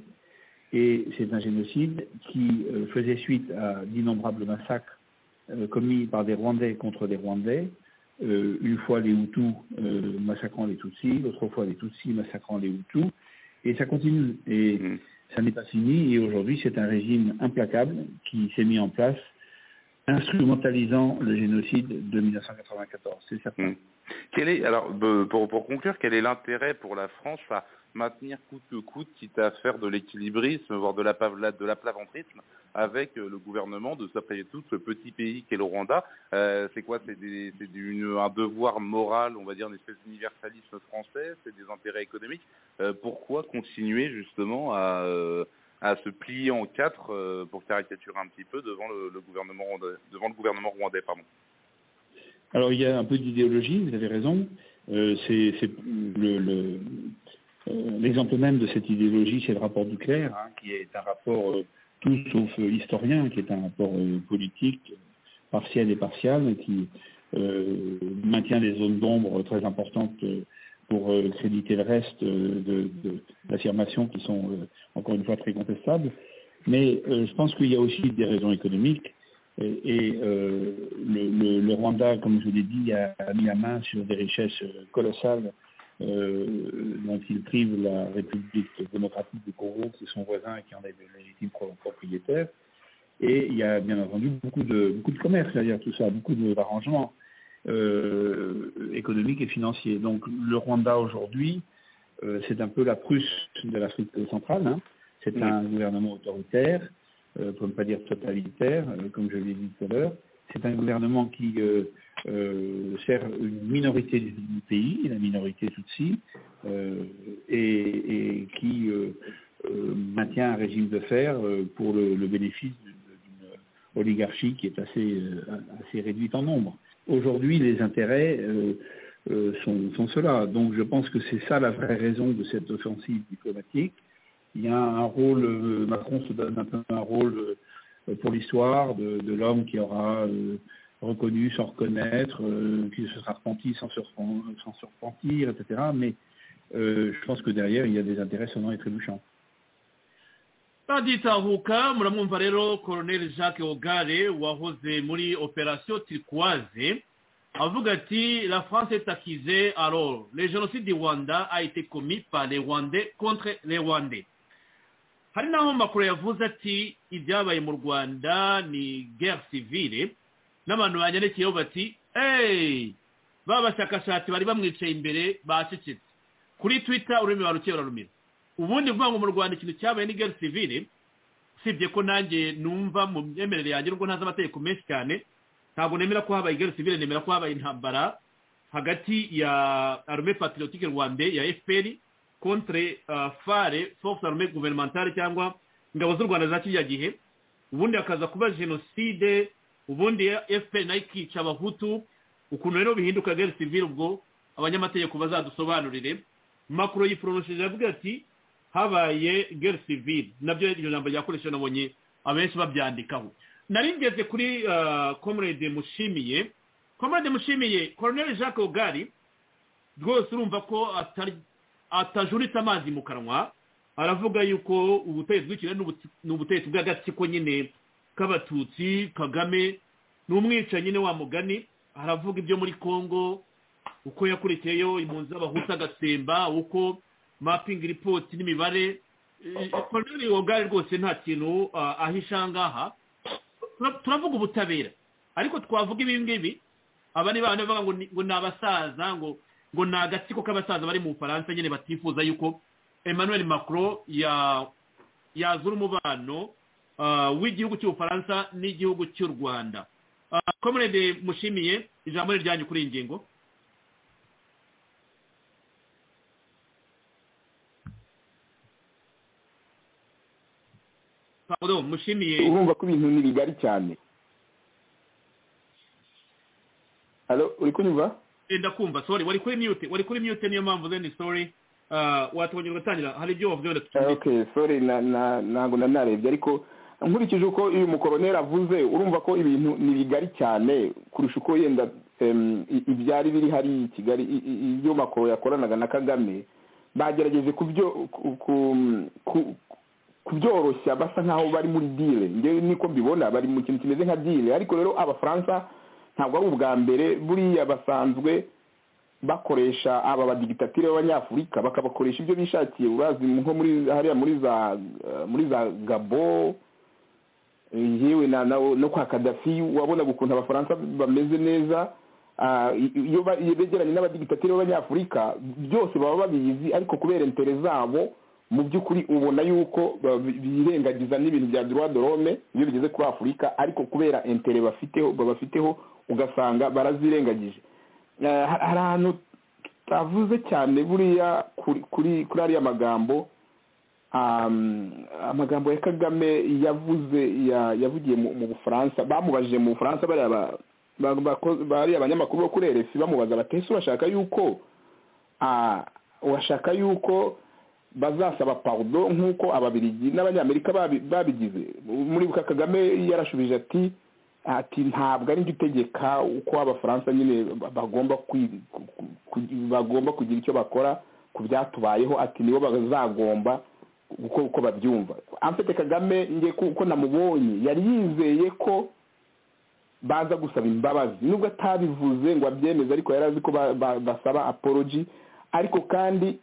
et c'est un génocide qui euh, faisait suite à d'innombrables massacres euh, commis par des Rwandais contre des Rwandais, euh, une fois les Hutus euh, massacrant les Tutsis, l'autre fois les Tutsis massacrant les Hutus, et ça continue. Et ça n'est pas fini, et aujourd'hui c'est un régime implacable qui s'est mis en place, instrumentalisant le génocide de 1994, c'est certain. Quel est, alors, be- pour, pour conclure, quel est l'intérêt pour la France à maintenir coûte que coûte, quitte à faire de l'équilibrisme, voire de la, pavla- de l'aplaventrisme, avec euh, le gouvernement de s'appuyer tout ce petit pays qu'est le Rwanda Euh, C'est quoi C'est, des- c'est du- une- un devoir moral, on va dire, une espèce d'universalisme français C'est des intérêts économiques Euh, Pourquoi continuer justement à, euh, à se plier en quatre, euh, pour caricaturer un petit peu, devant le, le gouvernement rwandais, devant le gouvernement rwandais pardon. Alors il y a un peu d'idéologie, vous avez raison. Euh, c'est c'est le- le- euh, l'exemple même de cette idéologie, c'est le rapport Duclerc, hein, qui est un rapport euh, tout sauf euh, historien, qui est un rapport euh, politique euh, partiel et partial, qui euh, maintient des zones d'ombre très importantes euh, pour euh, créditer le reste euh, de, de- d'affirmations qui sont euh, encore une fois très contestables. Mais euh, je pense qu'il y a aussi des raisons économiques. Et, et, euh, le, le- le Rwanda, comme je vous l'ai dit, a, a mis la main sur des richesses euh, colossales euh, dont il prive la République démocratique du Congo, qui est son voisin et qui en est le légitime pro- propriétaire. Et il y a bien entendu beaucoup de, beaucoup de commerce derrière tout ça, beaucoup de- d'arrangements euh, économiques et financiers. Donc le Rwanda aujourd'hui, euh, c'est un peu la Prusse de l'Afrique centrale. hein. C'est un gouvernement autoritaire euh, pour ne pas dire totalitaire, euh, comme je l'ai dit tout à l'heure. C'est un gouvernement qui euh, euh, sert une minorité du du pays, la minorité Tutsi, euh, et, et qui euh, euh, maintient un régime de fer euh, pour le, le bénéfice d'une d'une oligarchie qui est assez, euh, assez réduite en nombre. Aujourd'hui, les intérêts euh, euh, sont, sont ceux-là. Donc je pense que c'est ça la vraie raison de cette offensive diplomatique il y a un rôle, euh, Macron se donne un peu un rôle euh, pour l'histoire de, de l'homme qui aura euh, reconnu sans reconnaître, euh, qui se sera repenti sans se, repen- sans se repentir, etc. Mais euh, je pense que derrière, il y a des intérêts sonnants et trébuchants. baditahuka muramwumva rero colonel jacques ogare wahoze muri opération turquoise avuga ati la france est accusée alors le génocide du rwanda a été commis par les rwandais contre les rwandais hari n'aho makuru yavuze ati ibyabaye mu rwanda ni guerre civile n'abantu banyandikiyeho bati hey ba bashakashatsi bari bamwicaye imbere bacecetse kuri twitter ururimi barukeye rurarumira ubundi vuga ngo mu rwanda ikintu cyabaye ni guerre civile usibye ko nanjye numva mu myemerere yanjye nubwo ntazi amategeko menshi cyane ntabwo nemera ko habaye guerre civile nemera ko habaye intambara hagati ya armée patriotique rwandais ya fpr contre euh, fare force armée gouvernementale cyangwa ingabo z'u rwanda za kiriya gihe ubundi hakaza kuba jenoside ubundi fpr nayo ikica abahutu ukuntu rero bihinduka guerre civile ubwo abanyamategeko bazadusobanurire makuru yiporoshije avuga ati habaye guerre civile nabyo iryo jambo ryakoresheje nabonye abenshi babyandikaho naringeze kuri ah, comrade mushimiye comrade mushimiye colonel jacques ogari rwose urumva ko atari- atajuritse amazi mu kanwa aravuga yuko ubutegetsi bw'ikirere n'ubuti- ni ubutegetsi bw'agatsiko nyine k'abatutsi kagame ni umwicanyi nyine wa mugani aravuga ibyo muri congo uko yakurikiyeyo impunzi z'abahutu agasemba uko mapping report n'imibare Eh, colonel wogari rwose nta kintu ah, ahisha ngaha Tura- turavuga ubutabera ariko twavuga ibi ngibi aba ni bana bavuga ngo ni- ngo ni abasaza ngo ngo ni agatsiko k'abasaza bari mu bufaransa nyine batifuza yuko emmanuel macron ya yazura umubano ah, w'igihugu cy'ubufaransa n'igihugu cy'u rwanda Ah, comrade mushimiye ijambo ni ryanyu kuri iyi ngingo pardon mushimiye urumva ko ibintu ni bigari cyane halo uri kunyumva Eh, ndakumva sorry wari kuri mute wari kuri mute niyo mpamvu then sorry Ah, watubonye ugatangira hari ibyo wavuze wenda Eh, okay sorry na- na- ntabwo nari narebye ariko nkurikije uko uyu mukoroneri avuze urumva ko ibintu ni bigari cyane kurusha uko yenda em, i- ibyari biri hariya i kigali i- i- ibyo makoro yakoranaga na kagame bagerageje kubyo ku- ku- ku- kubyoroshya basa nkaho bari muri dile njyewe niko mbibona bari mu kintu kimeze nka dile ariko rero abafaransa ntabwo ari ubwa mbere buriya basanzwe bakoresha aba badigitatire b'abanyafurika bakabakoresha ibyo bishakiye urazi nko muri hariya muri za eh, muri za gabo eh, yewe na na- no kwa kadafi wabonaga ukuntu abafaransa bameze neza Ah, i- i- iyo ba- iyo begeranye n'abadigitatire b'abanyafurika byose baba babizi ariko kubera intere zabo mu by'ukuri ubona yuko ba- bi- birengagiza n'ibintu bya droit de l'homme iyo bigeze kuri afurika ariko kubera intere bafiteho babafiteho ugasanga barazirengagije Eh, ha- hari ahantu tutavuze cyane buriya kuri kuri kuri ariya magambo um, amagambo ya kagame yavuze ya- yavugiye mu mu bufaransa bamubajije mu bufaransa bariya ba- ba- bako- bariya abanyamakuru bo kuri rfi bamubaza bati ese urashaka yuko ah, urashaka yuko bazasaba pardon nk'uko ababiligi n'abanyamerika babi- babigize muri buka kagame yarashubije ati ati ntabwo ari njye utegeka uko abafaransa nyine bagomba kwi- ku- ku- ku- bagomba kugira icyo bakora ku byatubayeho ati nibo bazagomba uko uko babyumva amfite kagame njye ku- uko namubonye yari yizeye ko baza gusaba imbabazi nubwo atabivuze ngo abyemeze ariko yari azi ko ba- ba- basaba apology ariko kandi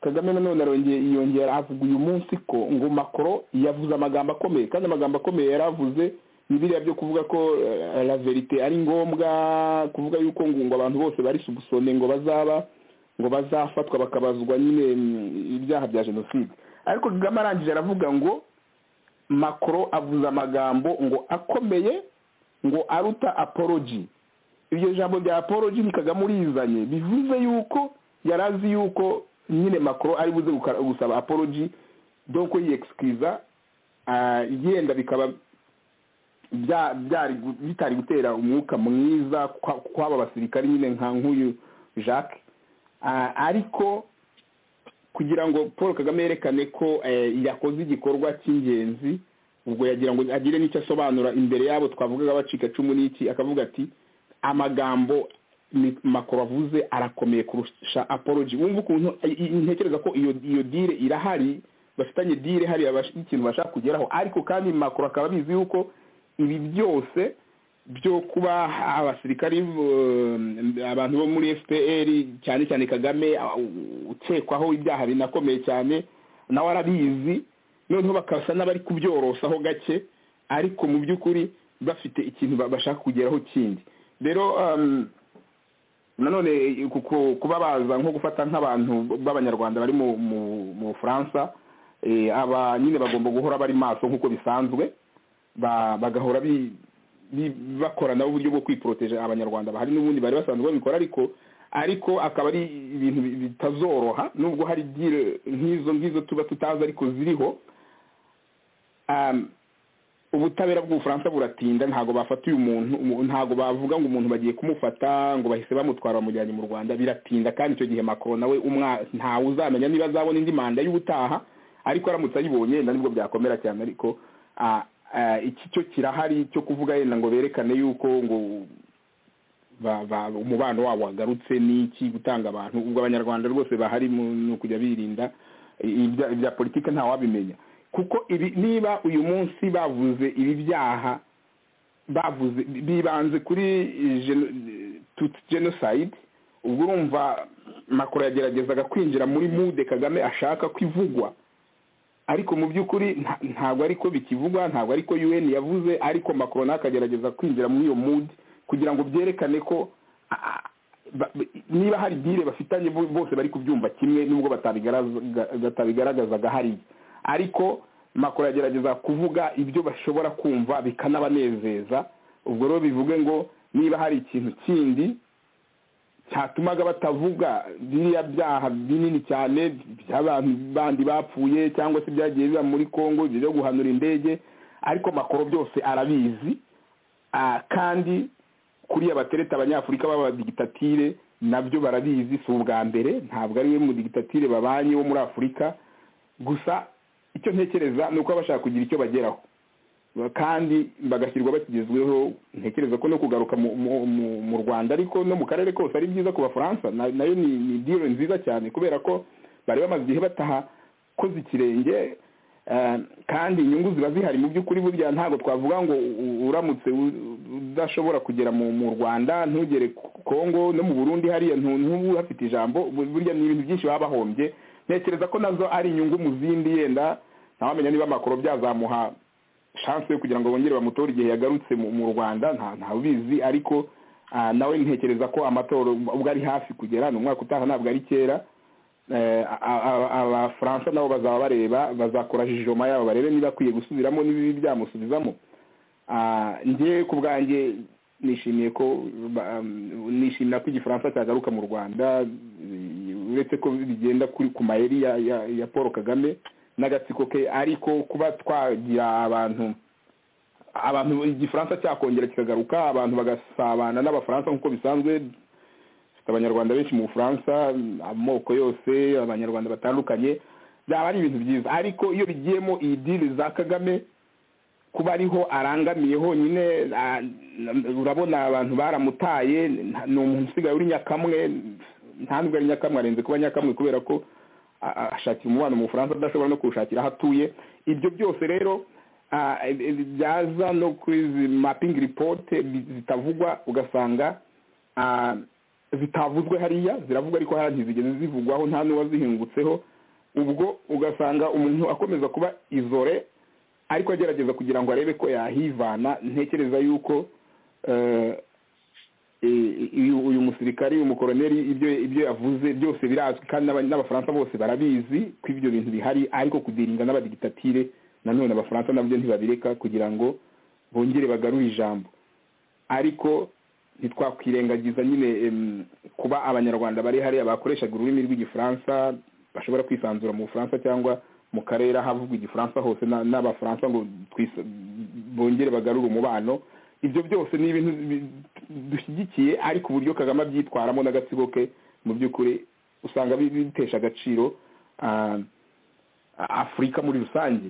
kagame nanone arongeye yiyongera avuga uyu munsi ko ngo makoro yavuze amagambo akomeye kandi amagambo akomeye yari avuze ni biriya byo kuvuga ko eh, la verite ari ngombwa kuvuga yuko ngo ngo abantu bose bari subusone ngo bazaba ngo bazafatwa bakabazwa nyine mm, ibyaha bya jenoside ariko kagame arangije aravuga ngo makoro avuze amagambo ngo akomeye ngo aruta apology iryo jambo rya apology ni kagame urizanye bivuze yuko yari azi yuko nyine macron ari buze guka- gusaba apology donc yexcusa ah, yenda bikaba bya- byari gu- bitari gutera umwuka mwiza kwa- kw'aba basirikare nyine nka nk'uyu jacques Ah, ariko kugira ngo paul kagame yerekane ko eh, yakoze igikorwa cy'ingenzi ubwo yagira ngo agire n'icyo asobanura imbere yabo twavugaga bacika cumu n'iki akavuga ati amagambo ni- macron avuze arakomeye kurusha apology wumva ukuntu i- i- ntekereza ko iyo iyo dire irahari bafitanye dire hariya bash- ikintu bashaka kugeraho ariko kandi macron akaba abizi yuko ibi byose byo kuba abasirikari um, abantu bo muri fpr cyane cyane kagame uh, ukekwaho ibyaha binakomeye cyane nawe arabizi noneho bakasa n'abari kubyorosaho gake ariko mu by'ukuri bafite ikintu ba- bashaka kugeraho kindi rero um, nanone ku- ku- kuba baza nko gufata nk'abantu b'abanyarwanda bari mu mu- mu bufaransa eh, aba nyine bagomba guhora bari maso nk'uko bisanzwe ba- bagahora bi- bi- bakorana uburyo bwo kwiporoteje abanyarwanda bahari n'ubundi bari basanzwe babikora ariko ariko akaba ari ibintu bi- bitazoroha nubwo hari dire nk'izo ngizo tuba tutazi ariko ziriho Um, ubutabera bw'ubufaransa buratinda ntabwo bafata uyu muntu umu- ntabwo bavuga ngo umuntu bagiye kumufata ngo bahise bamutwara bamujyanye mu rwanda biratinda kandi icyo gihe macron nawe umwa- ntawe uzamenya niba azabona indi manda y'ubutaha ariko aramutse ayibonye na nibwo byakomera cyane ariko ah, ah, iki cyo kirahari cyo kuvuga yenda ngo berekane yuko ngo ba- ba- umubano wabo wagarutse n'iki gutanga abantu ubwo abanyarwanda rwose bahari mu- ni ukujya birinda ibya ibya politiki ntawabimenya kuko ibi niba uyu munsi bavuze ibi byaha bavuze bibanze kuri geno- Tutsi genocide ubwo urumva makuru yageragezaga kwinjira muri mude kagame ashaka ko ivugwa ariko mu by'ukuri nta- ntabwo ariko bikivugwa ntabwo ariko un yavuze ariko macron nawe akagerageza kwinjira muri iyo mood kugira ngo byerekane ko ba- ba- niba hari dire bafitanye bo- bose bari kubyumva kimwe nubwo batabigaragaza- batabigaragazaga hariya ariko makuru agerageza kuvuga ibyo bashobora kumva bikanabanezeza ubwo rero bivuge ngo niba hari ikintu kindi cyatumaga batavuga biriya byaha binini cyane by'abantu bandi bapfuye cyangwa se byagiye biba muri congo ibyo byo guhanura indege ariko makoro byose arabizi Ah, kandi kuriya batereta abanyafurika b'abadigitatire nabyo barabizi si ubwa mbere ntabwo ari we mu digitatire babanye wo muri afurika gusa icyo ntekereza ni uko baba bashaka kugira icyo bageraho kandi bagashyirwa bakigezweho ntekereza ko no kugaruka mu, mu, mu, mu rwanda ariko no mu karere kose ari byiza ku bafaransa na- nayo ni, ni diro nziza cyane kubera ko bari bamaze igihe bataha koze ikirenge eh, kandi inyungu ziba zihari mu by'ukuri burya ntabwo twavuga ngo u- uramutse u- udashobora kugera mu, mu rwanda ntugere ku- kongo no mu burundi hariya ntu- ntubu hafite ijambo bu- burya ni ibintu byinshi baba bahombye ntekereza ko nazo ari inyungu mu zindi yenda ntawamenya niba amakoro byazamuha chance yo kugira ngo bongere bamutore igihe yagarutse mu mu Rwanda nta nta ubizi ariko ah, nawe ntekereza ko amatora ubwo ari hafi kugera ni umwaka utaha ntabwo ari kera Eh, a- a- abafaransa nabo bazaba bareba bazakora jijoma yabo barebe niba akwiye gusubiramo n'ibibi byamusubizamo Ah, njye ku bwanjye nishimiye ko ba- nishimira ko igifaransa cyagaruka mu rwanda eh, uretse ko bigenda kuri ku mayeri ya, ya, ya paul kagame n'agatsiko ke ariko kuba twagira abantu abantu igifaransa cyakongera kikagaruka abantu bagasabana n'abafaransa nk'uko bisanzwe dufite abanyarwanda benshi mu bufaransa amoko yose abanyarwanda batandukanye byaba ari ibintu byiza ariko iyo bigiyemo iyi diri za kagame kuba ariho arangamiye honyine ah, urabona abantu baramutaye nta- ni umuntu usigaye uri nyakamwe nta nubwo ari nyakamwe arenze kuba nyakamwe kubera ko a- a- ashakira umubano mu bufaransa adashobora no kuwushakira aho atuye ibyo byose rero ah, eh, eh, byaza no kuri izi mapping report bi- zitavugwa ugasanga ah, zitavuzwe hariya ziravugwa ariko hariya ntizigeze zivugwaho nta n'uwazihingutseho ubwo ugasanga umuntu akomeza kuba izore ariko agerageza kugira ngo arebe ko yahivana ntekereza yuko eh, eh, uyu uyu musirikari uyu mukoroneri ibyo ibyo yavuze byose birazwi kandi n'aba- n'abafaransa bose barabizi ko ibyo bintu bihari ariko kudirinda n'abadigitatire nanone abafaransa nabyo ntibabireka kugira ngo bongere bagarure ijambo ariko ntitwakwirengagiza nyine em, kuba abanyarwanda bari hariya bakoreshaga ururimi rw'igifaransa bashobora kwisanzura mu bufaransa cyangwa mu karere ahavugwa igifaransa hose na- n'abafaransa ngo twisa- bongere bagarure umubano ibyo byose ni ibintu bi- dushyigikiye ariko uburyo kagame abyitwaramo n'agatsiko ke mu by'ukuri usanga bi- bitesha agaciro afurika muri rusange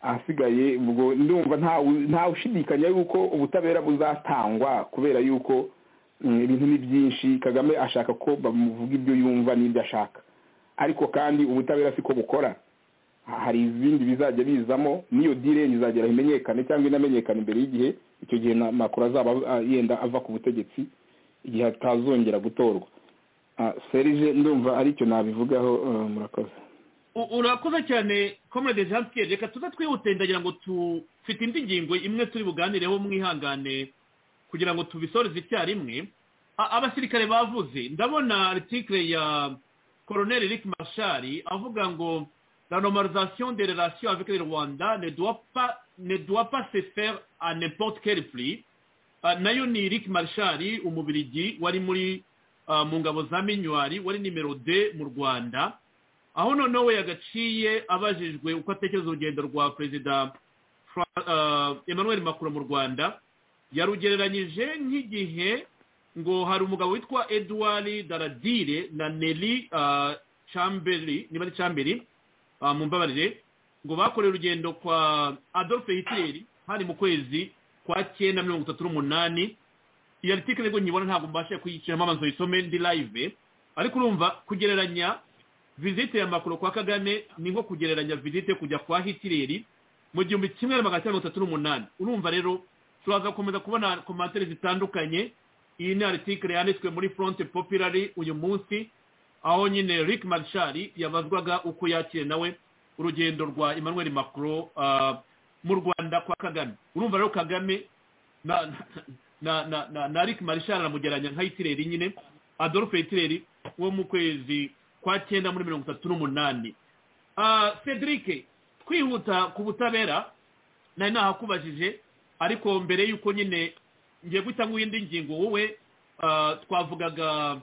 ahasigaye ubwo ndumva ntawe ushidikanya yuko ubutabera buzatangwa kubera yuko ibintu ni byinshi kagame ashaka ko bamuvuga ibyo yumva n'ibyo ashaka ariko kandi ubutabera siko bukora hari ibindi bizajya bizamo niyo direnge izagera imenyekane cyangwa inamenyekane imbere y'igihe icyo gihe makuru azaba yenda ava ku butegetsi igihe atazongera gutorwa serije ndumva aricyo nabivugaho murakoze urakoze cyane comrade jean pierre reka tuze twihute ndagira ngo tufite indi ngingo imwe turi buganireho mwihangane kugira ngo tubisoreze icyarimwe abasirikare bavuze ndabona article ya colonel eric mashari avuga ngo la normalisation des relations avec le Rwanda ne doit pas, ne doit pas se faire à n'importe quel prix nayo ni Eric Marshali umubirigi wari muri mu ngabo za minywari wari nimero de mu rwanda aho noneho we yagaciye abajijwe uko atekereza urugendo rwa perezida emmanuel macron mu rwanda yarugereranyije nk'igihe ngo hari umugabo witwa edouard daradire na nelly chamberi niba ari chamberi mu mbabarire ngo bakoreye urugendo kwa adolphe hitler hari mu kwezi kwa cyenda mirongo itatu n'umunani iyo article rero nyibona ntabwo mbasha kuyiciramo amazu yisome ndi live ariko urumva kugereranya visite ya makuru kwa kagame ni nko kugereranya visite kujya kwa hitler mu gihumbi kimwe na magana cyenda mirongo itatu n'umunani urumva rero turaza gukomeza kubona komantere zitandukanye iyi ni article yanditswe muri front populari uyu munsi aho nyine rick marshall yabazwaga uko yakiriye nawe urugendo rwa emmanuel macron mu rwanda kwa kagame urumva rero kagame na rick marshall aramugeranya nka hitireri nyine adolphe hitireri wo mu kwezi kwa cyenda muri mirongo itatu n'umunani cedric kwihuta ku butabera nari nahakubajije ariko mbere y'uko nyine ngiye guhita indi ngingo wowe twavugaga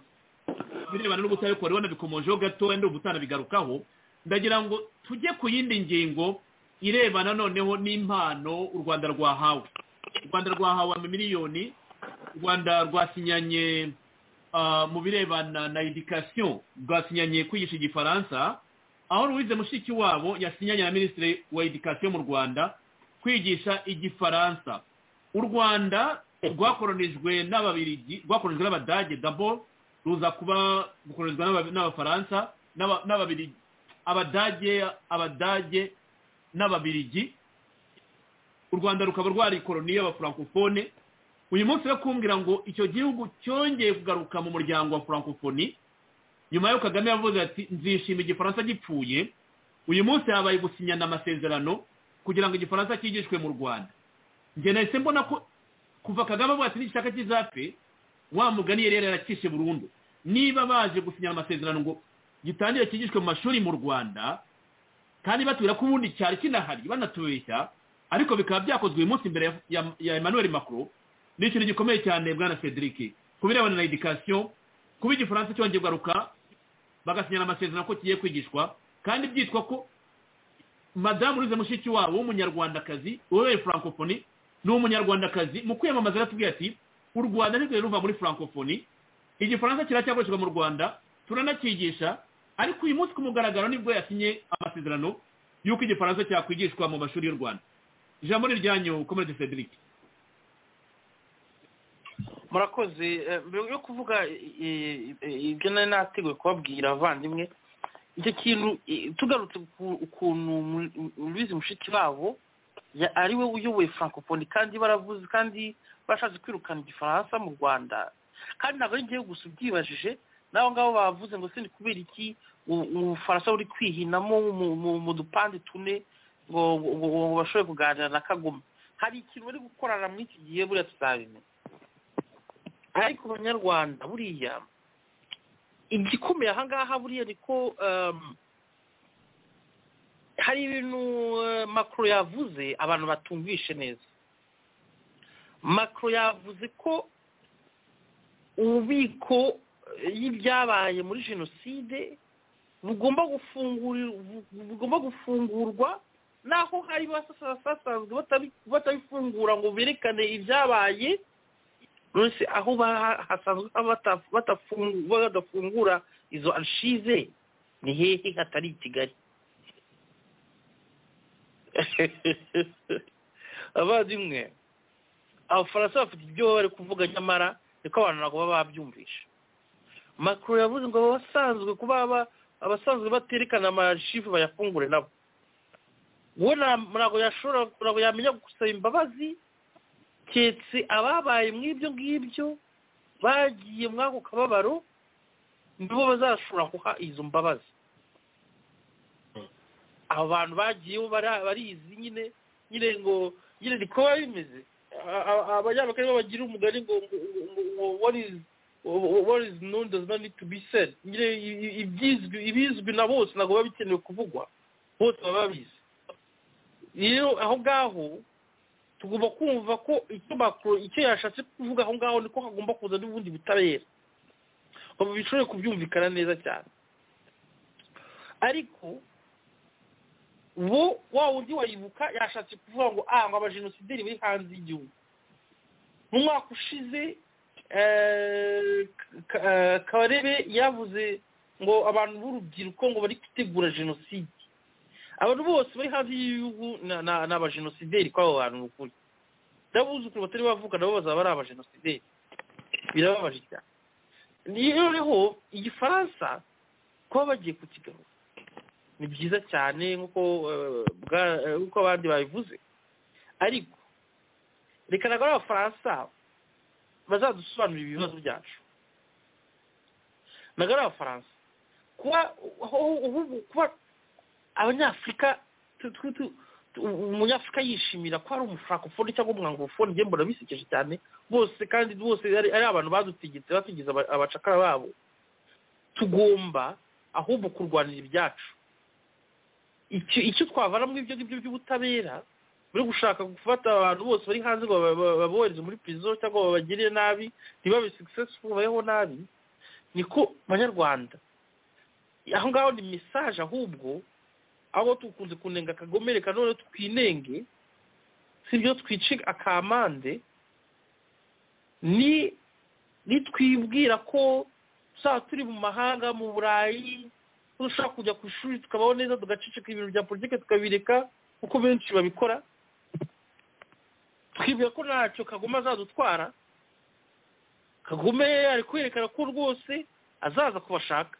birebana n'ubutabera kuko urabona bikomojeho gato wenda ubutanabigarukaho ndagira ngo tujye ku yindi ngingo irebana noneho n'impano u rwanda rwahawe u rwanda rwahawe amamiliyoni u rwanda rwasinyanye mu birebana na edikasiyo rwasinyanye kwigisha igifaransa aho ruwize mushiki wabo yasinyanye na minisitiri wa edikasiyo mu rwanda kwigisha igifaransa u rwanda rwakoronijwe n'ababirigi rwakoronijwe n'abadage daboro ruza kuba gukoreshwa n'abafaransa n'ababirigi abadage abadage n'ababirigi u rwanda rukaba rwari koroni y'abafurankofone uyu munsi rero kumbwira ngo icyo gihugu cyongeye kugaruka mu muryango wa furankofoni nyuma y'uko kagame yavuze ati nzishima igifaransa gipfuye uyu munsi habaye gusinyana amasezerano kugira ngo igifaransa cyigishwe mu rwanda njye nahise mbona ko kuva kagame avuga ati n'igishaka kizapfe wa mugani yari yaracishe burundu niba baje gusinya amasezerano ngo gitangire kigishwe mu mashuri mu rwanda kandi batubwira ko ubundi cyari kinahari banatubeshya ariko bikaba byakozwe uyu munsi imbere ya emmanuel macron ni ikintu gikomeye cyane bwana cedric ku birebana na edikasiyo kuba igifaransa cyongeye kugaruka bagasinyana amasezerano ko kigiye kwigishwa kandi byitwa ko madamu urize mushiki wabo w'umunyarwandakazi ubereye furankofoni ni umunyarwandakazi mu kwiyamamaza aratubwira ati u rwanda nirwo ruva muri furankofoni igifaransa kiracyakoreshwa mu rwanda turanakigisha ariko uyu munsi ku mugaragaro nibwo yasinye amasezerano y'uko igifaransa cyakwigishwa mu mashuri y'u rwanda ijambo ni iryanyu komerede cedric murakoze mbere yo kuvuga ibyo nari nateguye kubabwira abavandimwe icyo kintu tugarutse ukuntu rubizi mushiki wabo ari we uyoboye furankofoni kandi baravuze kandi bashatse kwirukana igifaransa mu rwanda kandi ntabwo ari igihugu gusa ubyibajije n'abo ngabo bavuze ngo se ni kubera iki ubufaransa buri kwihinamo mu dupande tune ngo bashobore kuganira na kagoma hari ikintu bari gukorana muri iki gihe buriya tuzabimenya ariko abanyarwanda buriya igikomeye ahangaha buriya ni ko hari ibintu makuru yavuze abantu batumvishe neza macro yavuze ko ububiko y'ibyabaye muri jenoside bugomba gufungurwa naho hari basanzwe batabifungura ngo berekane ibyabaye aho hasanzwe badafungura izo arshize ni hehe hatari i kigali abavandimwe abafaransa bafite ibyo bari kuvuga nyamara niko abantu ntabwo baba babyumvisha makuru yavuze ngo abasanzwe kuba abasanzwe baterekana amashifu bayafungure nabo we ntabwo yashobora ntabwo yamenya gusaba imbabazi keretse ababaye mu ibyo ngibyo bagiye muri ako kababaro nibo bazashobora guha izo mbabazi abo bantu bagiyeho barizi nyine nyine ngo nyine ni ko biba bimeze abanyamakuru bagira umugani ngo what is known does not need to be said nyine ibizwi na bose ntabwo biba bikenewe kuvugwa bose baba babizi rero aho ngaho tugomba kumva ko icyo makuru icyo yashatse kuvuga aho ngaho niko hagomba kuza n'ubundi butabera ngo bishoboye kubyumvikana neza cyane ariko bo wa wundi wayibuka yashatse kuvuga ngo ah ngo abajenosideri bari hanze y'igihugu mu mwaka ushize kabarebe yavuze ngo abantu b'urubyiruko ngo bari gutegura jenoside abantu bose bari hanze y'igihugu ni abajenosideri kuri abo bantu ukuri n'abuzukuru batari bavuga nabo bazaba ari abajenosideri birababaje cyane noneho igifaransa kuba bagiye kukigarura ni byiza cyane nk'uko abandi babivuze ariko reka ntabwo ari abafaransa bazadusobanurira ibibazo byacu ntabwo ari abafaransa kuba abanyafurika umunyafurika yishimira ko ari umufarakofoni cyangwa umwangofoni njye mbona bisekeje cyane bose kandi bose ari abantu badutegetse bategeze abacakara babo tugomba ahubwo kurwanira ibyacu icyo twavana muri ibyo ngibyo by'ubutabera muri gushaka gufata abantu bose bari hanze ngo babohereze muri pirizo cyangwa babagirire nabi ntibabe successful babeho nabi niko banyarwanda aho ngaho ni mesaje ahubwo aho tukunze kunenga kagome reka none twinenge si byo twice akamande ni nitwibwira ko tuzaba turi mu mahanga mu burayi dushaka kujya ku ishuri tukabaho neza tugaceceka ibintu bya politiki tukabireka kuko benshi babikora twibwira ko ntacyo kagome azadutwara kagome ari kwerekana ko rwose azaza kubashaka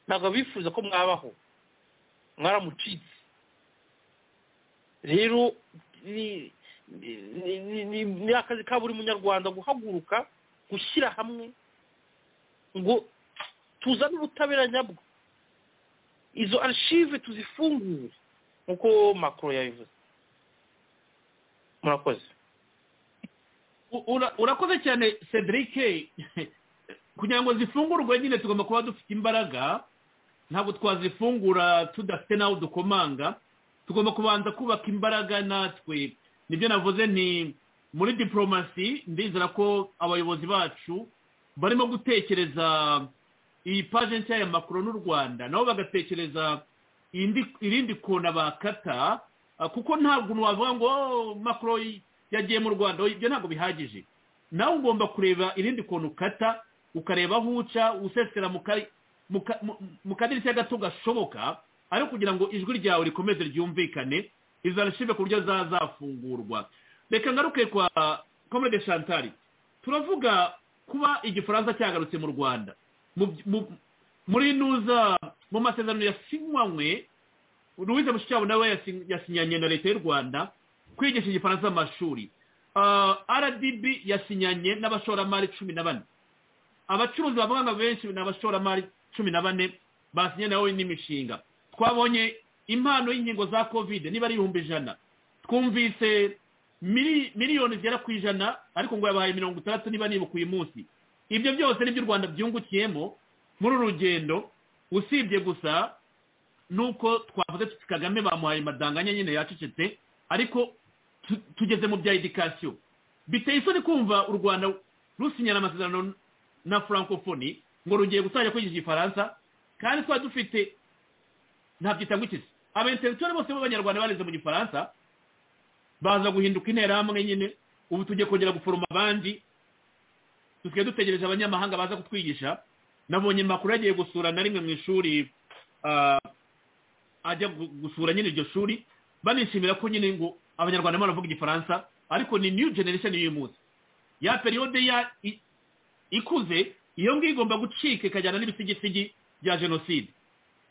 ntabwo bifuza ko mwabaho mwaramucitse rero ni akazi ka buri munyarwanda guhaguruka gushyira hamwe ngo tuzane ubutabera nyabwo izo arshive tuzifungure nk'uko makoro yabivuze murakoze urakoze cyane cedric kugira ngo zifungurwe nyine tugomba kuba dufite imbaraga ntabwo twazifungura tudafite n'aho dukomanga tugomba kubanza kubaka imbaraga natwe nibyo navuze ni muri diporomasi ndizera ko abayobozi bacu barimo gutekereza iyi paje nshya ya makuru n'u rwanda nabo bagatekereza irindi kona bakata kuko ntabwo wavuga ngo makuru yagiye mu rwanda ibyo ntabwo bihagije nawe ugomba kureba irindi kona ukata ukareba aho uca usesera mu kadirishya gato gashoboka ariko kugira ngo ijwi ryawe rikomeze ryumvikane izarashibe ku buryo zazafungurwa reka ngaruke kwa komede shantari turavuga kuba igifaransa cyagarutse mu rwanda muri nuza mu masezerano yasinywe louise mushikiwabo nawe yasinyanye na leta y'u rwanda kwigisha igifaransa amashuri rdb yasinyanye n'abashoramari cumi na bane abacuruzi bavuga ngo benshi ni abashoramari cumi na bane basinye nawe n'imishinga twabonye impano y'inkingo za kovide niba ari ibihumbi ijana twumvise miliyoni zigera ku ijana ariko ngo yabahaye mirongo itandatu niba nibuka uyu munsi ibyo byose nibyo u rwanda byungukiyemo muri uru rugendo usibye gusa nuko twavuze tuti kagame bamuhaye amadanganya nyine yacecetse ariko tugeze mu bya edikasiyo biteye isoni kumva u rwanda rusinyana amasezerano na francophonie ngo rugiye gutangira kwigisha igifaransa kandi twari dufite ntabyita ikizi abenteritwari bose b'abanyarwanda bareze mu gifaransa baza guhinduka interahamwe nyine ubu tugiye kongera guforoma abandi dusigaye dutegereje abanyamahanga baza kutwigisha nabonye makuru yagiye gusura na rimwe mu ishuri ah, ajya gu- gusura nyine iryo shuri banishimira ko nyine ngo abanyarwanda barimo baravuga igifaransa ariko ni new generation y'uyu munsi ya periyode ya i- ikuze iyo ngiyo igomba gucika ikajyana n'ibisigisigi bya jenoside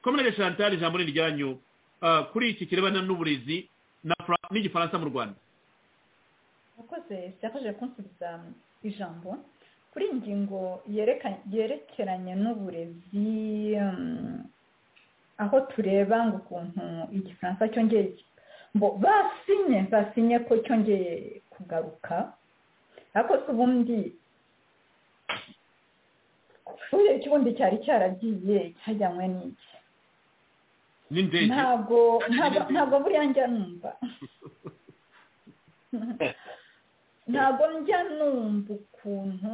kominere chantal ijambo ni iryanyu ah, kuri iki kirebana n'uburezi na Fra- n'igifaransa mu rwanda murakoze byafashije kunsubiza ijambo kuri iyi ngingo yereka- yerekeranye n'uburezi um, aho tureba ngo ukuntu igifaransa cyongeye ngo basinye basinye ko cyongeye kugaruka ariko se ubundi urebye ikibundi cyari cyaragiye cyajyanywe n'iki n'indege ntabwo ntabwo ntabwo buriya njya numva ntabwo njya numva ukuntu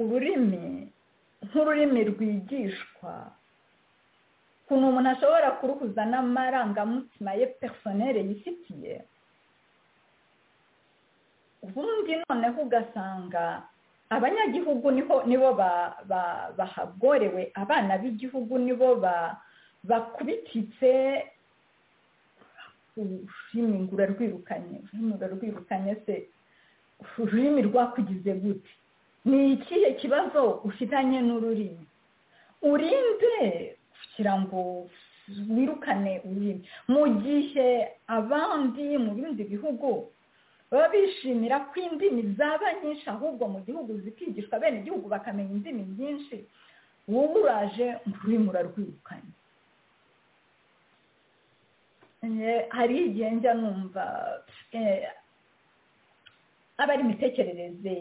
ururimi nk'ururimi rwigishwa ukuntu umuntu ashobora kuruhuza n'amarangamutima ye personere yifitiye ubundi noneho ugasanga abanyagihugu niho nibo ba- ba- bahagorewe abana b'igihugu nibo ba- bakubititse ururimi ngo urarwirukanye ururimi urarwirukanye se ururimi rwakugize gute ni ikihe kibazo ufitanye n'ururimi urinde kugira ngo wirukane ururimi mu gihe abandi mu bindi bihugu baba bishimira ko indimi zaba nyinshi ahubwo mu gihugu zikigishwa bene igihugu bakamenya indimi nyinshi wowe uraje ngo ururimi urarwirukanye Eh, hari igihe njya numva eh, aba ari imitekerereze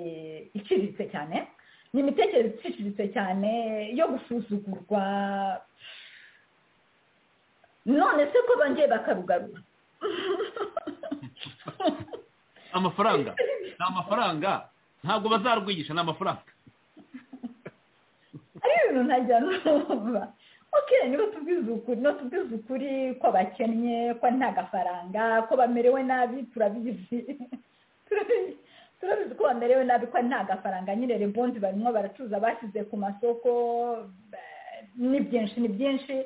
iciriritse cyane ni imitekerereze iciriritse cyane yo gusuzugurwa none se ko bongeye bakarugarura amafaranga ni amafaranga ntabwo bazarwigisha ni amafaranga ari ibintu ntajya numva ok niba tubizi ukuri no tubizi ukuri ko bakennye ko nta gafaranga ko bamerewe nabi turabizi Turabizi- turabizi ko bamerewe nabi ko nta gafaranga nyine rebondi barimo baracuruza bashyize ku masoko eh, ni byinshi ni byinshi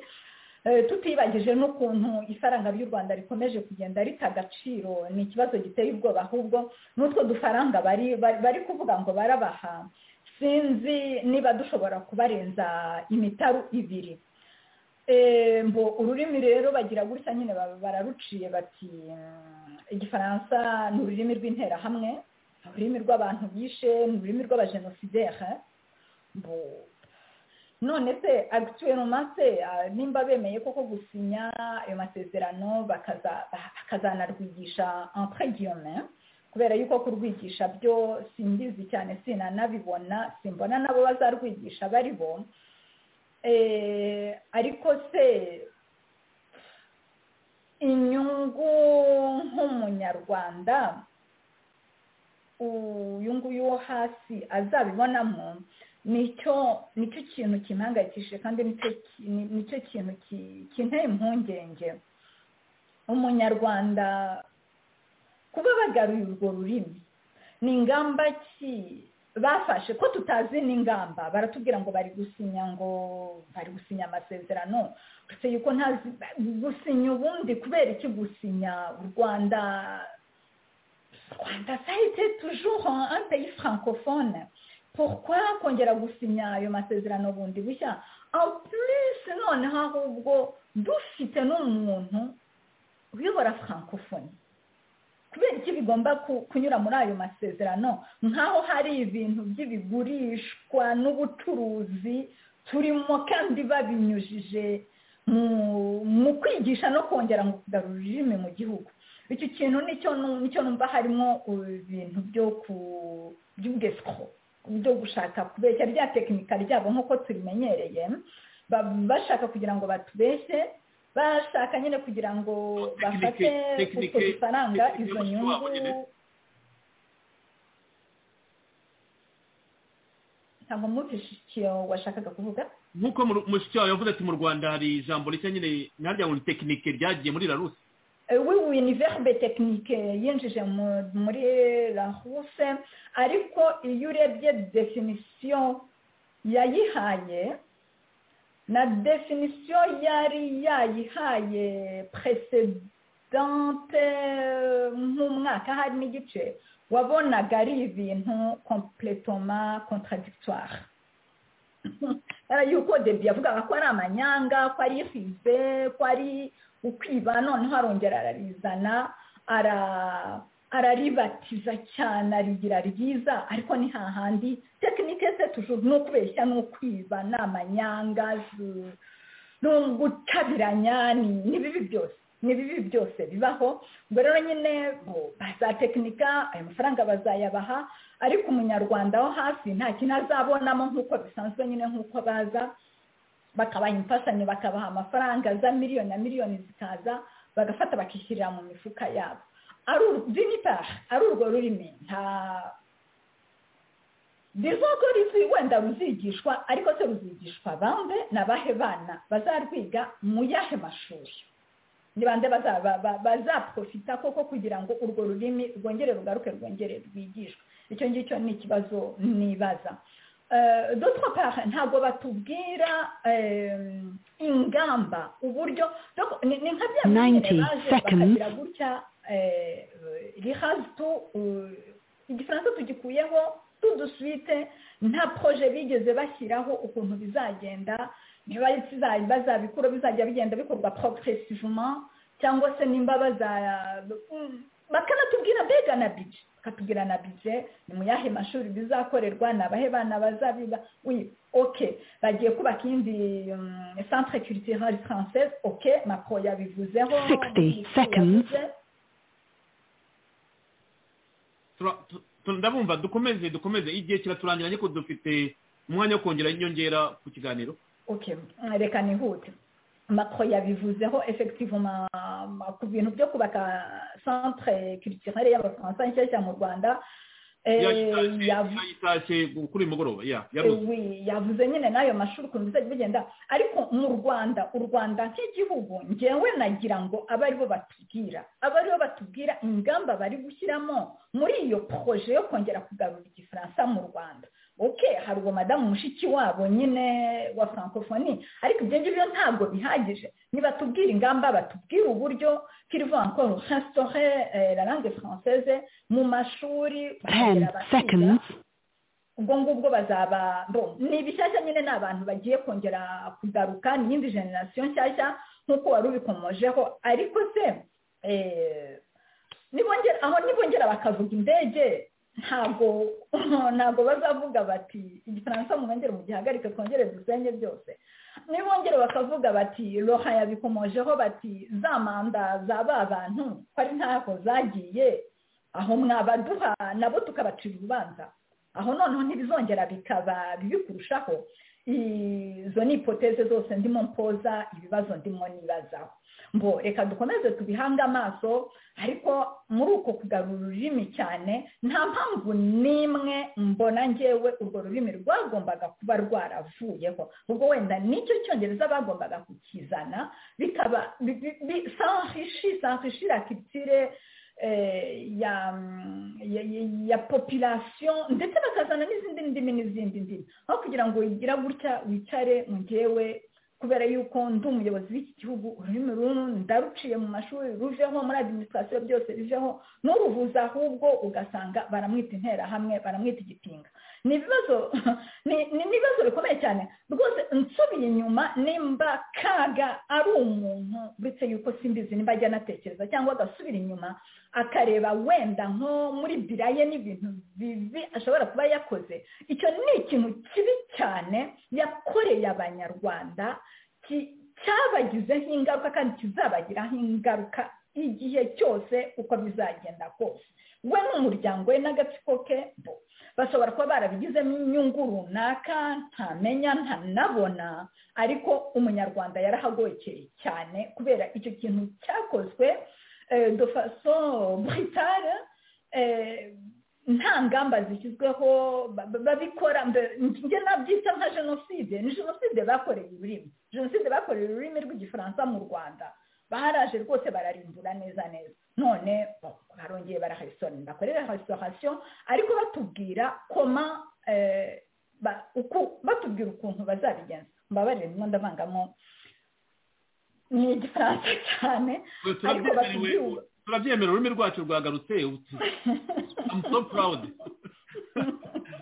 Eh, tutibagije n'ukuntu ifaranga ry'u rwanda rikomeje kugenda rita agaciro ni ikibazo giteye ubwoba ahubwo n'utwo dufaranga bari bari- bari kuvuga ngo barabaha sinzi niba dushobora kubarenza imitaru ibiri Eh, mbo ururimi rero bagira gutya nyine ba- bararuciye bati mm, igifaransa ni ururimi rw'interahamwe ni ururimi rw'abantu bishe ni ururimi rw'abajenosidere mbo none se agituweloma se ah, nimba bemeye koko gusinya ayo masezerano bakaza- bakazanarwigisha entre guillaume kubera yuko kurwigisha byo simbizi cyane sinanabibona simbona nabo bazarwigisha bari bo Eh, ariko se inyungu nk'umunyarwanda uyu nguyu wo hasi azabibonamo nicyo nicyo kintu kimpangayikishije kandi nicyo ki- ni- nicyo kintu ki- kinteye impungenge umunyarwanda kuba bagaruye urwo rurimi ni ingamba ki bafashe ko tutazi n'ingamba baratubwira ngo bari gusinya ngo bari gusinya amasezerano uretse yuko ntazi gusinya ubundi kubera iki gusinya u rwanda rwanda ça a été toujours un un pays francophone pourquoi kongera gusinya ayo masezerano bundi bushya en plus noneho ahubwo dufite n'umuntu uyobora francophonie kubera iki bigomba ku- kunyura muri ayo masezerano nk'aho hari ibintu by'ibigurishwa n'ubucuruzi turimo kandi babinyujije mu- mu kwigisha no kongera ngo kugarura ururimi mu gihugu icyo kintu nicyo nu- nicyo numva harimo ibintu byo ku by'ubwesiko byo gushaka kubeshya rya tekinika ryabo nk'uko tubimenyereye ba- bashaka kugira ngo batubeshye bashaka nyine kugira ngo bafate tekinike- utwo dufaranga tekinike izo y'umutwe wabo nyine. nyungu ntabwo mwumvise icyo washakaga kuvuga nk'uko mu- mushiki wawe yavuze ati mu rwanda hari ijambo rishya nyine narya ngo ni tekinike ryagiye muri larusi Eh, oui oui ni verbe technique yinjije mu- muri la huse ariko iyo urebye definition yayihaye na definisiyo yari yayihaye peresidante nk'umwaka hari n'igice wabonaga ari ibintu kompletoma contradictoire yuko debi yavugaga ko ari amanyanga ko ari isize ko ari ukwiba noneho arongera ararizana ara araribatiza cyane arigira ryiza ariko ni hahandi tekinike se tujuru ni ukubeshya ni ukwiba ni amanyanga ni ugutabiranya ni bibi byose ni bibi byose bibaho ubwo rero nyine baza tekinika ayo mafaranga bazayabaha ariko umunyarwanda wo hasi nta kintu azabonamo nk'uko bisanzwe nyine nk'uko baza bakabaha imfashanyo bakabaha amafaranga za miliyoni na miliyoni zikaza bagafata bakishyirira mu mifuka yabo ari urwo rurimi nta biva ko rizwi wenda ruzigishwa ariko se ruzigishwa bande n'abahe bana bazarwiga mu yahe mashuri ni bande bazaprofita koko kugira ngo urwo rurimi rwongere rugaruke rwongere rwigishwe icyo ngicyo ni ikibazo nibaza dore pare ntabwo batubwira ingamba uburyo ni nka bya bintu baje bakagira gutya rihazitu igifaransa tugikuyeho tuduswite nta poroje bigeze bashyiraho ukuntu bizagenda niba bazabikura bizajya bigenda bikorwa porogeresivuma cyangwa se nimba bazaya bakanatubwira mbega na bije bakatubwira na bije ni mu yahe mashuri bizakorerwa ni abahe bana bazabiga oui ok bagiye kubaka iyindi centre culturale française ok macron yabivuzeho 60 seconds ndabumva dukomeze dukomeze igihe kiraturangira ariko dufite umwanya wo kongera inyongera ku kiganiro ok reka nihute macro yabivuzeho effectivement ku bintu byo kubaka centre culturelle y'abafaransa nshyashya mu rwanda yayitashye kuri uyu mugoroba yavuze nyine n'ayo mashuri ukuntu bizajya bigenda ariko mu rwanda u rwanda nk'igihugu ngewe nagira ngo abe aribo batubwira abe aribo batubwira ingamba bari gushyiramo muri iyo poroje yo kongera kugarura igifaransa mu rwanda oke hari uwo madamu mushiki wabo nyine wa francophonie ariko ibyo ngibyo ntabwo bihagije nibatubwira ingamba batubwira uburyo kirivuga ngo restaure la langue française mu mashuri ubwo ngubwo bazaba ni bishyashya nyine ni abantu bagiye kongera kugaruka ni iyindi generasiyo nshyashya nk'uko wari ubikomojeho ariko se aho nibongera bakavuga indege ntabwo ntabwo bazavuga bati igifaransa mwongere mugihagarike twongere dusenye byose nibongere bakavuga bati roha yabikomojeho bati za manda za ba bantu ko ari ntabwo zagiye aho mwabaduha nabo tukabacira urubanza aho noneho ntibizongera bikaba bibi kurushaho izo ni ipoteze zose ndimo mpoza ibibazo ndimo nibazaho mbo reka dukomeze tubihange amaso ariko muri uko kugarura ururimi cyane nta mpamvu n'imwe mbona ngewe urwo rurimi rwagombaga kuba rwaravuyeho ubwo wenda nicyo cyongereza bagombaga kukizana bikaba sanhishi sanhishi la kitire ya popilasiyo ndetse bakazana n'izindi ndimi n'izindi ndimi aho kugira ngo wigira gutya wicare mu ngewe kubera yuko ndi umuyobozi w'iki gihugu ururimi rumwe ndaruciye mu mashuri ruveho muri adiminisitirasiyo byose biveho n'uruvuza ahubwo ugasanga baramwita interahamwe baramwita igipinga ni ibibazo bikomeye cyane rwose nsubiye inyuma nimba kaga ari umuntu uretse yuko simbizi nimba ajya anatekereza cyangwa agasubira inyuma akareba wenda nko muri biraye n'ibintu bibi ashobora kuba yakoze icyo ni ikintu kibi cyane yakoreye abanyarwanda cyabagizeho ingaruka kandi kizabagiraho ingaruka igihe cyose uko bizagenda kose we n'umuryango we n'agatsiko ke bashobora kuba barabigizemo inyungu runaka ntamenya ntanabona ariko umunyarwanda yarahagokeye cyane kubera icyo kintu cyakozwe de faso buritare nta ngamba zishyizweho babikora njye nabyita nka jenoside ni jenoside bakoreye ururimi jenoside bakoreye ururimi rw'igifaransa mu rwanda baharaje rwose bararimbura neza neza none barongeye barahasitoni bakorera resitorasiyo ariko batubwira koma bakambwira ukuntu bazabigenza mbabarire niba ndavangamo ni igifaransa cyane ariko batubwire turabyemera ururimi rwacu rwagarutse I'm so proud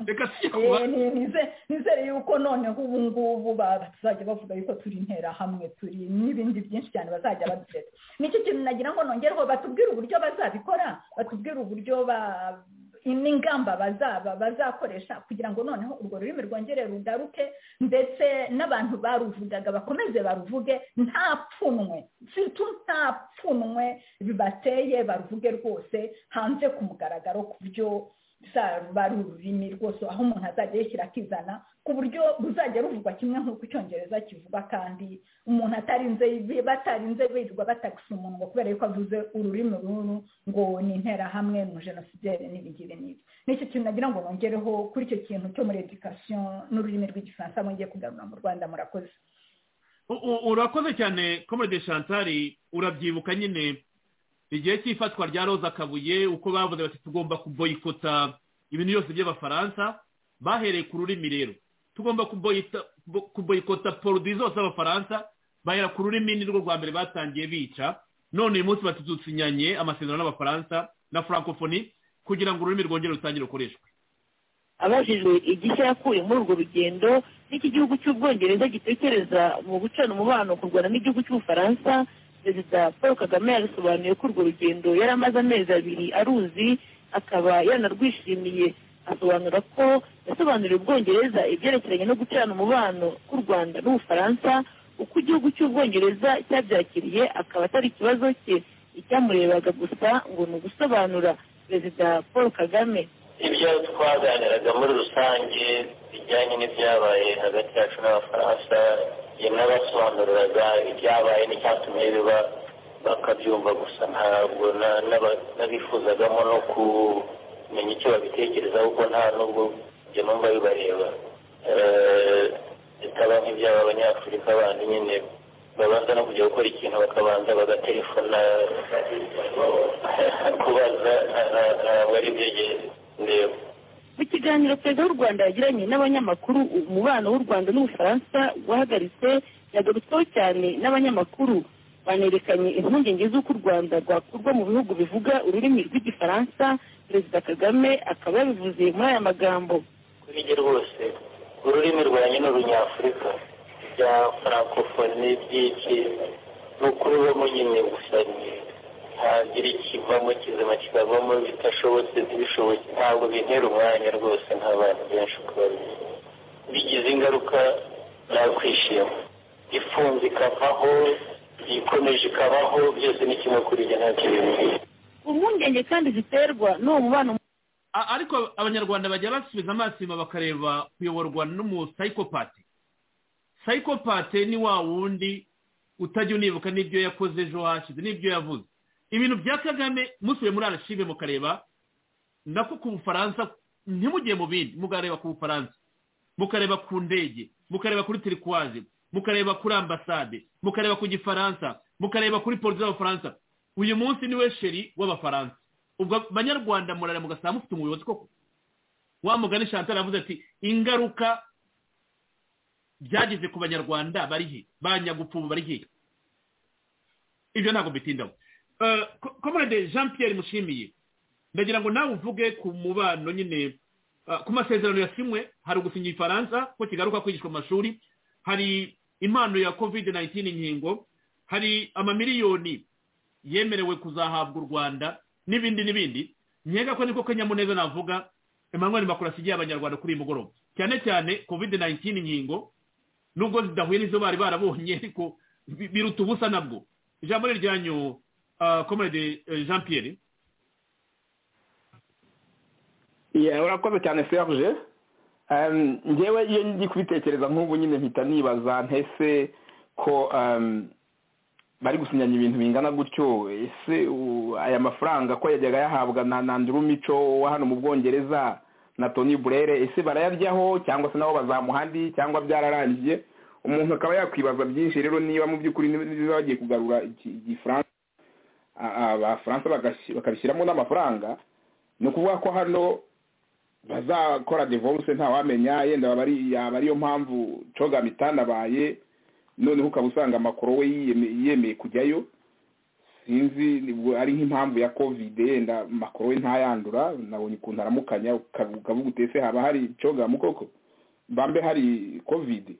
reka tujye ku Eh, ni- nize- nizere yuko noneho ubu ngubu ba- bazajya bavuga yuko turi interahamwe turi n'ibindi byinshi cyane bazajya badufata nicyo kintu nagira ngo nongereho batubwire uburyo bazabikora batubwire uburyo ba- n'ingamba bazaba bazakoresha kugira ngo noneho urwo rurimi rwongere rugaruke ndetse n'abantu baruvugaga bakomeze baruvuge nta pfunwe surtout nta pfunwe bibateye baruvuge rwose hanze ku mugaragaro ku buryo ruba ari ururimi rwose aho umuntu azajya yishyira akizana ku buryo ruzajya ruvugwa kimwe nk'uko icyongereza kivuga kandi umuntu atarinze batarinze birirwa batagisa umuntu ngo kubera yuko avuze ururimi ruru ngo ni interahamwe mu jenosidere n'ibigire n'ibi nicyo kintu nagira ngo bongereho kuri icyo kintu cyo muri edikasiyo n'ururimi rw'igifaransa mwongeye kugarura mu rwanda murakoze U- u- urakoze cyane komode shantari urabyibuka nyine igihe cy'ifatwa rya roza kabuye uko bavuze bati tugomba kuboyikota ibintu byose by'abafaransa bahereye ku rurimi rero tugomba kuboyita- bo- kuboyikota poroduwi zose z'abafaransa bahera ku rurimi ni rwo rwa mbere batangiye bica none uyu munsi batudusinyanye amasezerano n'abafaransa na francophonie kugira ngo ururimi rwongere rutangire gukoreshwa abajijwe igishya yakuye muri urwo rugendo n'iki gihugu cy'ubwongereza gitekereza mu gucana umubano ku rwanda n'igihugu cy'ubufaransa perezida paul kagame yabisobanuye ko urwo rugendo yari amaze amezi abiri aruzi akaba yanarwishimiye asobanura ko yasobanuriye ubwongereza ibyerekeranye no gucana umubano k'u rwanda n'ubufaransa uko igihugu cy'ubwongereza cyabyakiriye akaba atari ikibazo cye icyamurebaga gusa ngo ni ugusobanura perezida paul kagame ibyo twaganiraga muri rusange bijyanye n'ibyabaye hagati yacu n'abafaransa yanabasobanuriraga ibyabaye n'icyatumye biba bakabyumva gusa ntabwo na- n'aba- n'abifuzagamo no kumenya icyo babitekerezaho kuko nta n'ubwo ibyo numva bibareba Eh, bikaba nk'ibyaba abanyafurika bandi nyine babanza no kujya gukora ikintu bakabanza bagatelefona kubaza nta- nta- ntabwo ari ibyegeye ndeba mu kiganiro perezida w'u rwanda yagiranye n'abanyamakuru umubano w'u rwanda n'ubufaransa wahagaritse yagarutsweho cyane n'abanyamakuru banerekanye impungenge z'uko u rwanda rwakurwa mu bihugu bivuga ururimi rw'igifaransa perezida kagame akaba yabivuze muri aya magambo kuri njye rwose ururimi rwanjye ni urunyafurika bya francophonie byinshi ni ukuri bo nyine gusa ni ntagira ikivamo kizima kikavamo bitashobotse ntibishobotse ntabwo bintera umwanya rwose nk'abantu benshi uko babizi bigize ingaruka nakwishima ifunze ikavaho ikomeje ikabaho byose ni kimwe kuri njye nta kintu impungenge kandi ziterwa n'uwo mubano A- ariko abanyarwanda bajya basubiza amaso inyuma bakareba kuyoborwa n'umusayikopate sayikopate ni wa wundi utajya unibuka n'ibyo yakoze ejo hashize n'ibyo yavuze ibintu bya kagame musubiye muri arashive mukareba nako ku bufaransa ntimugiye mu bindi mukareba ku bufaransa mukareba ku ndege mukareba kuri tirikwaje mukareba kuri ambasade mukareba ku gifaransa mukareba kuri polisi y'abafaransa uyu munsi niwe sheri w'abafaransa ubwo abanyarwanda murare mugasanga mufite umuyobozi koko wa mugani chantal yavuze ati ingaruka byageze ku banyarwanda bari he ba nyagupfubu bari he ibyo ntabwo mbitindaho Eh, ko- komrade jean pierre mushimiye ndagira ngo nawe uvuge ku mubano nyine eh, ku masezerano yasimwe hari ugusinya ifaransa ko kigaruka kwigishwa mu mashuri hari impano ya covid 19 inkingo hari amamiliyoni yemerewe kuzahabwa u rwanda n'ibindi n'ibindi nkeka ko niko kanyamuneza navuga emmanuel macron asigiye abanyarwanda kuri uyu mugoroba cyane cyane covid 19 inkingo nubwo zidahuye n'izo bari barabonye ariko bi- biruta ubusa nabwo ijambo ni ryanyu ah, comrade eh, jean pierre Yeah, urakoze cyane serge Em, njyewe iyo ndi kubitekereza nk'ubu nyine mpita nibaza ntese ko em, bari gusinyanya ibintu bingana gutyo ese u- aya mafaranga ko yajyaga yahabwa na nandru mico wa hano mu bwongereza na tony burere ese barayaryaho cyangwa se nabo bazamuha andi cyangwa byararangiye umuntu akaba yakwibaza byinshi rero niba mu by'ukuri niba bagiye kugarura iki- igifaransa a- abafaransa bagashi- bakabishyiramo n'amafaranga ni ukuvuga ko hano bazakora divorce ntawamenya yenda aba ari yaba ariyo mpamvu coga itanabaye noneho ukaba usanga amakuru we yiyeme- yemeye kujyayo sinzi nibwo ari nk'impamvu ya covid yenda makuru we ntayandura nabonye ukuntu aramukanya ukavu- ukavuga utese haba hari cogamu koko bambe hari covid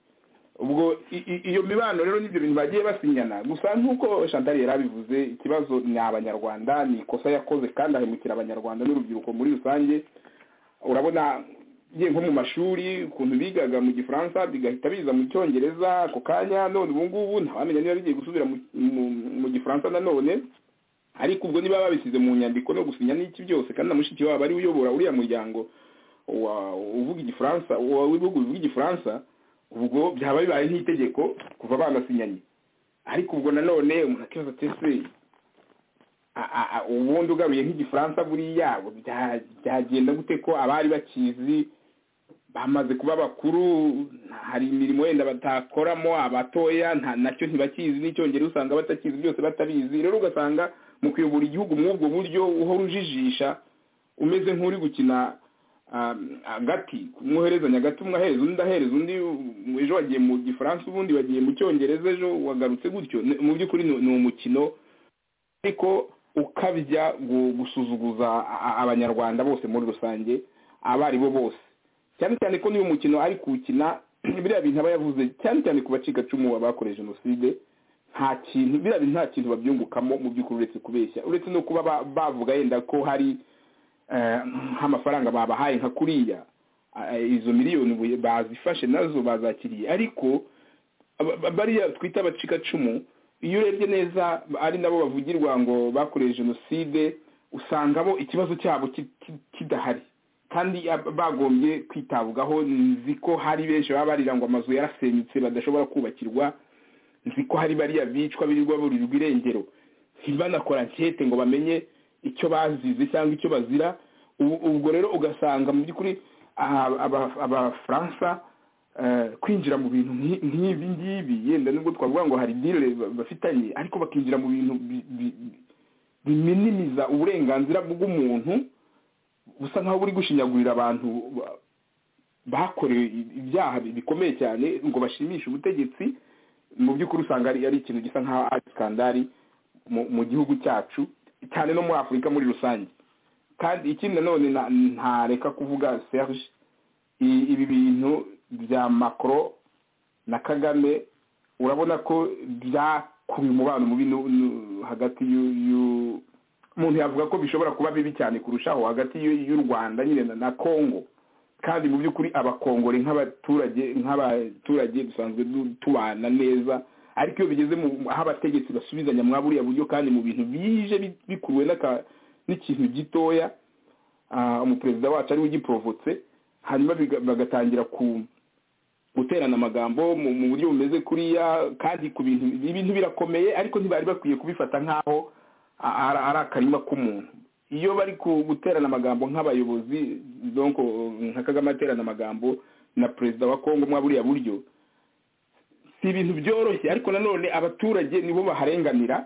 ubwo i- i- iyo mibano rero n'ibyo bintu bagiye basinyana gusa nk'uko chantal yari abivuze ikibazo ni abanyarwanda ni ikosa yakoze kandi ahemukira abanyarwanda n'urubyiruko muri rusange urabona ngiye nko mu mashuri ukuntu bigaga mu gifaransa bigahita biza mu cyongereza ako kanya none ubu ngubu ntawamenya niba bigiye gusubira mu- mu- mu gifaransa nanone ariko ubwo niba babisize mu nyandiko no gusinya n'iki byose kandi na mushiki wabo ari we uyobora uriya muryango wa- uvuga igifaransa wa- w'ibihugu bivuga igifaransa ubwo byaba bibaye nk'itegeko kuva banasinyanye ariko ubwo nanone umuntu akibaza ati ese a- a- a- ubundi ugaruye nk'igifaransa buriya bya- byagenda gute ko abari bakizi bamaze kuba bakuru hari imirimo wenda batakoramo abatoya nta nacyo ntibakizi n'icyongereza usanga batakizi byose batabizi rero ugasanga mu kuyobora igihugu muri ubwo buryo uhora ujijisha umeze nk'uri gukina um, agati umwoherezanya agati umwe ahereza undi ahereza undi um, ejo wagiye mu gifaransa ubundi wagiye mu cyongereza ejo wagarutse gutyo Ni- mu by'ukuri ni ni umukino ariko ukabya gu- gusuzuguza a- a- abanyarwanda bose muri rusange abaribo bose cyane cyane ko n'uyu mukino ari kuwukina biriya bintu aba yavuze cyane cyane ku bacikacumu bakoreje jenoside nta kintu biriya bintu nta kintu babyungukamo mu by'ukuri uretse kubeshya uretse no kuba ba- bavuga yenda ko hari eh, nk'amafaranga babahaye nka kuriya eh, izo miliyoni bu- bazifashe nazo bazakiriye ariko aba- ba- bariya twita abacikacumu iyo urebye neza ari nabo bavugirwa ngo bakoreye jenoside usangamo ikibazo cyabo ki- ki- kidahari kandi ab- bagombye kwitabwaho nzi ko hari benshi baba barira ngo amazu yarasenyutse badashobora kubakirwa nzi ko hari bariya bicwa birirwa burirwa irengero ntibanakora nkete ngo bamenye icyo bazize cyangwa icyo bazira Ubu- ubwo rero ugasanga mu by'ukuri aha, aba- abafaransa eh, kwinjira mu bintu nk'i- nk'ibi ngibi yenda nubwo twavuga ngo hari dile bafitanye ariko bakinjira mu bintu bi- bi- bi- biminimiza uburenganzira bw'umuntu busa nk'aho buri gushinyagurira abantu ba- bakorewe ibyaha bikomeye cyane ngo bashimishe ubutegetsi mu by'ukuri usanga ari ari ikintu gisa nk'aho ari skandari mu- mu gihugu cyacu cyane no muri afurika muri rusange kandi ikindi nanone na- ntareka kuvuga serge i- ibi bintu bya macro na kagame urabona ko byakubiye umubano mubi nu- nu- hagati y'u- y'u- umuntu yavuga ko bishobora kuba bibi cyane kurushaho hagati y'u- y'u rwanda nyine na- na congo kandi mu by'ukuri abakongore nk'abaturage nk'abaturage dusanzwe du- tubana neza ariko iyo bigeze mu aho abategetsi basubizanya mwa buriya buryo kandi mu bintu bije bi- bikuruwe n'aka- n'ikintu gitoya ah, umuperezida wacu ariwe ugiporofotse hanyuma biga- bagatangira ku guterana amagambo mu mu buryo bumeze kuriya kandi ku bintu ibintu birakomeye ariko ntibari bakwiye kubifata nk'aho a- ari ari akarima k'umuntu iyo bari ku- guterana amagambo nk'abayobozi donc nka kagame aterana amagambo na perezida wa kongo mwa buriya buryo si ibintu byoroshye ariko nanone abaturage nibo baharenganira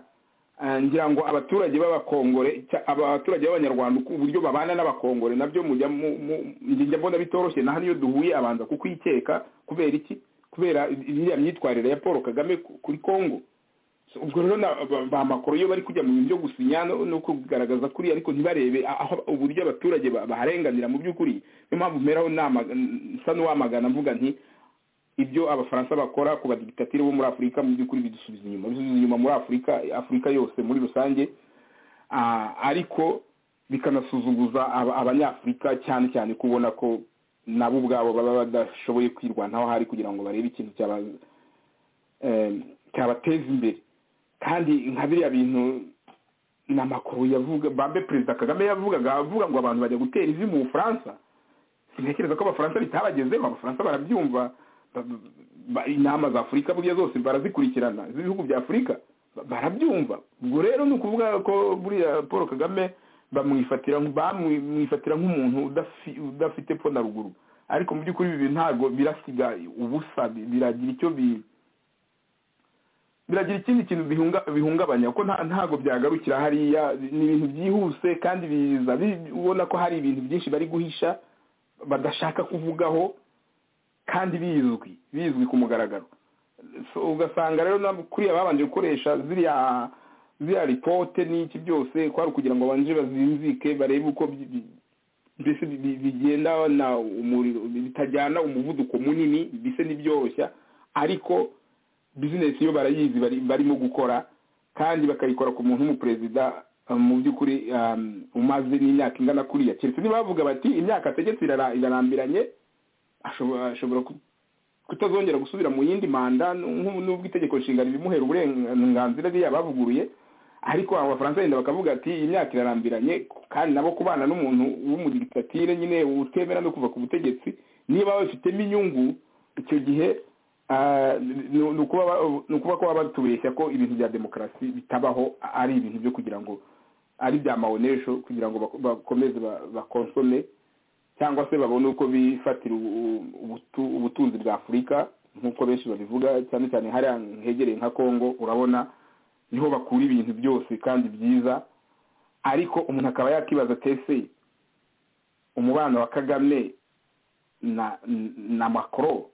Ah, ngira ngo abaturage b'abakongore cya- abaturage b'abanyarwanda uko uburyo babana n'abakongore nabyo mujya mu- mu- njye njya mbona bitoroshye naho niyo duhuye abanza kukwikeka kubera iki kubera iriya myitwarire ya paul kagame ku- kuri congo So, ubwo rero na- ba- ba makoro iyo bari kujya mu bintu byo gusinya no no kugaragaza kuri ariko ntibarebe aho uburyo abaturage ba- baharenganira mu by'ukuri niyo mpamvu mperaho nama nsa n'uwamagana mvuga nti ibyo abafaransa bakora ku badigitatire bo muri afurika mu by'ukuri bidusubiza inyuma bisubiza inyuma muri afurika afurika yose muri rusange Ah, ariko bikanasuzuguza aba- abanyafurika cyane cyane kubona ko nabo ubwabo baba badashoboye kwirwanaho hari kugira ngo barebe ikintu cyaba- eh, cyabateza imbere kandi nka biriya bintu ni amakuru yavuga bambe perezida kagame yavugaga avuga ngo abantu bajya gutera ivi mu bufaransa sintekereza ko abafaransa bitabagezeho abafaransa barabyumva ba- ba- inama za afurika buriya zose barazikurikirana z'ibihugu bya afurika ba- barabyumva ubwo rero ni ukuvuga ko buriya paul kagame bamwifatira bamwifatira nk'umuntu udafi- udafite pfo na ruguru ariko mu by'ukuri ibi bintu ntabwo birasiga ubusa bi- biragira icyo bi biragira ikindi kintu bihunga- bihungabanya ko nta- ntabwo byagarukira hariya ni ibintu byihuse kandi biza bi- ubona ko hari ibintu byinshi bari guhisha badashaka kuvugaho kandi bizwi bizwi ku mugaragaro ugasanga rero kuriya babanje gukoresha ziriya ziriya ripote n'iki byose kwari ukugira ngo babanje bazinzike barebe uko mbese bigendana umuriro bitajyana umuvuduko munini mbese ntibyoroshya ariko bizinesi yo barayizi barimo gukora kandi bakayikora ku muntu w'umuperezida mu by'ukuri umaze n'imyaka ingana kuriya keretse nibavuga bati imyaka ategetse irarambiranye ashobora kutazongera gusubira mu yindi manda n'ubwo itegeko nshinga ribimuhera uburenganzira riya bavuguruye ariko abo bafaransa yenda bakavuga ati imyaka irarambiranye kandi nabo kubana n'umuntu w'umudiktatire nyine utemera no kuva ku butegetsi niba babifitemo inyungu icyo gihe ni ukuba ko baba batubeshya ko ibintu bya demokarasi bitabaho ari ibintu byo kugira ngo ari bya mawonesho kugira ngo bakomeze bakonsome cyangwa se babone uko bifatira ubutunzi bwa afurika nk'uko benshi babivuga cyane cyane hariya hegereye nka congo urabona niho bakura ibintu byose kandi byiza ariko umuntu akaba yakibaza tese umubano wa kagame na na makoro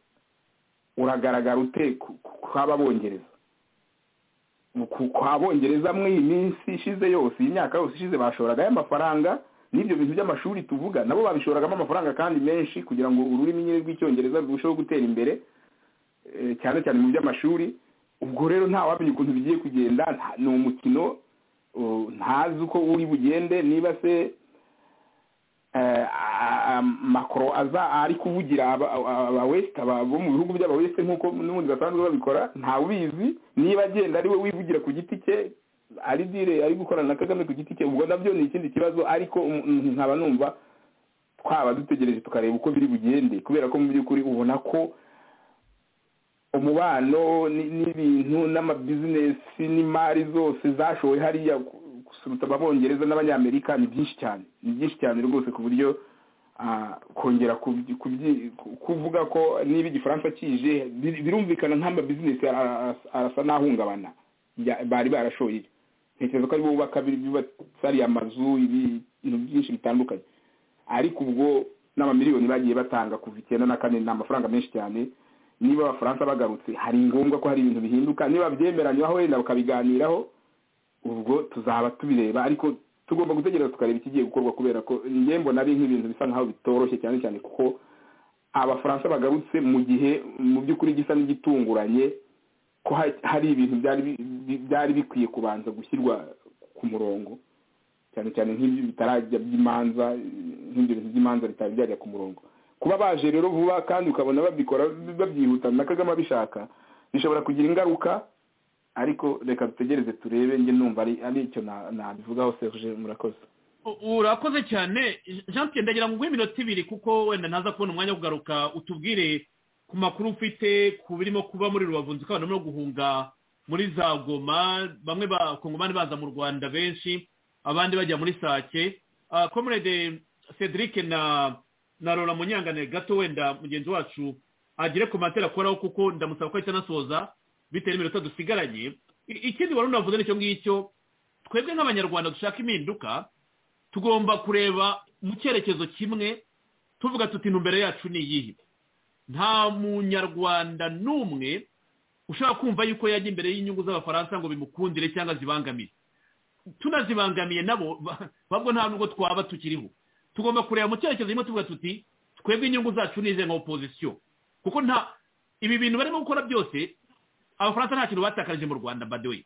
uragaragara ute kw'ababongereza kwa bongereza muri iyi minsi ishize yose iyi myaka yose ishize bashoragayo amafaranga n'ibyo bintu by'amashuri tuvuga nabo babishoragamo amafaranga kandi menshi kugira ngo ururimi nyine rw'icyongereza rurusheho gutera imbere cyane cyane mu by'amashuri ubwo rero ntawamenya ukuntu bigiye kugenda ni umukino ntazi uko uri bugende niba se makoro aza ari kuvugira abawesite bo mu bihugu by'abawesite nk'uko n'ubundi basanzwe babikora ntawubizi niba agenda ari we wivugira ku giti cye ari dire ari gukorana na kagame ku giti cye ubwo nabyo ni ikindi kibazo ariko nkaba numva twaba dutegereje tukareba uko biri bugende kubera ko mu by'ukuri ubona ko umubano n'ibintu n'amabizinesi n'imari zose zashowe hariya gusuruta ababongereza n'abanyamerika ni byinshi cyane ni byinshi cyane rwose ku buryo kongera kuvuga ko niba igifaransa kije birumvikana nk'amabizinesi arasa n'ahungabana bari barashoye ntekereza ko aribo bubaka ariya amazu ibintu byinshi bitandukanye ariko ubwo n'amamiliyoni bagiye batanga kuva icyenda na kane ni amafaranga menshi cyane niba abafaransa bagarutse hari ngombwa ko hari ibintu bihinduka niba byemeranywaho wenda bakabiganiraho ubwo tuzaba tubireba ariko tugomba gutegereza tukareba ikigiye gukorwa kubera ko njye mbona ari nk'ibintu bisa nkaho bitoroshye cyane cyane kuko abafaransa bagarutse mu gihe mu by'ukuri gisa n'igitunguranye ko hari ibintu byari bikwiye kubanza gushyirwa ku murongo cyane cyane nk'ibyo bitarajya by'imanza nk'ibyo bintu by'imanza bitari byajya ku murongo kuba baje rero vuba kandi ukabona babikora babyihutana na kagame abishaka bishobora kugira ingaruka ariko reka dutegereze turebe njye numva ari icyo nabivugaho serge murakoze urakoze cyane jean pierre ndagira ngo uguhe iminota ibiri kuko wenda ntaza kubona umwanya wo kugaruka utubwire ku makuru ufite ku birimo kuba muri rubavu nzi ko abantu barimo guhunga muri za goma bamwe bakongomani baza mu rwanda benshi abandi bajya muri sake komurede cedric na na rora munyangane gato wenda mugenzi wacu agire ku matera akoraho kuko ndamusaba ko ahita anasoza bitewe n'iminota dusigaranye ikindi wari unavuze n'icyo ngicyo twebwe nk'abanyarwanda dushaka impinduka tugomba kureba mu cyerekezo kimwe tuvuga tuti intumbero yacu ni iyihe nta munyarwanda n'umwe ushaka kumva yuko yajya imbere y'inyungu z'abafaransa ngo bimukundire cyangwa zibangamire tunazibangamiye nabo babwo nta nubwo twaba tukiriho tugomba kureba mu cyerekezo kimwe tuvuga tuti twebwe inyungu zacu ni ize nka opozisiyo kuko nta ibi bintu barimo gukora byose abafaransa nta kintu batakaje mu rwanda badoye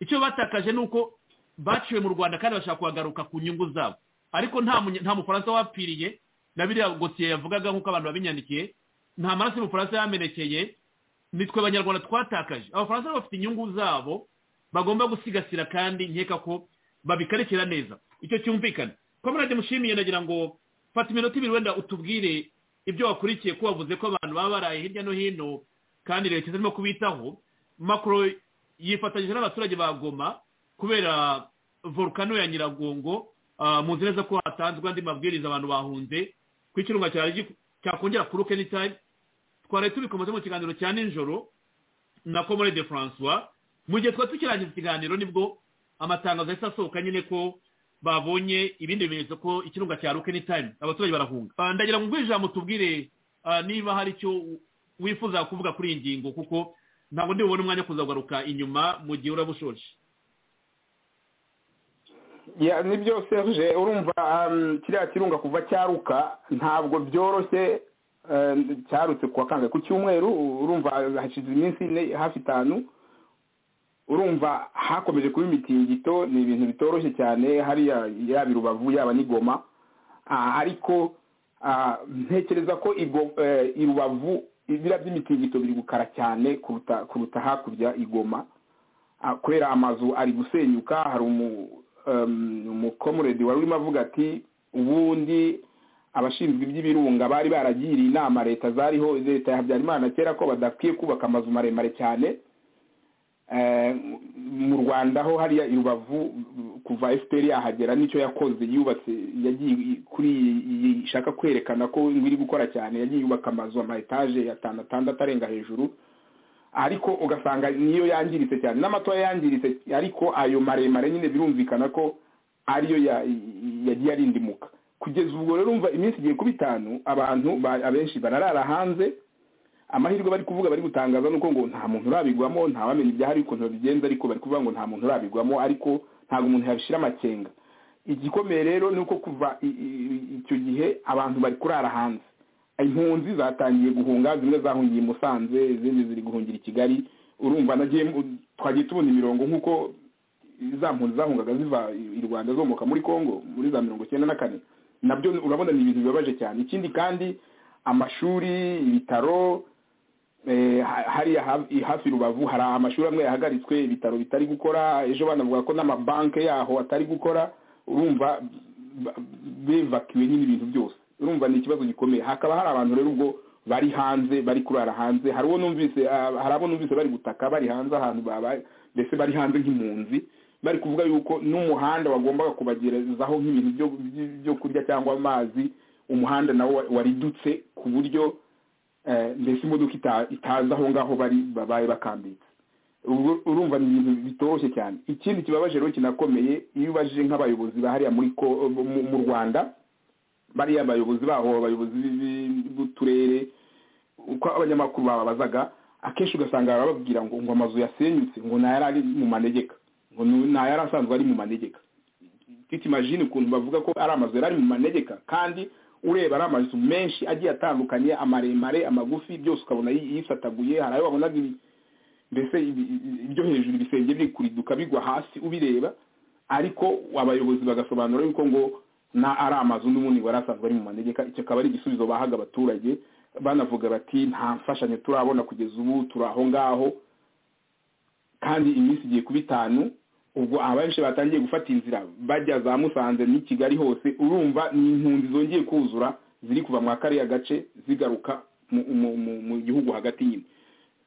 icyo batakaje ni uko baciwe mu rwanda kandi bashaka kuhagaruka ku nyungu zabo ariko nta mufaransa wapfiriye na biriya gosiye yavugaga nk'uko abantu babinyandikiye nta maraso y'umufaransa yamenekeye nitwe abanyarwanda twatakaje abafaransa bafite inyungu zabo bagomba gusigasira kandi nkeka ko babikarikira neza icyo cyumvikana komerade mushimiye nagira ngo fata iminota ibiri wenda utubwire ibyo wakurikiye ko wavuze ko abantu baba baraye hirya no hino kandi leta zirimo kubitaho makoro yifatanyije n'abaturage ba goma kubera volukano ya nyiragongo mu nzira zo ko hatanzwe andi mabwiriza abantu bahunze ku ikirunga cyakongera kuruke n'itari twari tubikomeze mu kiganiro cya nijoro na komore de francois mu gihe twari tukirangiza ikiganiro nibwo amatangazo ahita asohoka nyine ko babonye ibindi bimenyetso ko ikirunga cya rukeni tayimu abaturage barahunga Ah, ndagira ngo ugwe ijambo tubwire ah, niba hari icyo wifuza kuvuga kuri iyi ngingo kuko ntabwo ndi bubone umwanya wo kuzagaruka inyuma mu gihe uraba ushoje Ya, ni byose serge urumva um, kiriya kirunga kuva cyaruka ntabwo byoroshye um, cyarutse kuwa kangahe ku cyumweru urumva hashize iminsi ine hafi itanu urumva hakomeje kuba imitingito ni ibintu bitoroshye cyane hariya yaba i rubavu yaba n'i goma Ah, ariko ah, ntekereza ko i Go- eh, i rubavu ibira by'imitingito biri gukara cyane kuruta kuruta hakurya i goma Ah, kubera amazu ari gusenyuka hari umu um, umukomuredi wari urimo avuga ati ubundi abashinzwe iby'ibirunga bari baragiriye inama leta zariho leta ya habyarimana kera ko badakwiye kubaka amazu maremare cyane Eh, mu rwanda ho hariya i rubavu kuva fpr yahagera nicyo yakoze yubatse yagiye kuri iyi- ishaka kwerekana ko ngo iri gukora cyane yagiye yubaka amazu ama etaje atanu atandatu arenga hejuru ariko ugasanga niyo yangiritse cyane n'amatoya yangiritse ariko ayo maremare nyine birumvikana ko ariyo ya- yagiye arindimuka kugeza ubwo rero umva iminsi igiye kuba itanu abantu ba- abenshi bararara hanze amahirwe bari kuvuga bari gutangaza nuko ngo nta muntu urabigwamo nta wamenya ibyahari ukuntu babigenza ariko bari kuvuga ngo nta muntu urabigwamo ariko ntabwo umuntu yabishyira amakenga igikomeye rero ni uko kuva i- i- icyo gihe abantu bari kurara hanze impunzi zatangiye guhunga zimwe zahungiye i musanze izindi ziri guhungira i kigali urumva nagiye mu- twagiye tubona imirongo nk'uko za mpunzi zahungaga ziva i rwanda zomoka muri congo muri za mirongo icyenda na kane nabyo urabona ni ibintu bibabaje cyane ikindi kandi amashuri ibitaro eh, ha- hariya hafi- hafi rubavu hari amashuri amwe yahagaritswe ibitaro bitari gukora ejo banavuga ko n'amabanki yaho atari gukora urumva ba- bevakiwe nyine ibintu byose urumva ni ikibazo gikomeye hakaba hari abantu rero ubwo bari hanze bari kurara hanze hari uwo numvise ah, hari abo numvise bari gutaka bari hanze ahantu babaye mbese bari hanze nk'impunzi bari kuvuga yuko n'umuhanda wagombaga kubagerezaho nk'ibintu byo- byo- byo kurya cyangwa amazi umuhanda nawo wa- waridutse ku buryo eh, mbese imodoka ita- itaza aho ngaho bari babaye bakambitse Uru- urumva ni ibintu bitoroshye cyane ikindi kibabaje rero kinakomeye iyo ubajije nk'abayobozi ba hariya muri ko- mu mu rwanda bariya abayobozi baho abayobozi bi- bi- b'uturere uko abanyamakuru bababazaga akenshi ugasanga bababwira ngo ngo amazu yasenyutse ngo ntayari ari mu manegeka ngo nu- ntayari asanzwe ari mu manegeka tutimajine ukuntu bavuga ko ari amazu yari ari mu manegeka kandi ureba ari amazu menshi agiye atandukanye amaremare amagufi byose ukabona yi- yisataguye hari ayo wabonaga ibi- mbese ibi- ibi- ibyo hejuru ibisenge biri kuriduka bigwa hasi ubireba ariko abayobozi bagasobanura yuko ngo na ari amazu n'ubundi wari asanzwe ari mu manegeka icyo akaba ari igisubizo bahaga abaturage banavuga bati nta mfashanyo turabona kugeza ubu turi aho ngaho kandi iminsi igiye kuba itanu ubwo abenshi batangiye gufata inzira bajya za musanze n'i kigali hose urumva ni impunzi zongeye kuzura ziri kuva muri kariya gace zigaruka mu- mu- mu- mu gihugu hagati nyine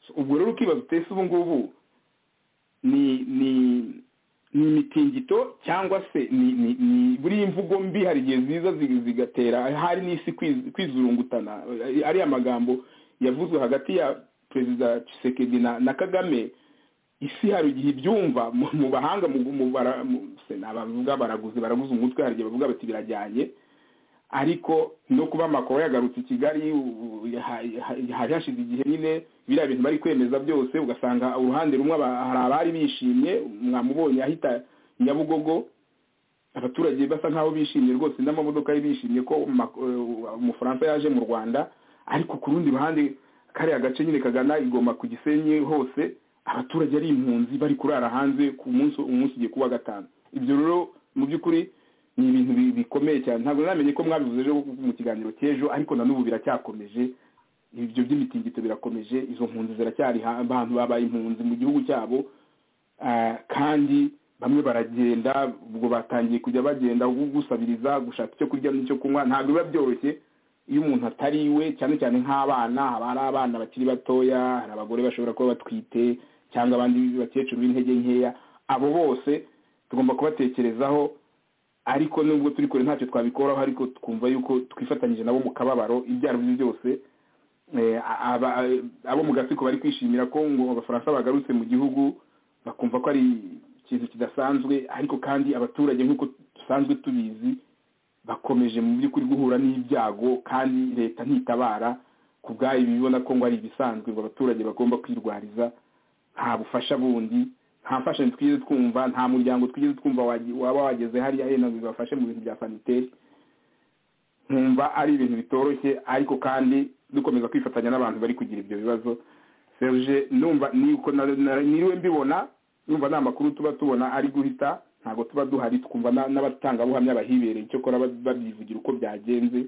So, ubwo rero ukibaza utese ubu ngubu ni ni ni imitingito cyangwa se ni ni ni buriya imvugo mbi hari igihe ziza zi- zigatera hari n'isi kwiz- kwizurungutana Eh, ariya magambo yavuzwe hagati ya perezida Tshisekedi na, na Kagame isi hari igihe ibyumva mu mu bahanga mu mu bara- mu- se nabavuga baraguze baraguze umutwe hari igihe bavuga bati birajyanye ariko no kuba makoro yagarutse i kigali u- u- ha- ha- hari hashize igihe nyine biriya bintu bari kwemeza byose ugasanga uruhande rumwe aba- hari abari bishimye mwamubonye ahita nyabugogo abaturage basa nk'aho bishimye rwose n'amamodoka ye bishimye ko Ma- eh, umufaransa yaje mu rwanda ariko ku rundi ruhande kariya gace nyine kagana igoma ku gisenyi hose abaturage ari impunzi bari kurara hanze ku munsi umunsi ugiye kuba gatanu ibyo rero mu by'ukuri ni ibintu bi- bikomeye cyane ntabwo namenye ko mwabivuze ejo mu kiganiro cy'ejo ariko na n'ubu biracyakomeje ibyo by'imitingito birakomeje izo mpunzi ziracyari ha- abantu babaye impunzi mu gihugu cyabo Ah, kandi bamwe baragenda ubwo batangiye kujya bagenda gu- gusabiriza gushaka icyo kurya n'icyo kunywa ntabwo biba byoroshye iyo umuntu atari iwe cyane cyane nk'abana haba hari abana bakiri batoya hari abagore bashobora kuba batwite cyangwa abandi bakecuru b'intege nkeya abo bose tugomba kubatekerezaho ariko nubwo turi kure ntacyo twabikoraho ariko twumva yuko twifatanyije nabo mu kababaro ibyo ari byo byose Eh, aba- abo mu gatsiko bari kwishimira ko ngo abafaransa bagarutse mu gihugu bakumva ko ari ikintu kidasanzwe ariko kandi abaturage nk'uko dusanzwe tubizi bakomeje mu by'ukuri guhura n'ibyago kandi leta ntitabara ku bwayo bibona ko ngo ari ibisanzwe ngo abaturage bagomba kwirwariza nta bufasha bundi nta mfashanyo twigeze twumva nta muryango twigeze twumva wagi- waba wageze hariya hino ngo ibafashe mu bintu bya saniteri nkumva ari ibintu bitoroshye ariko kandi dukomeza kwifatanya n'abantu bari kugira ibyo bibazo serge numva ni uko na- na- niriwe mbibona numva nta makuru tuba tubona ari guhita ntabwo tuba duhari twumva na- n'abatangabuhamya bahibereye icyakora ba- babyivugira uko byagenze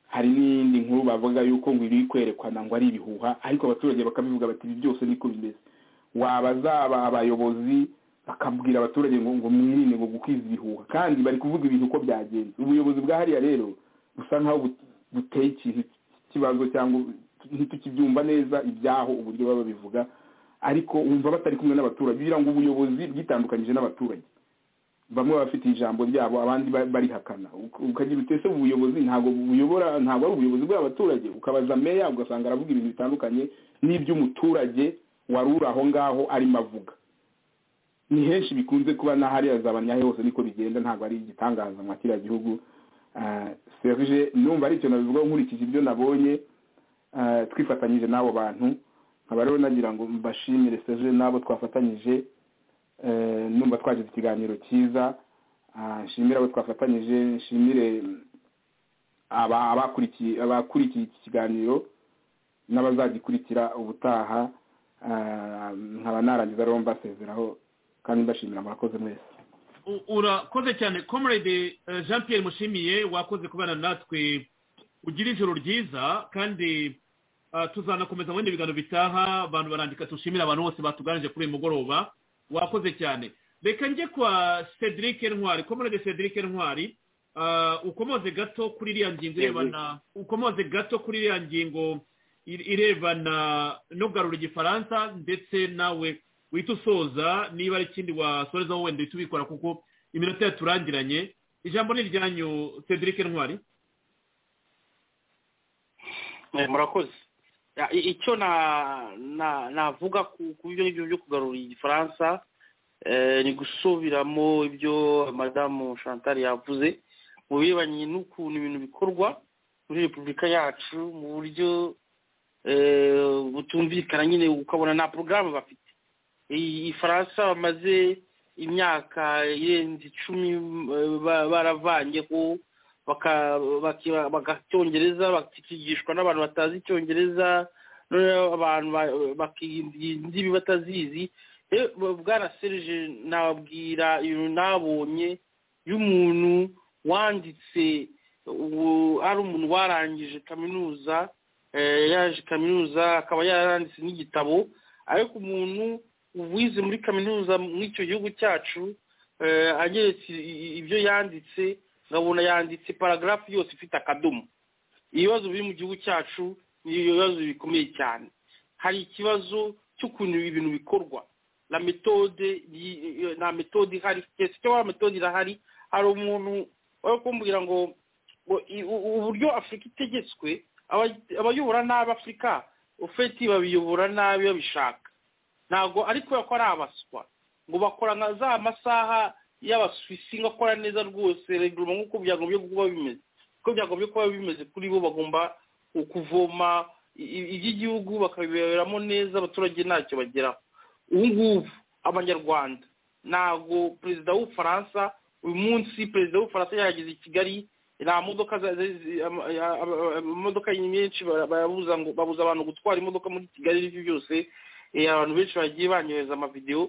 hari n'iyindi nkuru bavuga yuko ngo iri kwerekana ngo ari ibihuha ariko abaturage bakabivuga bati ibi byose niko bimeze wabazaba abayobozi bakabwira abaturage ngo ngo mwirinde ngo gukwiza ibihuha kandi bari kuvuga ibintu uko byagenze ubuyobozi bwa hariya rero busa nkaho but- buteye ikintu cy'ikibazo cyangwa ntitukibyumva neza ibyaho uburyo baba babivuga ariko wumva batari kumwe n'abaturage kugira ngo ubuyobozi bwitandukanyije n'abaturage bamwe bafite ijambo ryabo abandi ba- barihakana Uk- ukagira utese ubuyobozi ntabwo buyobora ntabwo ari ubuyobozi bw'abaturage ukabaza meya ugasanga aravuga ibintu bitandukanye n'iby'umuturage wari uri aho ngaho arimo avuga ni henshi bikunze kuba na hariya za banyahe hose niko bigenda ntabwo ari igitangaza nka kiriya gihugu Ah, serge numva ari icyo nabivugaho nkurikije ibyo nabonye ah, twifatanyije n'abo bantu nkaba rero nagira ngo mbashimire serge n'abo twafatanyije Eh, numva twagize ikiganiro cyiza Ah, nshimire abo twafatanyije nshimire mm, aba- abakurikiye abakurikiye iki kiganiro n'abazagikurikira ubutaha Ah, nkaba narangiza rero mbasezeraho kandi mbashimira murakoze mwese U- urakoze cyane comrade eh, jean pierre mushimiye wakoze kubana natwe ugira ijoro ryiza kandi ah, tuzanakomeza mu bindi biganiro bitaha abantu barandika tushimira abantu bose batuganije kuri uyu mugoroba wakoze cyane reka njye kwa cedric ntwari comrade cedric ntwari ah, ukomoze gato kuri iriya ngingo irebana ukomoze gato kuri iriya ngingo i- irebana no kugarura igifaransa ndetse nawe wita usoza niba ari ikindi wasorezaho wenda uhita ubikora kuko iminota yaturangiranye ijambo ni iryanyu cedric ntwari Eh, murakoze Ya, i- icyo na- na- navuga ku ku byo ngibyo byo kugarura igifaransa eh, ni gusubiramo ibyo madamu chantal yavuze mu birebanye n'ukuntu ibintu bikorwa muri repubulika yacu mu buryo eh, butumvikana nyine ukabona nta porogaramu bafite iyi faransa bamaze imyaka irenze icumi eh, ba- baravanyeho baka- baki- bagacyongereza bakigishwa n'abantu batazi icyongereza noneho abantu ba- bakirinda indimi batazizi Eh, bwana serge nababwira ibintu nabonye y'umuntu wanditse ubu- ari umuntu warangije kaminuza eh, yaje kaminuza akaba yaranditse n'igitabo ariko umuntu wize muri kaminuza mw'icyo gihugu cyacu eh, ageretse i- i- ibyo yanditse nkabona yanditse paragarafu yose ifite akadomo ibibazo biri mu gihugu cyacu ni ibibazo bikomeye cyane hari ikibazo cy'ukuntu ibintu bikorwa la metode yi- iyo- nta metode ihari keretse icyo wa metode irahari hari umuntu wari kumbwira ngo ngo i- u- uburyo afurika itegetswe aba- abayobora nabi afurika ufeti babiyobora nabi babishaka ntabwo ari kubera ko ari abaswa ngo bakora nka za masaha y'abasuwisi ngakora neza rwose reguruma nk'uko byagombye kuba bimeze uko byagombye kuba bimeze kuri bo bagomba ku- kuvoma i- i- iby'igihugu bakabiberamo neza abaturage ntacyo bageraho ubu ngubu abanyarwanda ntabwo perezida w'ubufaransa uyu munsi perezida w'ubufaransa yahageze i kigali nta modoka za- za- zi- ama- ya- ama- ama- imodoka nyinshi bara- barabuza ngo babuza abantu gutwara imodoka muri kigali n'ibyo byose Eh, abantu benshi bagiye banyohereza amavidewo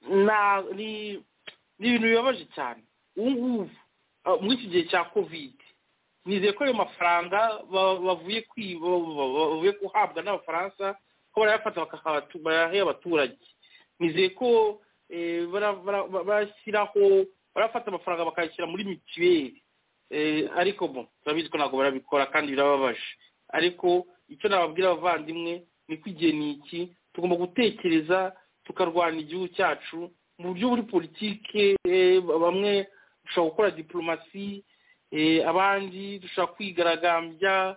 na ni ni ibintu bibabaje cyane ubu ngubu ah, muri iki gihe cya kovide nizeye ko ayo mafaranga ba- bavuye kwiba ba- ba- bavuye guhabwa n'abafaransa ko barayafata bakaha- bayahe abaturage nizeye ko eh, bara- bara- ba- bashyiraho barafata amafaranga bakayashyira muri mituweli Eh, ariko bo turabizi ko ntabwo barabikora kandi birababaje ariko icyo nababwira abavandimwe ni ko igihe ni iki tugomba gutekereza tukarwana igihugu cyacu mu buryo buri politike eh, bamwe dushobora gukora diplomasi eh, abandi dushobora kwigaragambya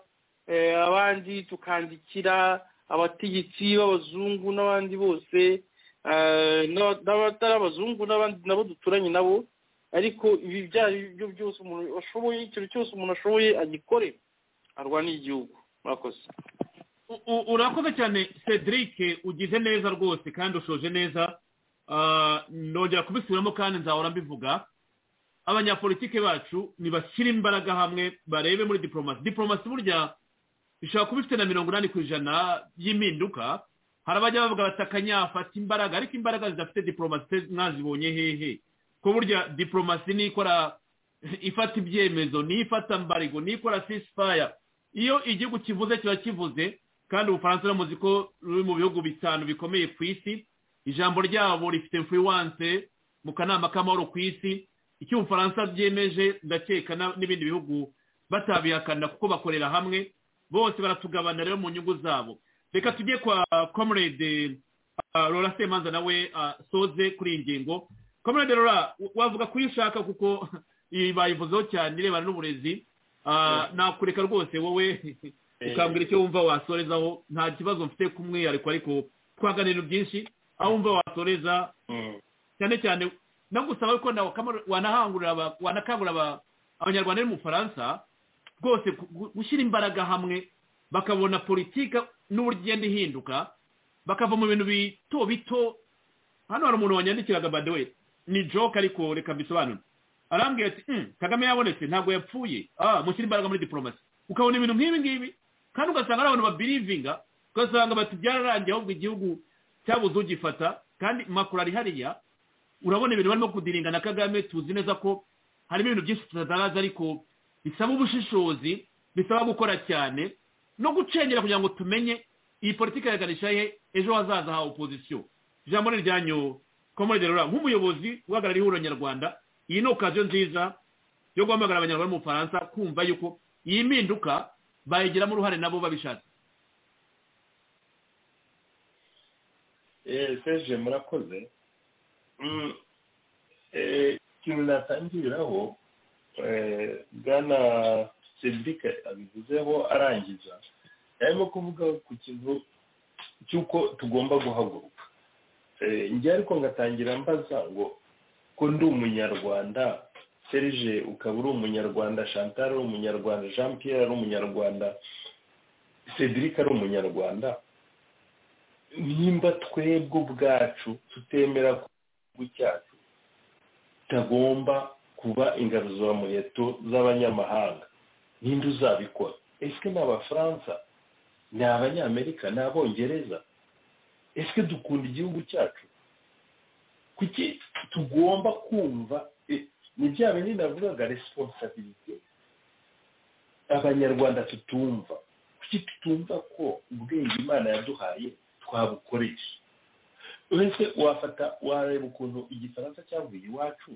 eh, abandi tukandikira abategetsi b'abazungu n'abandi bose eh, n'aba- n'abatari abazungu n'abandi nabo duturanye nabo ariko ibi byaha ibyo byose umuntu ashoboye ikintu cyose umuntu ashoboye agikore arwanira igihugu murakoze urakoze cyane cedric ugize neza rwose kandi ushoje neza nongera kubisubiramo kandi nzahora mbivuga abanyapolitike bacu ntibashyire imbaraga hamwe barebe muri diporomasi diporomasi burya ishobora kuba ifite na mirongo inani ku ijana y'impinduka hari abajya bavuga batakanyafata imbaraga ariko imbaraga zidafite diporomasi mwazibonye hehe ko burya diporomasi nikora ifata ibyemezo n'ifata mbarigo n'ikora sisifaya iyo igihugu kivuze kiba kivuze kandi ubufaransa uramuzi ko ruri mu bihugu bitanu bikomeye ku isi ijambo ryabo rifite influence mu kanama k'amahoro ku isi icyo ubufaransa byemeje ndakeka n'ibindi bihugu batabihakana kuko bakorera hamwe bose baratugabana rero mu nyungu zabo reka tujye kwa comrade rora semanza nawe soze kuri iyi ngingo comrade rora wavuga ko iyo ushaka kuko iyi bayivuzeho cyane irebana n'uburezi nakureka rwose wowe ukambwira icyo wumva wasorezaho nta kibazo mfite k'umwihariko ariko twaganira byinshi aho wumva wasoreza cyane cyane nagusaba ko nawe wanakangurira abanyarwanda mu Faransa rwose gushyira imbaraga hamwe bakabona politiki n'uburyo igenda ihinduka bakava mu bintu bito bito hano hari umuntu wanyandikiraga badewe ni joke ariko reka mbisobanure arambwira ati kagame yabonetse ntabwo yapfuye ah mushyira imbaraga muri diporomasi ukabona ibintu nk'ibi ngibi kandi ugasanga ari abantu babirivinga ugasanga bati byararangiye ahubwo igihugu cyabuze ugifata kandi makuru ari hariya urabona ibintu barimo kudiringa na kagame tuzi neza ko harimo ibintu byinshi tutaraza ariko bisaba ubushishozi bisaba gukora cyane no gucengera kugira ngo tumenye iyi politiki yaganisha he ejo hazaza ha opozisiyo ijambo ni iryanyu komode rura nk'umuyobozi uhagarariye ihuriro nyarwanda iyi ni okaziyo nziza yo guhamagara abanyarwanda mu bufaransa kumva yuko iyi mpinduka bayigiramo uruhare nabo babishatse seje murakoze ikintu natangiriraho bwana serivike abivuzeho arangiza arimo kuvuga ku kintu cy'uko tugomba guhaguruka njye ariko ngatangira mbaza ngo ko ndi umunyarwanda serge ukaba uri umunyarwanda chantal ari umunyarwanda jean pierre ari umunyarwanda cedric ari umunyarwanda nimba twebwe ubwacu tutemera ko igihugu cyacu kitagomba kuba ingaruzamuheto z'abanyamahanga ninde uzabikora ese ni abafaransa ni abanyamerika ni abongereza ese dukunda igihugu cyacu kuki tugomba kumva ni bya bindi navugaga resiponsabirite abanyarwanda tutumva kuki tutumva ko ubwenge imana yaduhaye twabukoresha uretse wafata wareba ukuntu igifaransa cyavuye iwacu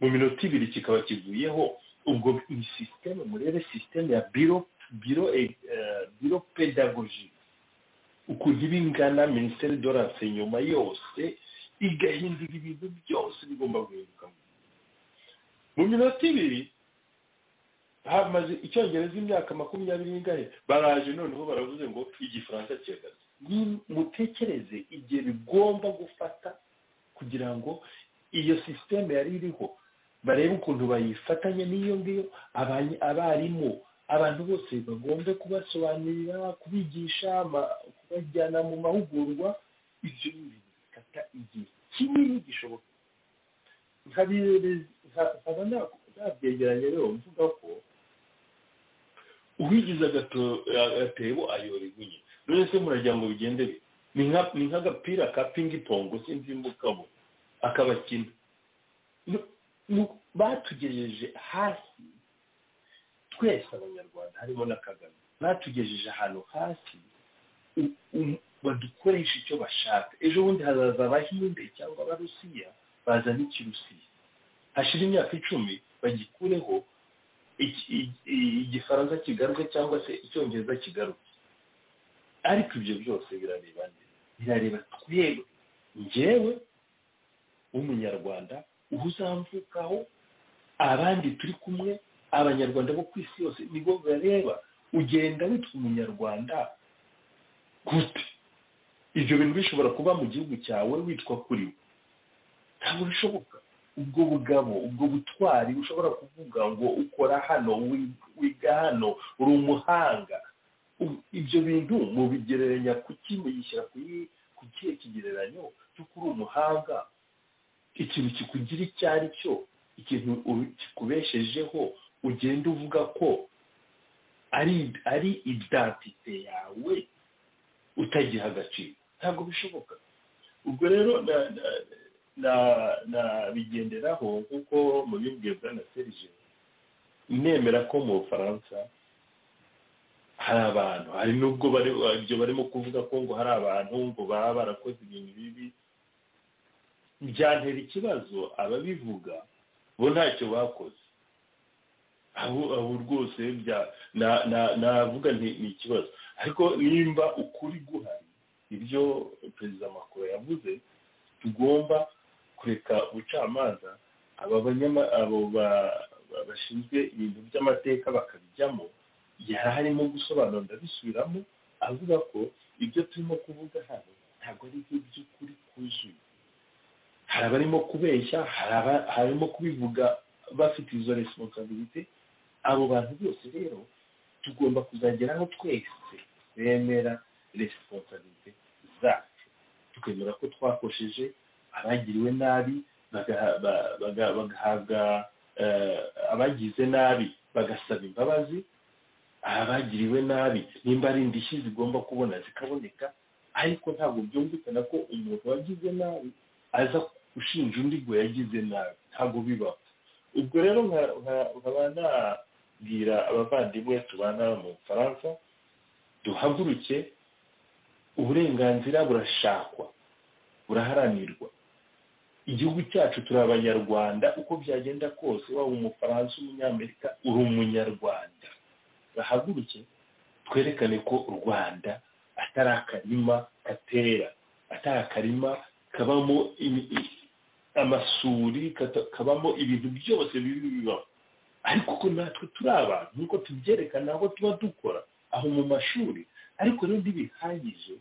mu minota ibiri kikaba kivuyeho ubwo ni sisiteme murebe sisiteme ya biro biro biro pedagogi ukuntu iba ingana minisiteri de l'enseignement yose igahindura ibintu byose bigomba guhinduka mu minota ibiri hamaze icyongereza imyaka makumyabiri n'ingahe baraje noneho baravuze ngo igifaransa kiragaze mutekereze igihe bigomba gufata kugira ngo iyo sisiteme yari iriho barebe ukuntu bayifatanya n'iyo ngiyo abarimu abantu bose bagombe kubasobanurira kubigisha kubajyana mu mahugurwa ibyo bintu bikata igihe kinini gishoboka nkaba nabyegeranye rero mvuga ko uwigize agatebo ayora igunye none se murajya ngo bigende ni nk'agapira ka pingipongo sinzi imbukamo akabakina batugejeje hasi twese abanyarwanda harimo na kagame batugejeje ahantu hasi badukoresha icyo bashaka ejo bundi hazaza abahinde cyangwa abarusiya bazana ikirusiya hashira imyaka icumi bagikureho igifaransa kigaruke cyangwa se icyongereza kigaruke ariko ibyo byose birareba birareba twebwe ngewe w'umunyarwanda uba uzamvukaho abandi turi kumwe abanyarwanda bo ku isi yose nibo bareba ugenda witwa umunyarwanda gute ibyo bintu bishobora kuba mu gihugu cyawe witwa kuri we ntabwo bishoboka ubwo bugabo ubwo butwari ushobora kuvuga ngo ukora hano wiga hano uri umuhanga Ubu- ibyo bintu mubigereranya ku ki mubishyira ku yi- ku kihe kigereranyo cy'uko uri umuhanga ikintu kikugira icyo ari cyo ikintu uri- kikubeshejeho ugenda uvuga ko ari ari identite yawe utagiha agaciro ntabwo bishoboka ubwo rero na- na- na- nabigenderaho nk'uko mubibwiye bwa na serije nemera ko mu bufaransa hari abantu hari n'ubwo bari ibyo barimo kuvuga ko ngo hari abantu ngo baba barakoze ibintu bibi byantera ikibazo ababivuga bo ntacyo bakoze aho aho rwose bya- na- na- navuga nti ni ikibazo ariko nimba ukuri guhari ibyo perezida makuru yavuze tugomba kureka ubucamanza aba banyama abo ba- ba- bashinzwe ibintu by'amateka bakabijyamo yari arimo gusobanura ndabisubiramo avuga ko ibyo turimo kuvuga hano ntabwo ari ibyo by'ukuri kuzuye hari abarimo kubeshya hari aba- harimo kubivuga bafite izo responsabilité abo bantu bose rero tugomba kuzageraho twese bemera responsabilité zacu tukemera ko twakosheje abagiriwe nabi bagaha- ba- baga- bagahabwa eh, abagize nabi bagasaba imbabazi abagiriwe nabi nimba ari indishyi zigomba kubona zikaboneka ariko ntabwo byumvikana ko umuntu wagize nabi aza ushinja undi ngo yagize nabi ntabwo bibaho ubwo rero nka- nka- nkaba nabwira abavandimwe tubana mu bufaransa duhaguruke uburenganzira burashakwa buraharanirwa igihugu cyacu turi abanyarwanda uko byagenda kose waba umufaransa umunyamerika uri umunyarwanda bahaguruke twerekane ko u rwanda atari akarima gatera atari akarima kabamo imi- i- amasuri kata- kabamo ibintu byose bibi bibaho ariko ko natwe turi abantu nkuko tubyerekana aho tuba dukora aho mu mashuri ariko rero ntibihagije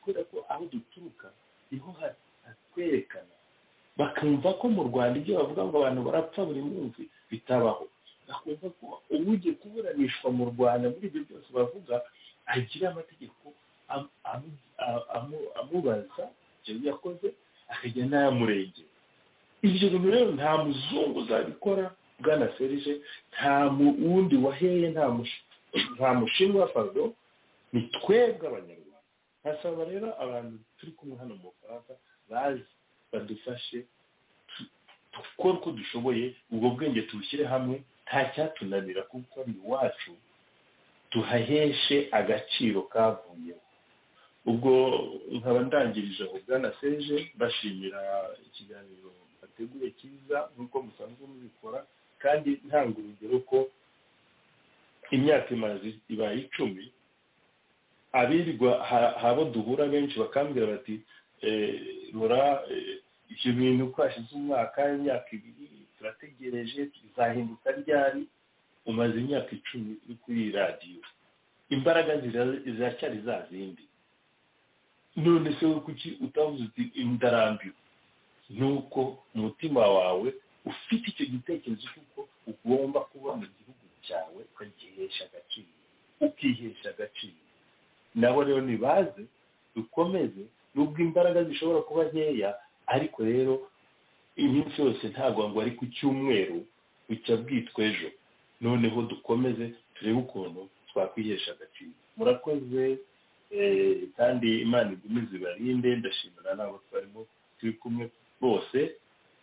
kubera ko aho duturuka niho ha- hatwerekana bakumva ko mu rwanda ibyo bavuga ngo abantu barapfa buri munsi bitabaho bakumva ko ugiye kuburanishwa mu rwanda muri ibyo byose bavuga agira amategeko am- am- a- amu- amubaza ibyo yakoze akajya n'ayamurengera ibyo bintu rero nta muzungu uzabikora bwana serije nta mu- wundi waheye nta mushi- nta mushinwa pardon ni twebwe abanyarwanda nkasaba rero abantu turi kumwe hano mu bufaransa bazi badufashe tu- dukore uko dushoboye ubwo bwenge tubushyire hamwe nta cyatunanira kuko ari iwacu tuhaheshe agaciro kavuyeho ubwo nkaba ndangirije aho bwana seje bashimira ikiganiro bateguye cyiza nk'uko musanzwe mubikora kandi ntanga urugero ko imyaka imaze ibaye icumi abirirwa ha- habo duhura benshi bakambwira bati eh, rora eh, ibyo bintu uko hashize umwaka imyaka ibiri turategereje bizahinduka ryari umaze imyaka icumi uri kuri iyi radiyo imbaraga zira- ziracyari za zindi none se we kuki utavuze uti ndarambiwe ni uko umutima wawe ufite icyo gitekerezo cy'uko ugomba kuba mu gihugu cyawe ukagihesha agaciro ukihesha agaciro nabo rero nibaze dukomeze nubwo imbaraga zishobora kuba nkeya ariko rero iminsi yose ntabwo ngo ari ku cyumweru bucya bwitwa ejo noneho dukomeze turebe ukuntu twakwihesha agaciro murakoze eh, kandi imana igumize ibarinde ndashimira n'abo twarimo turi kumwe bose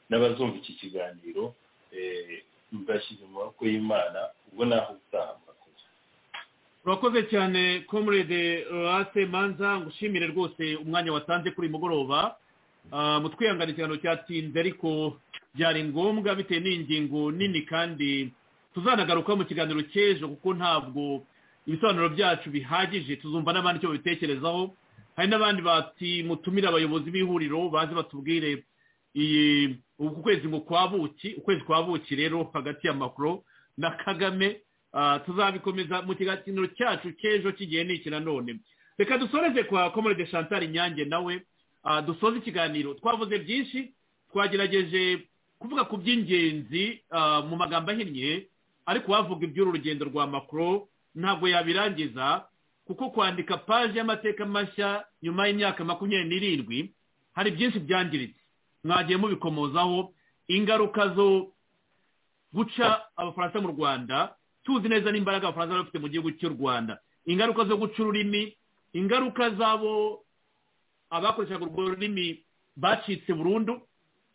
n'abazumva iki kiganiro eh, mbashyize mu maboko y'imana ubwo naho utaha murakoze urakoze cyane comrade rase manza ngushimire rwose umwanya watanze kuri uyu mugoroba Ah, mu twihangane ikiganiro cyatinze ariko byari ngombwa bitewe n'ingingo nini kandi tuzanagaruka mu kiganiro cy'ejo kuko ntabwo ibisobanuro byacu bihagije tuzumva n'abandi icyo babitekerezaho hari n'abandi batimutumira abayobozi b'ihuriro baze batubwire iyi uku kwezi ngo kwa buki ukwezi kwa buki rero hagati ya makoro na kagame ah, tuzabikomeza mu kiganiro cyacu cy'ejo kigiye n'iki nanone reka dusoreze kwa komorede chantal nyange nawe ah, dusoze ikiganiro twavuze byinshi twagerageje kuvuga ku by'ingenzi ah, mu magambo ahinnye ariko wavuga iby'uru rugendo rwa makoro ntabwo yabirangiza kuko kwandika paji y'amateka mashya nyuma y'imyaka makumyabiri n'irindwi hari byinshi byangiritse mwagiye mubikomozaho ingaruka zo guca abafaransa mu rwanda tuzi neza n'imbaraga abafaransa bari bafite mu gihugu cy'u rwanda ingaruka zo guca ururimi ingaruka z'abo abakoreshaga urwo rurimi bacitse burundu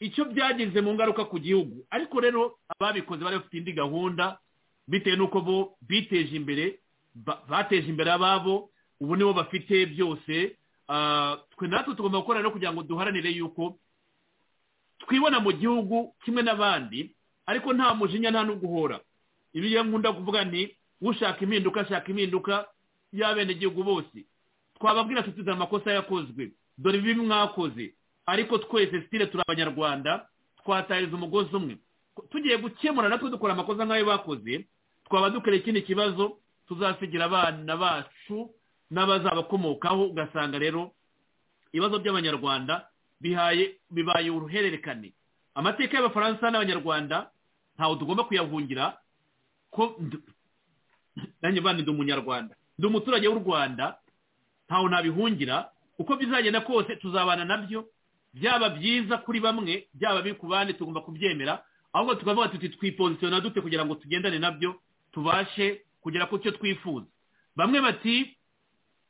icyo byageze mu ngaruka ku gihugu ariko rero ababikoze bari bafite indi gahunda bitewe n'uko bo biteje imbere ba- bateje imbere ababo ubu nibo bafite byose Ah, twe natwe tugomba gukora rero kugira ngo duharanire yuko twibona mu gihugu kimwe n'abandi ariko nta mujinya nta n'uguhora ibi iyo nkunda kuvuga nti ushaka impinduka ashaka impinduka y'abenegihugu bose twababwira tuti amakosa yakozwe dore bibi mwakoze ariko twese sitire turi abanyarwanda twatahiriza umugozi umwe tugiye gukemura natwe dukora amakosa nk'ayo bakoze twaba dukora ikindi kibazo tuzasigira abana bacu n'abazabakomokaho ugasanga rero ibibazo by'abanyarwanda bihaye bibaye uruhererekane amateka y'abafaransa n'abanyarwanda ntawe tugomba kuyahungira ko ndu- nanjye bandi ndi umunyarwanda ndi umuturage w'u rwanda ntawe nabihungira uko bizagenda kose tuzabana nabyo byaba byiza kuri bamwe byaba bibi ku bandi tugomba kubyemera ahubwo tukavuga tuti twipozisiyona dute kugira ngo tugendane nabyo tubashe kugera ku cyo twifuza bamwe bati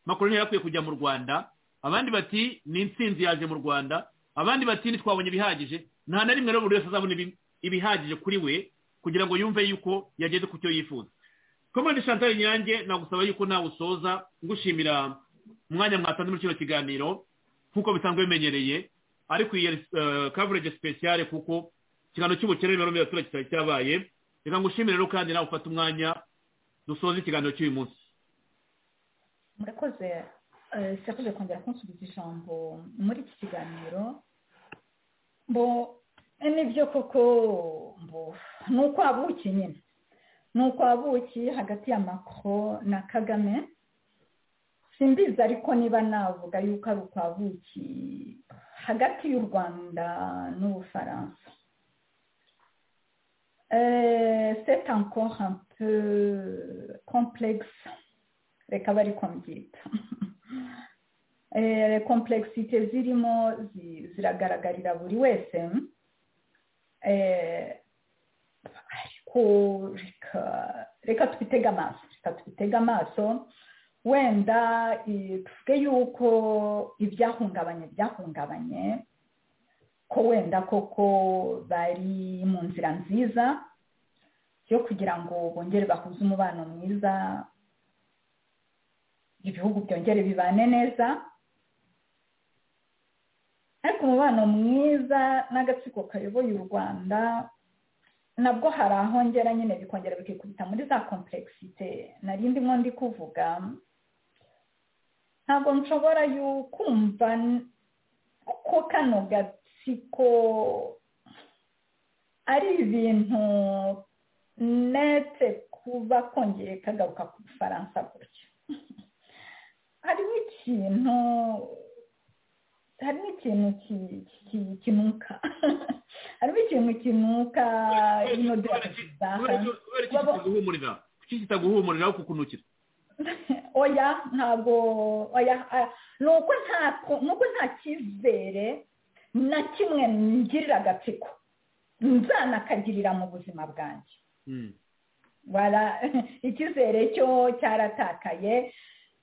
makoroni yarakwiye kujya mu rwanda abandi bati ni insinzi yaje mu rwanda abandi bati ntitwabonye ibihagije nta na rimwe rero buri wese azabona ibi- ibihagije kuri we kugira ngo yumve yuko yageze ku cyo yifuza komande chantal nyange nagusaba yuko nawe usoza ngushimira umwanya mwatanze muri kino kiganiro nk'uko bisanzwe bimenyereye ariko iyi yari kavureje sipesiyare kuko ikiganiro cy'ubukene nimero mirongo itandatu cyari cyabaye reka ngushimire rero kandi nawe ufate umwanya dusoze ikiganiro cy'uyu munsi murakoze eh, sirakoze kongera kunsubiza ijambo muri iki kiganiro bo eh, nibyo koko mbo ni ukwabuki nyine ni ukwabuki hagati ya macron na kagame simbizi ariko niba navuga yuko ari ukwabuki hagati y'u rwanda n'ubufaransa Eh, c'est encore un peu complexe reka bari kombyita Eh, komplexite zirimo zi- ziragaragarira buri wese Eh, ariko reka reka tubitege amaso reka tubitege amaso wenda eh, tuvuge yuko ibyahungabanye byahungabanye ko wenda koko bari mu nzira nziza yo kugira ngo bongere bahuze umubano mwiza ibihugu byongere bibane neza ariko umubano mwiza n'agatsiko kayoboye u rwanda nabwo hari aho ngera nyine bikongera bikikubita muri za komplexite nari ndimo ndi kuvuga ntabwo nshobora yu- kumva n- ko kano gatsiko ari ibintu netse kuba kongeye kagaruka ku bufaransa gutya harimo ikintu harimo ikintu ki- ki- kinuka harimo ikintu kinuka ino kubera iki kitaguhumurira kuki kitaguhumurira aho kukunukira oya ntabwo oya ah, ni uko nta ni uko nta cyizere na kimwe ngirira agatsiko nzanakagirira mu buzima bwanjye wara icyizere cyo cyaratakaye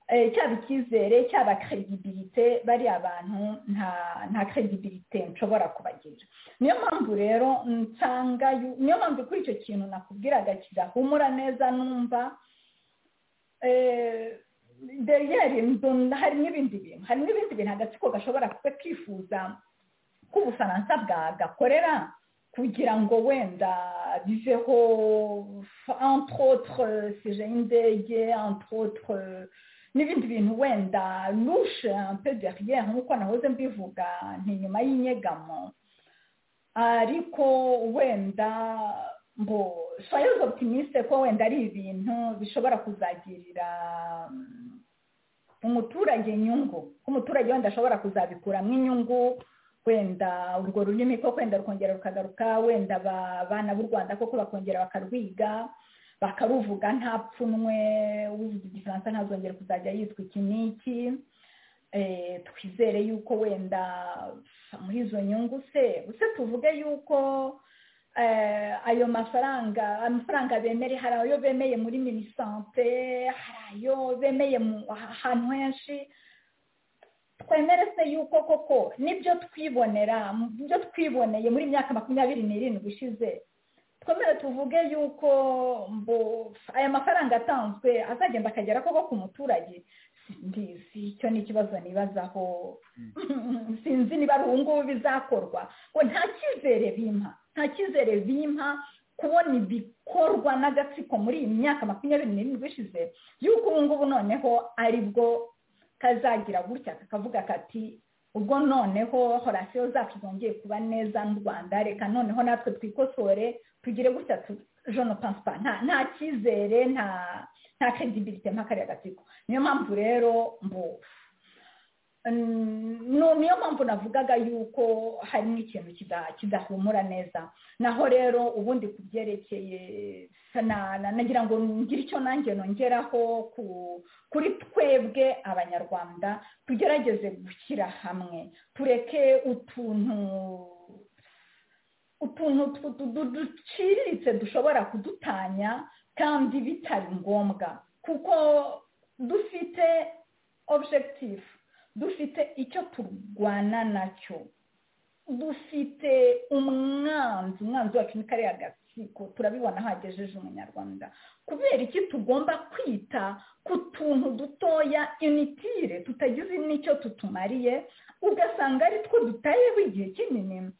eh, cyaba icyizere cyaba credibilité bariya bantu nta nta credibilité nshobora kubagira niyo mpamvu rero nsanga yu- niyo mpamvu kuri icyo kintu nakubwiraga kidahumura neza numva eh, derrière inzu hari n'ibindi bintu hari n'ibindi bintu agatsiko gashobora kuba kifuza ko ubufaransa bwagakorera kugira ngo wenda biveho entre autres sije y'indege entre autres n'ibindi bintu wenda lushe un peu derrière nk'uko nahoze mbivuga ntinyuma y'inyegamo ariko wenda ngo soyez optimiste ko wenda ari ibintu bishobora kuzagirira umuturage inyungu ko umuturage wenda ashobora kuzabikuramo inyungu wenda urwo rurimi ko wenda rukongera rukagaruka wenda abana b'u rwanda koko bakongera bakarwiga bakaruvuga nta pfunwe uvuga igifaransa ntazongere kuzajya yitwa iki n'iki twizere yuko wenda muri izo nyungu se se tuvuge yuko ayo mafaranga amafaranga bemere hari ayo bemeye muri minisante hari ayo bemeye ahantu henshi twemere se yuko koko nibyo twibonera ibyo twiboneye muri myaka makumyabiri n'irindwi ishize twemere tuvuge yuko aya mafaranga atanzwe azagenda akagera koko ku muturage si icyo ni ikibazo nibazaho sinzi niba ari ubu ngubu bizakorwa ngo nta cyizere bimpa nta cyizere bimpa kubona ibikorwa n'agatsiko muri iyi myaka makumyabiri n'irindwi ishize y'uko ubu ngubu noneho ari bwo kazagira gutya kakavuga kati ubwo noneho horasiyo zacu zongeye kuba neza n'u rwanda reka noneho natwe twikosore tugire gutya jone pansipa nta cyizere nta nta credibility nta kariya gatsiko niyo mpamvu rero mbu niyo mpamvu navugaga yuko harimo ikintu kidahumura neza naho rero ubundi ku byerekeye nagira ngo ngire icyo nanjye nongeraho kuri twebwe abanyarwanda tugerageze gushyira hamwe tureke utuntu utuntu duciriritse dushobora kudutanya kandi bitari ngombwa kuko dufite objective dufite icyo turwana nacyo dufite umwanzi umwanzi wacu ni kariya gatsiko turabibona aho agejeje umunyarwanda kubera iki tugomba kwita ku tuntu dutoya initire tutagize n'icyo tutumariye ugasanga ari two dutayeho igihe kinini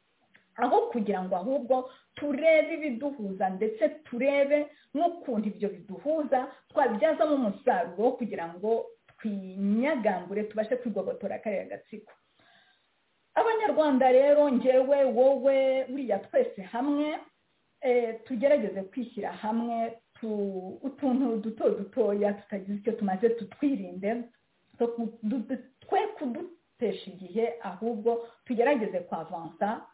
aho kugira ngo ahubwo turebe ibiduhuza ndetse turebe n'ukuntu ibyo biduhuza twabibyazamo umusaruro kugira ngo twinyagangure tubashe kwigobotora kariya gatsiko abanyarwanda rero ngewe wowe buriya twese hamwe tugerageze kwishyira hamwe utuntu duto dutoya tutagize icyo tumaze tutwirinde twe kudutesha igihe ahubwo tugerageze kwavansa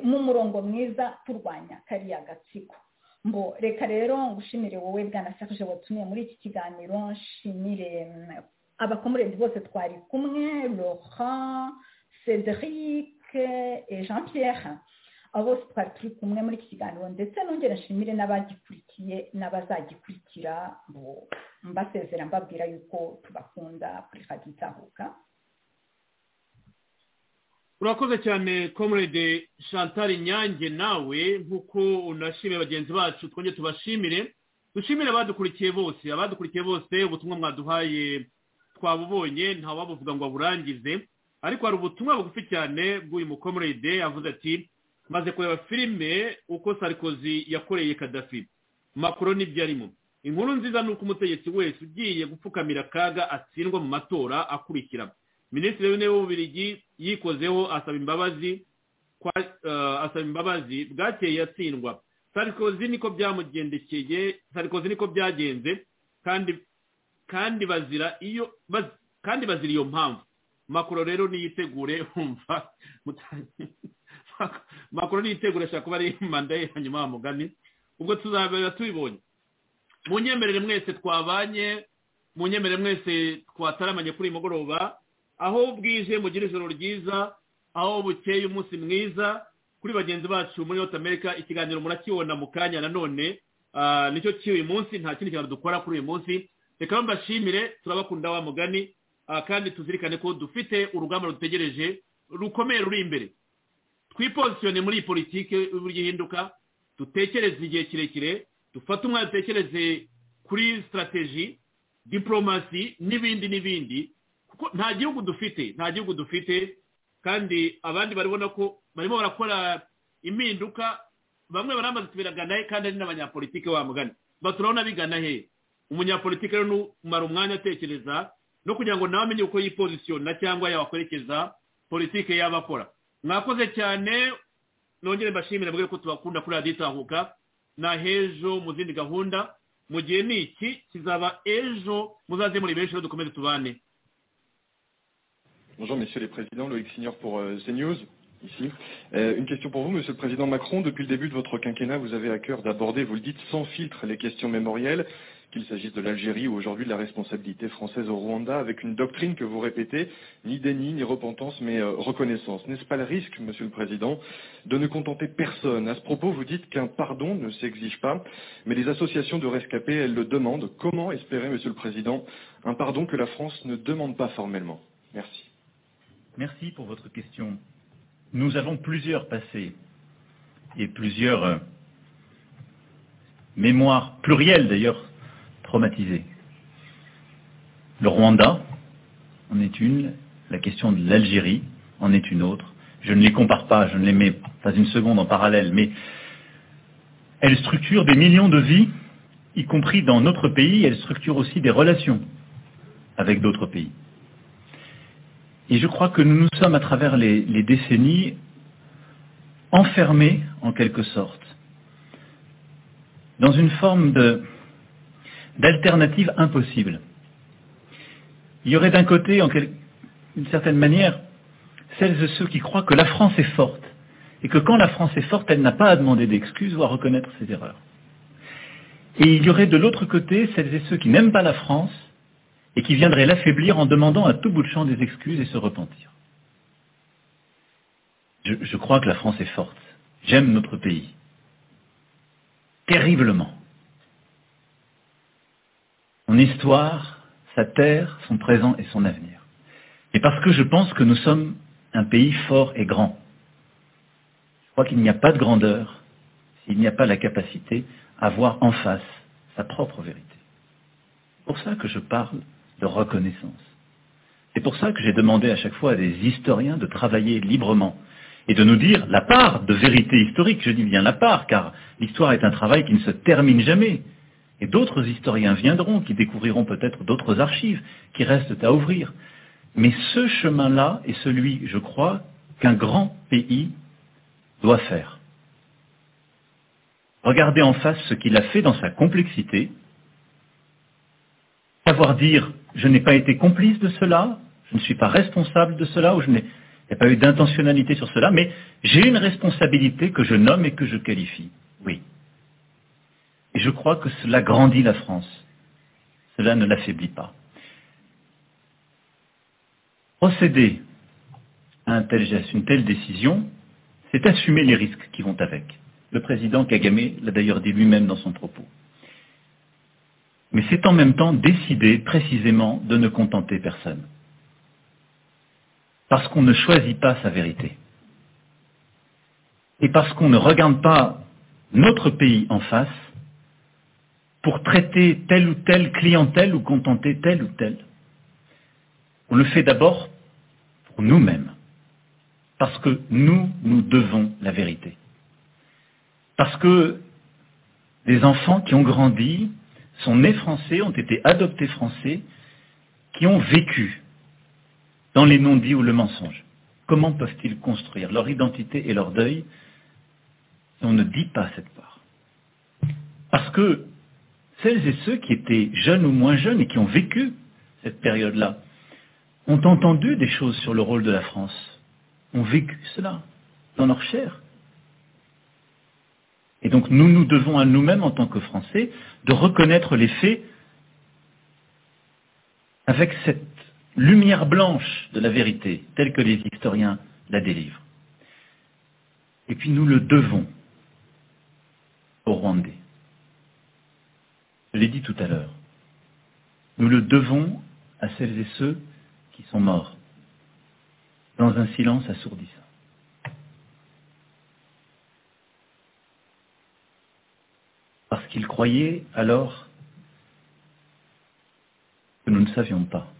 mu murongo mwiza turwanya kariya gatsiko mbo reka rero ngushimire wowe bwana sakuje watumiye muri iki kiganiro nshimire abakomurenti bose twari kumwe laurent cedric jean pierre abo bose twari turi kumwe muri iki kiganiro ndetse nongera nshimire n'abagikurikiye n'abazagikurikira mbasezera mbabwira yuko tubakunda kuri fagitahuka urakoze cyane comrade chantal nyange nawe nk'uko unashimiye bagenzi bacu twongere tubashimire dushimire abadukurikiye bose abadukurikiye bose ubutumwa mwaduhaye twabubonye ntawabuvuga ngo aburangize ariko hari ubutumwa bugufi cyane bw'uyu mukomrede avuze ati maze kureba filime uko sarikozi yakoreye kadafi makuru n'ibyo arimo inkuru nziza ni uko umutegetsi wese ugiye gupfukamira akaga atsindwa mu matora akurikira minisitiri w'intebe w'ububirigi yikozeho asaba imbabazi asaba imbabazi bwakeye yatsindwa sarikozi niko byamugendekeye sarikozi niko byagenze kandi kandi bazira iyo kandi bazira iyo mpamvu makuru rero niyitegure wumva makuru niyitegure ashobora kuba ari manda ye hanyuma mugani ubwo tuzabera tubibonye mu nyemerere mwese twabanye mu nyemerere mwese twataramanye kuri uyu mugoroba aho bwije mugira ijoro ryiza aho bukeye umunsi mwiza kuri bagenzi bacu muri north america ikiganiro murakibona mu kanya nanone nicyo cy'uyu munsi nta kindi kintu dukora kuri uyu munsi reka mbashimire turabakunda wa mugani kandi tuzirikane ko dufite urugamba rutegereje rukomeye ruri imbere twipozisiyone muri iyi politiki y'uburyo ihinduka dutekereze igihe kirekire dufate umwanya dutekereze kuri sitarateji diporomasi n'ibindi n'ibindi nta gihugu dufite nta gihugu dufite kandi abandi baribona ko barimo barakora impinduka bamwe baramaze tubiraga nawe kandi ari n'abanyapolitike bamugana baturabona bigana he umunyapolitike rero numara umwanya atekereza no kugira ngo nawe amenye uko yipozisiyona cyangwa yakwerekeza politike yaba akora mwakoze cyane nongere mbashimire mbwira ko tubakunda kuri radiyo itahuka na hejo mu zindi gahunda mu gihe ni iki kizaba ejo muzaze muri benshi rero dukomeze tubane Bonjour, Monsieur le Président, Loïc Signor pour CNews. ici. Euh, une question pour vous, Monsieur le Président Macron. Depuis le début de votre quinquennat, vous avez à cœur d'aborder, vous le dites, sans filtre les questions mémorielles, qu'il s'agisse de l'Algérie ou aujourd'hui de la responsabilité française au Rwanda, avec une doctrine que vous répétez, ni déni, ni repentance, mais euh, reconnaissance. N'est-ce pas le risque, Monsieur le Président, de ne contenter personne À ce propos, vous dites qu'un pardon ne s'exige pas, mais les associations de rescapés, elles le demandent. Comment espérer, Monsieur le Président, un pardon que la France ne demande pas formellement Merci. Merci pour votre question. Nous avons plusieurs passés et plusieurs euh, mémoires, plurielles d'ailleurs, traumatisées. Le Rwanda en est une, la question de l'Algérie en est une autre. Je ne les compare pas, je ne les mets pas une seconde en parallèle, mais elles structurent des millions de vies, y compris dans notre pays, elles structurent aussi des relations avec d'autres pays. Et je crois que nous nous sommes, à travers les, les décennies, enfermés, en quelque sorte, dans une forme de- d'alternative impossible. Il y aurait d'un côté, en quel- d'une certaine manière, celles et ceux qui croient que la France est forte, et que quand la France est forte, elle n'a pas à demander d'excuses ou à reconnaître ses erreurs. Et il y aurait de l'autre côté celles et ceux qui n'aiment pas la France, et qui viendrait l'affaiblir en demandant à tout bout de champ des excuses et se repentir. Je, je crois que la France est forte. J'aime notre pays. Terriblement. Son histoire, sa terre, son présent et son avenir. Et parce que je pense que nous sommes un pays fort et grand. Je crois qu'il n'y a pas de grandeur s'il n'y a pas la capacité à voir en face sa propre vérité. C'est pour ça que je parle de reconnaissance. C'est pour ça que j'ai demandé à chaque fois à des historiens de travailler librement et de nous dire la part de vérité historique, je dis bien la part, car l'histoire est un travail qui ne se termine jamais. Et d'autres historiens viendront, qui découvriront peut-être d'autres archives qui restent à ouvrir. Mais ce chemin-là est celui, je crois, qu'un grand pays doit faire. Regarder en face ce qu'il a fait dans sa complexité, savoir dire je n'ai pas été complice de cela, je ne suis pas responsable de cela, ou je n'ai il n'y a pas eu d'intentionnalité sur cela, mais j'ai une responsabilité que je nomme et que je qualifie. Oui. Et je crois que cela grandit la France. Cela ne l'affaiblit pas. Procéder à un tel geste, une telle décision, c'est assumer les risques qui vont avec. Le président Kagame l'a d'ailleurs dit lui-même dans son propos. Mais c'est en même temps décider précisément de ne contenter personne. Parce qu'on ne choisit pas sa vérité. Et parce qu'on ne regarde pas notre pays en face pour traiter telle ou telle clientèle ou contenter telle ou telle. On le fait d'abord pour nous-mêmes. Parce que nous, nous devons la vérité. Parce que des enfants qui ont grandi sont nés français, ont été adoptés français, qui ont vécu dans les non-dits ou le mensonge. Comment peuvent-ils construire leur identité et leur deuil si on ne dit pas cette part Parce que celles et ceux qui étaient jeunes ou moins jeunes et qui ont vécu cette période-là ont entendu des choses sur le rôle de la France, ont vécu cela dans leur chair. Et donc nous nous devons à nous-mêmes en tant que Français de reconnaître les faits avec cette lumière blanche de la vérité telle que les historiens la délivrent. Et puis nous le devons aux Rwandais. Je l'ai dit tout à l'heure. Nous le devons à celles et ceux qui sont morts dans un silence assourdissant. parce qu'ils croyaient alors que nous ne savions pas.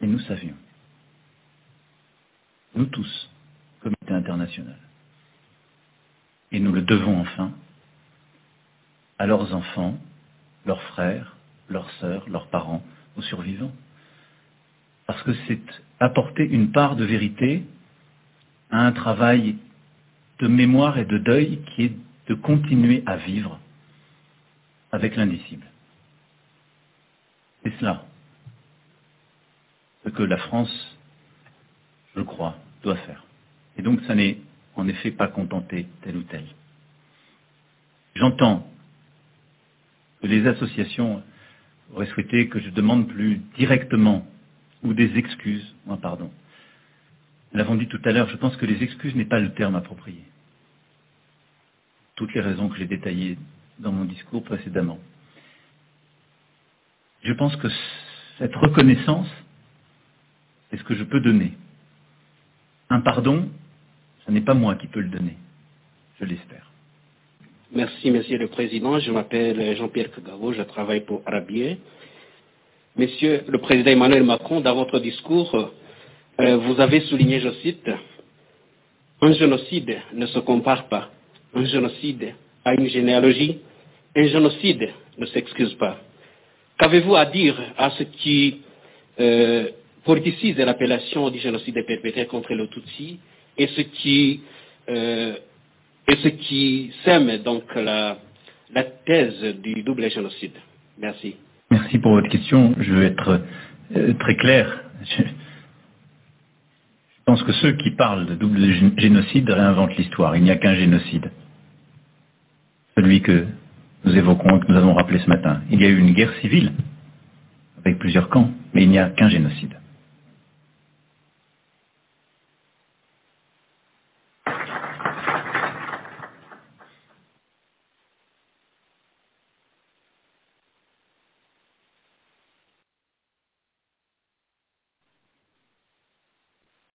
Et nous savions. Nous tous, comité international. Et nous le devons enfin à leurs enfants, leurs frères, leurs sœurs, leurs parents, aux survivants. Parce que c'est apporter une part de vérité à un travail de mémoire et de deuil qui est de continuer à vivre avec l'indicible. C'est cela ce que la France, je crois, doit faire. Et donc ça n'est en effet pas contenter tel ou tel. J'entends que les associations auraient souhaité que je demande plus directement ou des excuses ou un pardon. Nous l'avons dit tout à l'heure, je pense que les excuses n'est pas le terme approprié. Toutes les raisons que j'ai détaillées dans mon discours précédemment. Je pense que cette reconnaissance est ce que je peux donner. Un pardon, ce n'est pas moi qui peux le donner. Je l'espère. Merci, Monsieur le Président. Je m'appelle Jean-Pierre Kagavo, je travaille pour Arabier. Monsieur le Président Emmanuel Macron, dans votre discours, euh, vous avez souligné, je cite, un génocide ne se compare pas. Un génocide a une généalogie. Un génocide ne s'excuse pas. Qu'avez-vous à dire à ce qui euh, politisent l'appellation du génocide perpétré contre les Tutsi et ce qui euh, et ce qui sème donc la, la thèse du double génocide. Merci. Merci pour votre question. Je veux être euh, très clair. Je, je pense que ceux qui parlent de double gé- génocide réinventent l'histoire. Il n'y a qu'un génocide. Celui que nous évoquons et que nous avons rappelé ce matin. Il y a eu une guerre civile avec plusieurs camps, mais il n'y a qu'un génocide.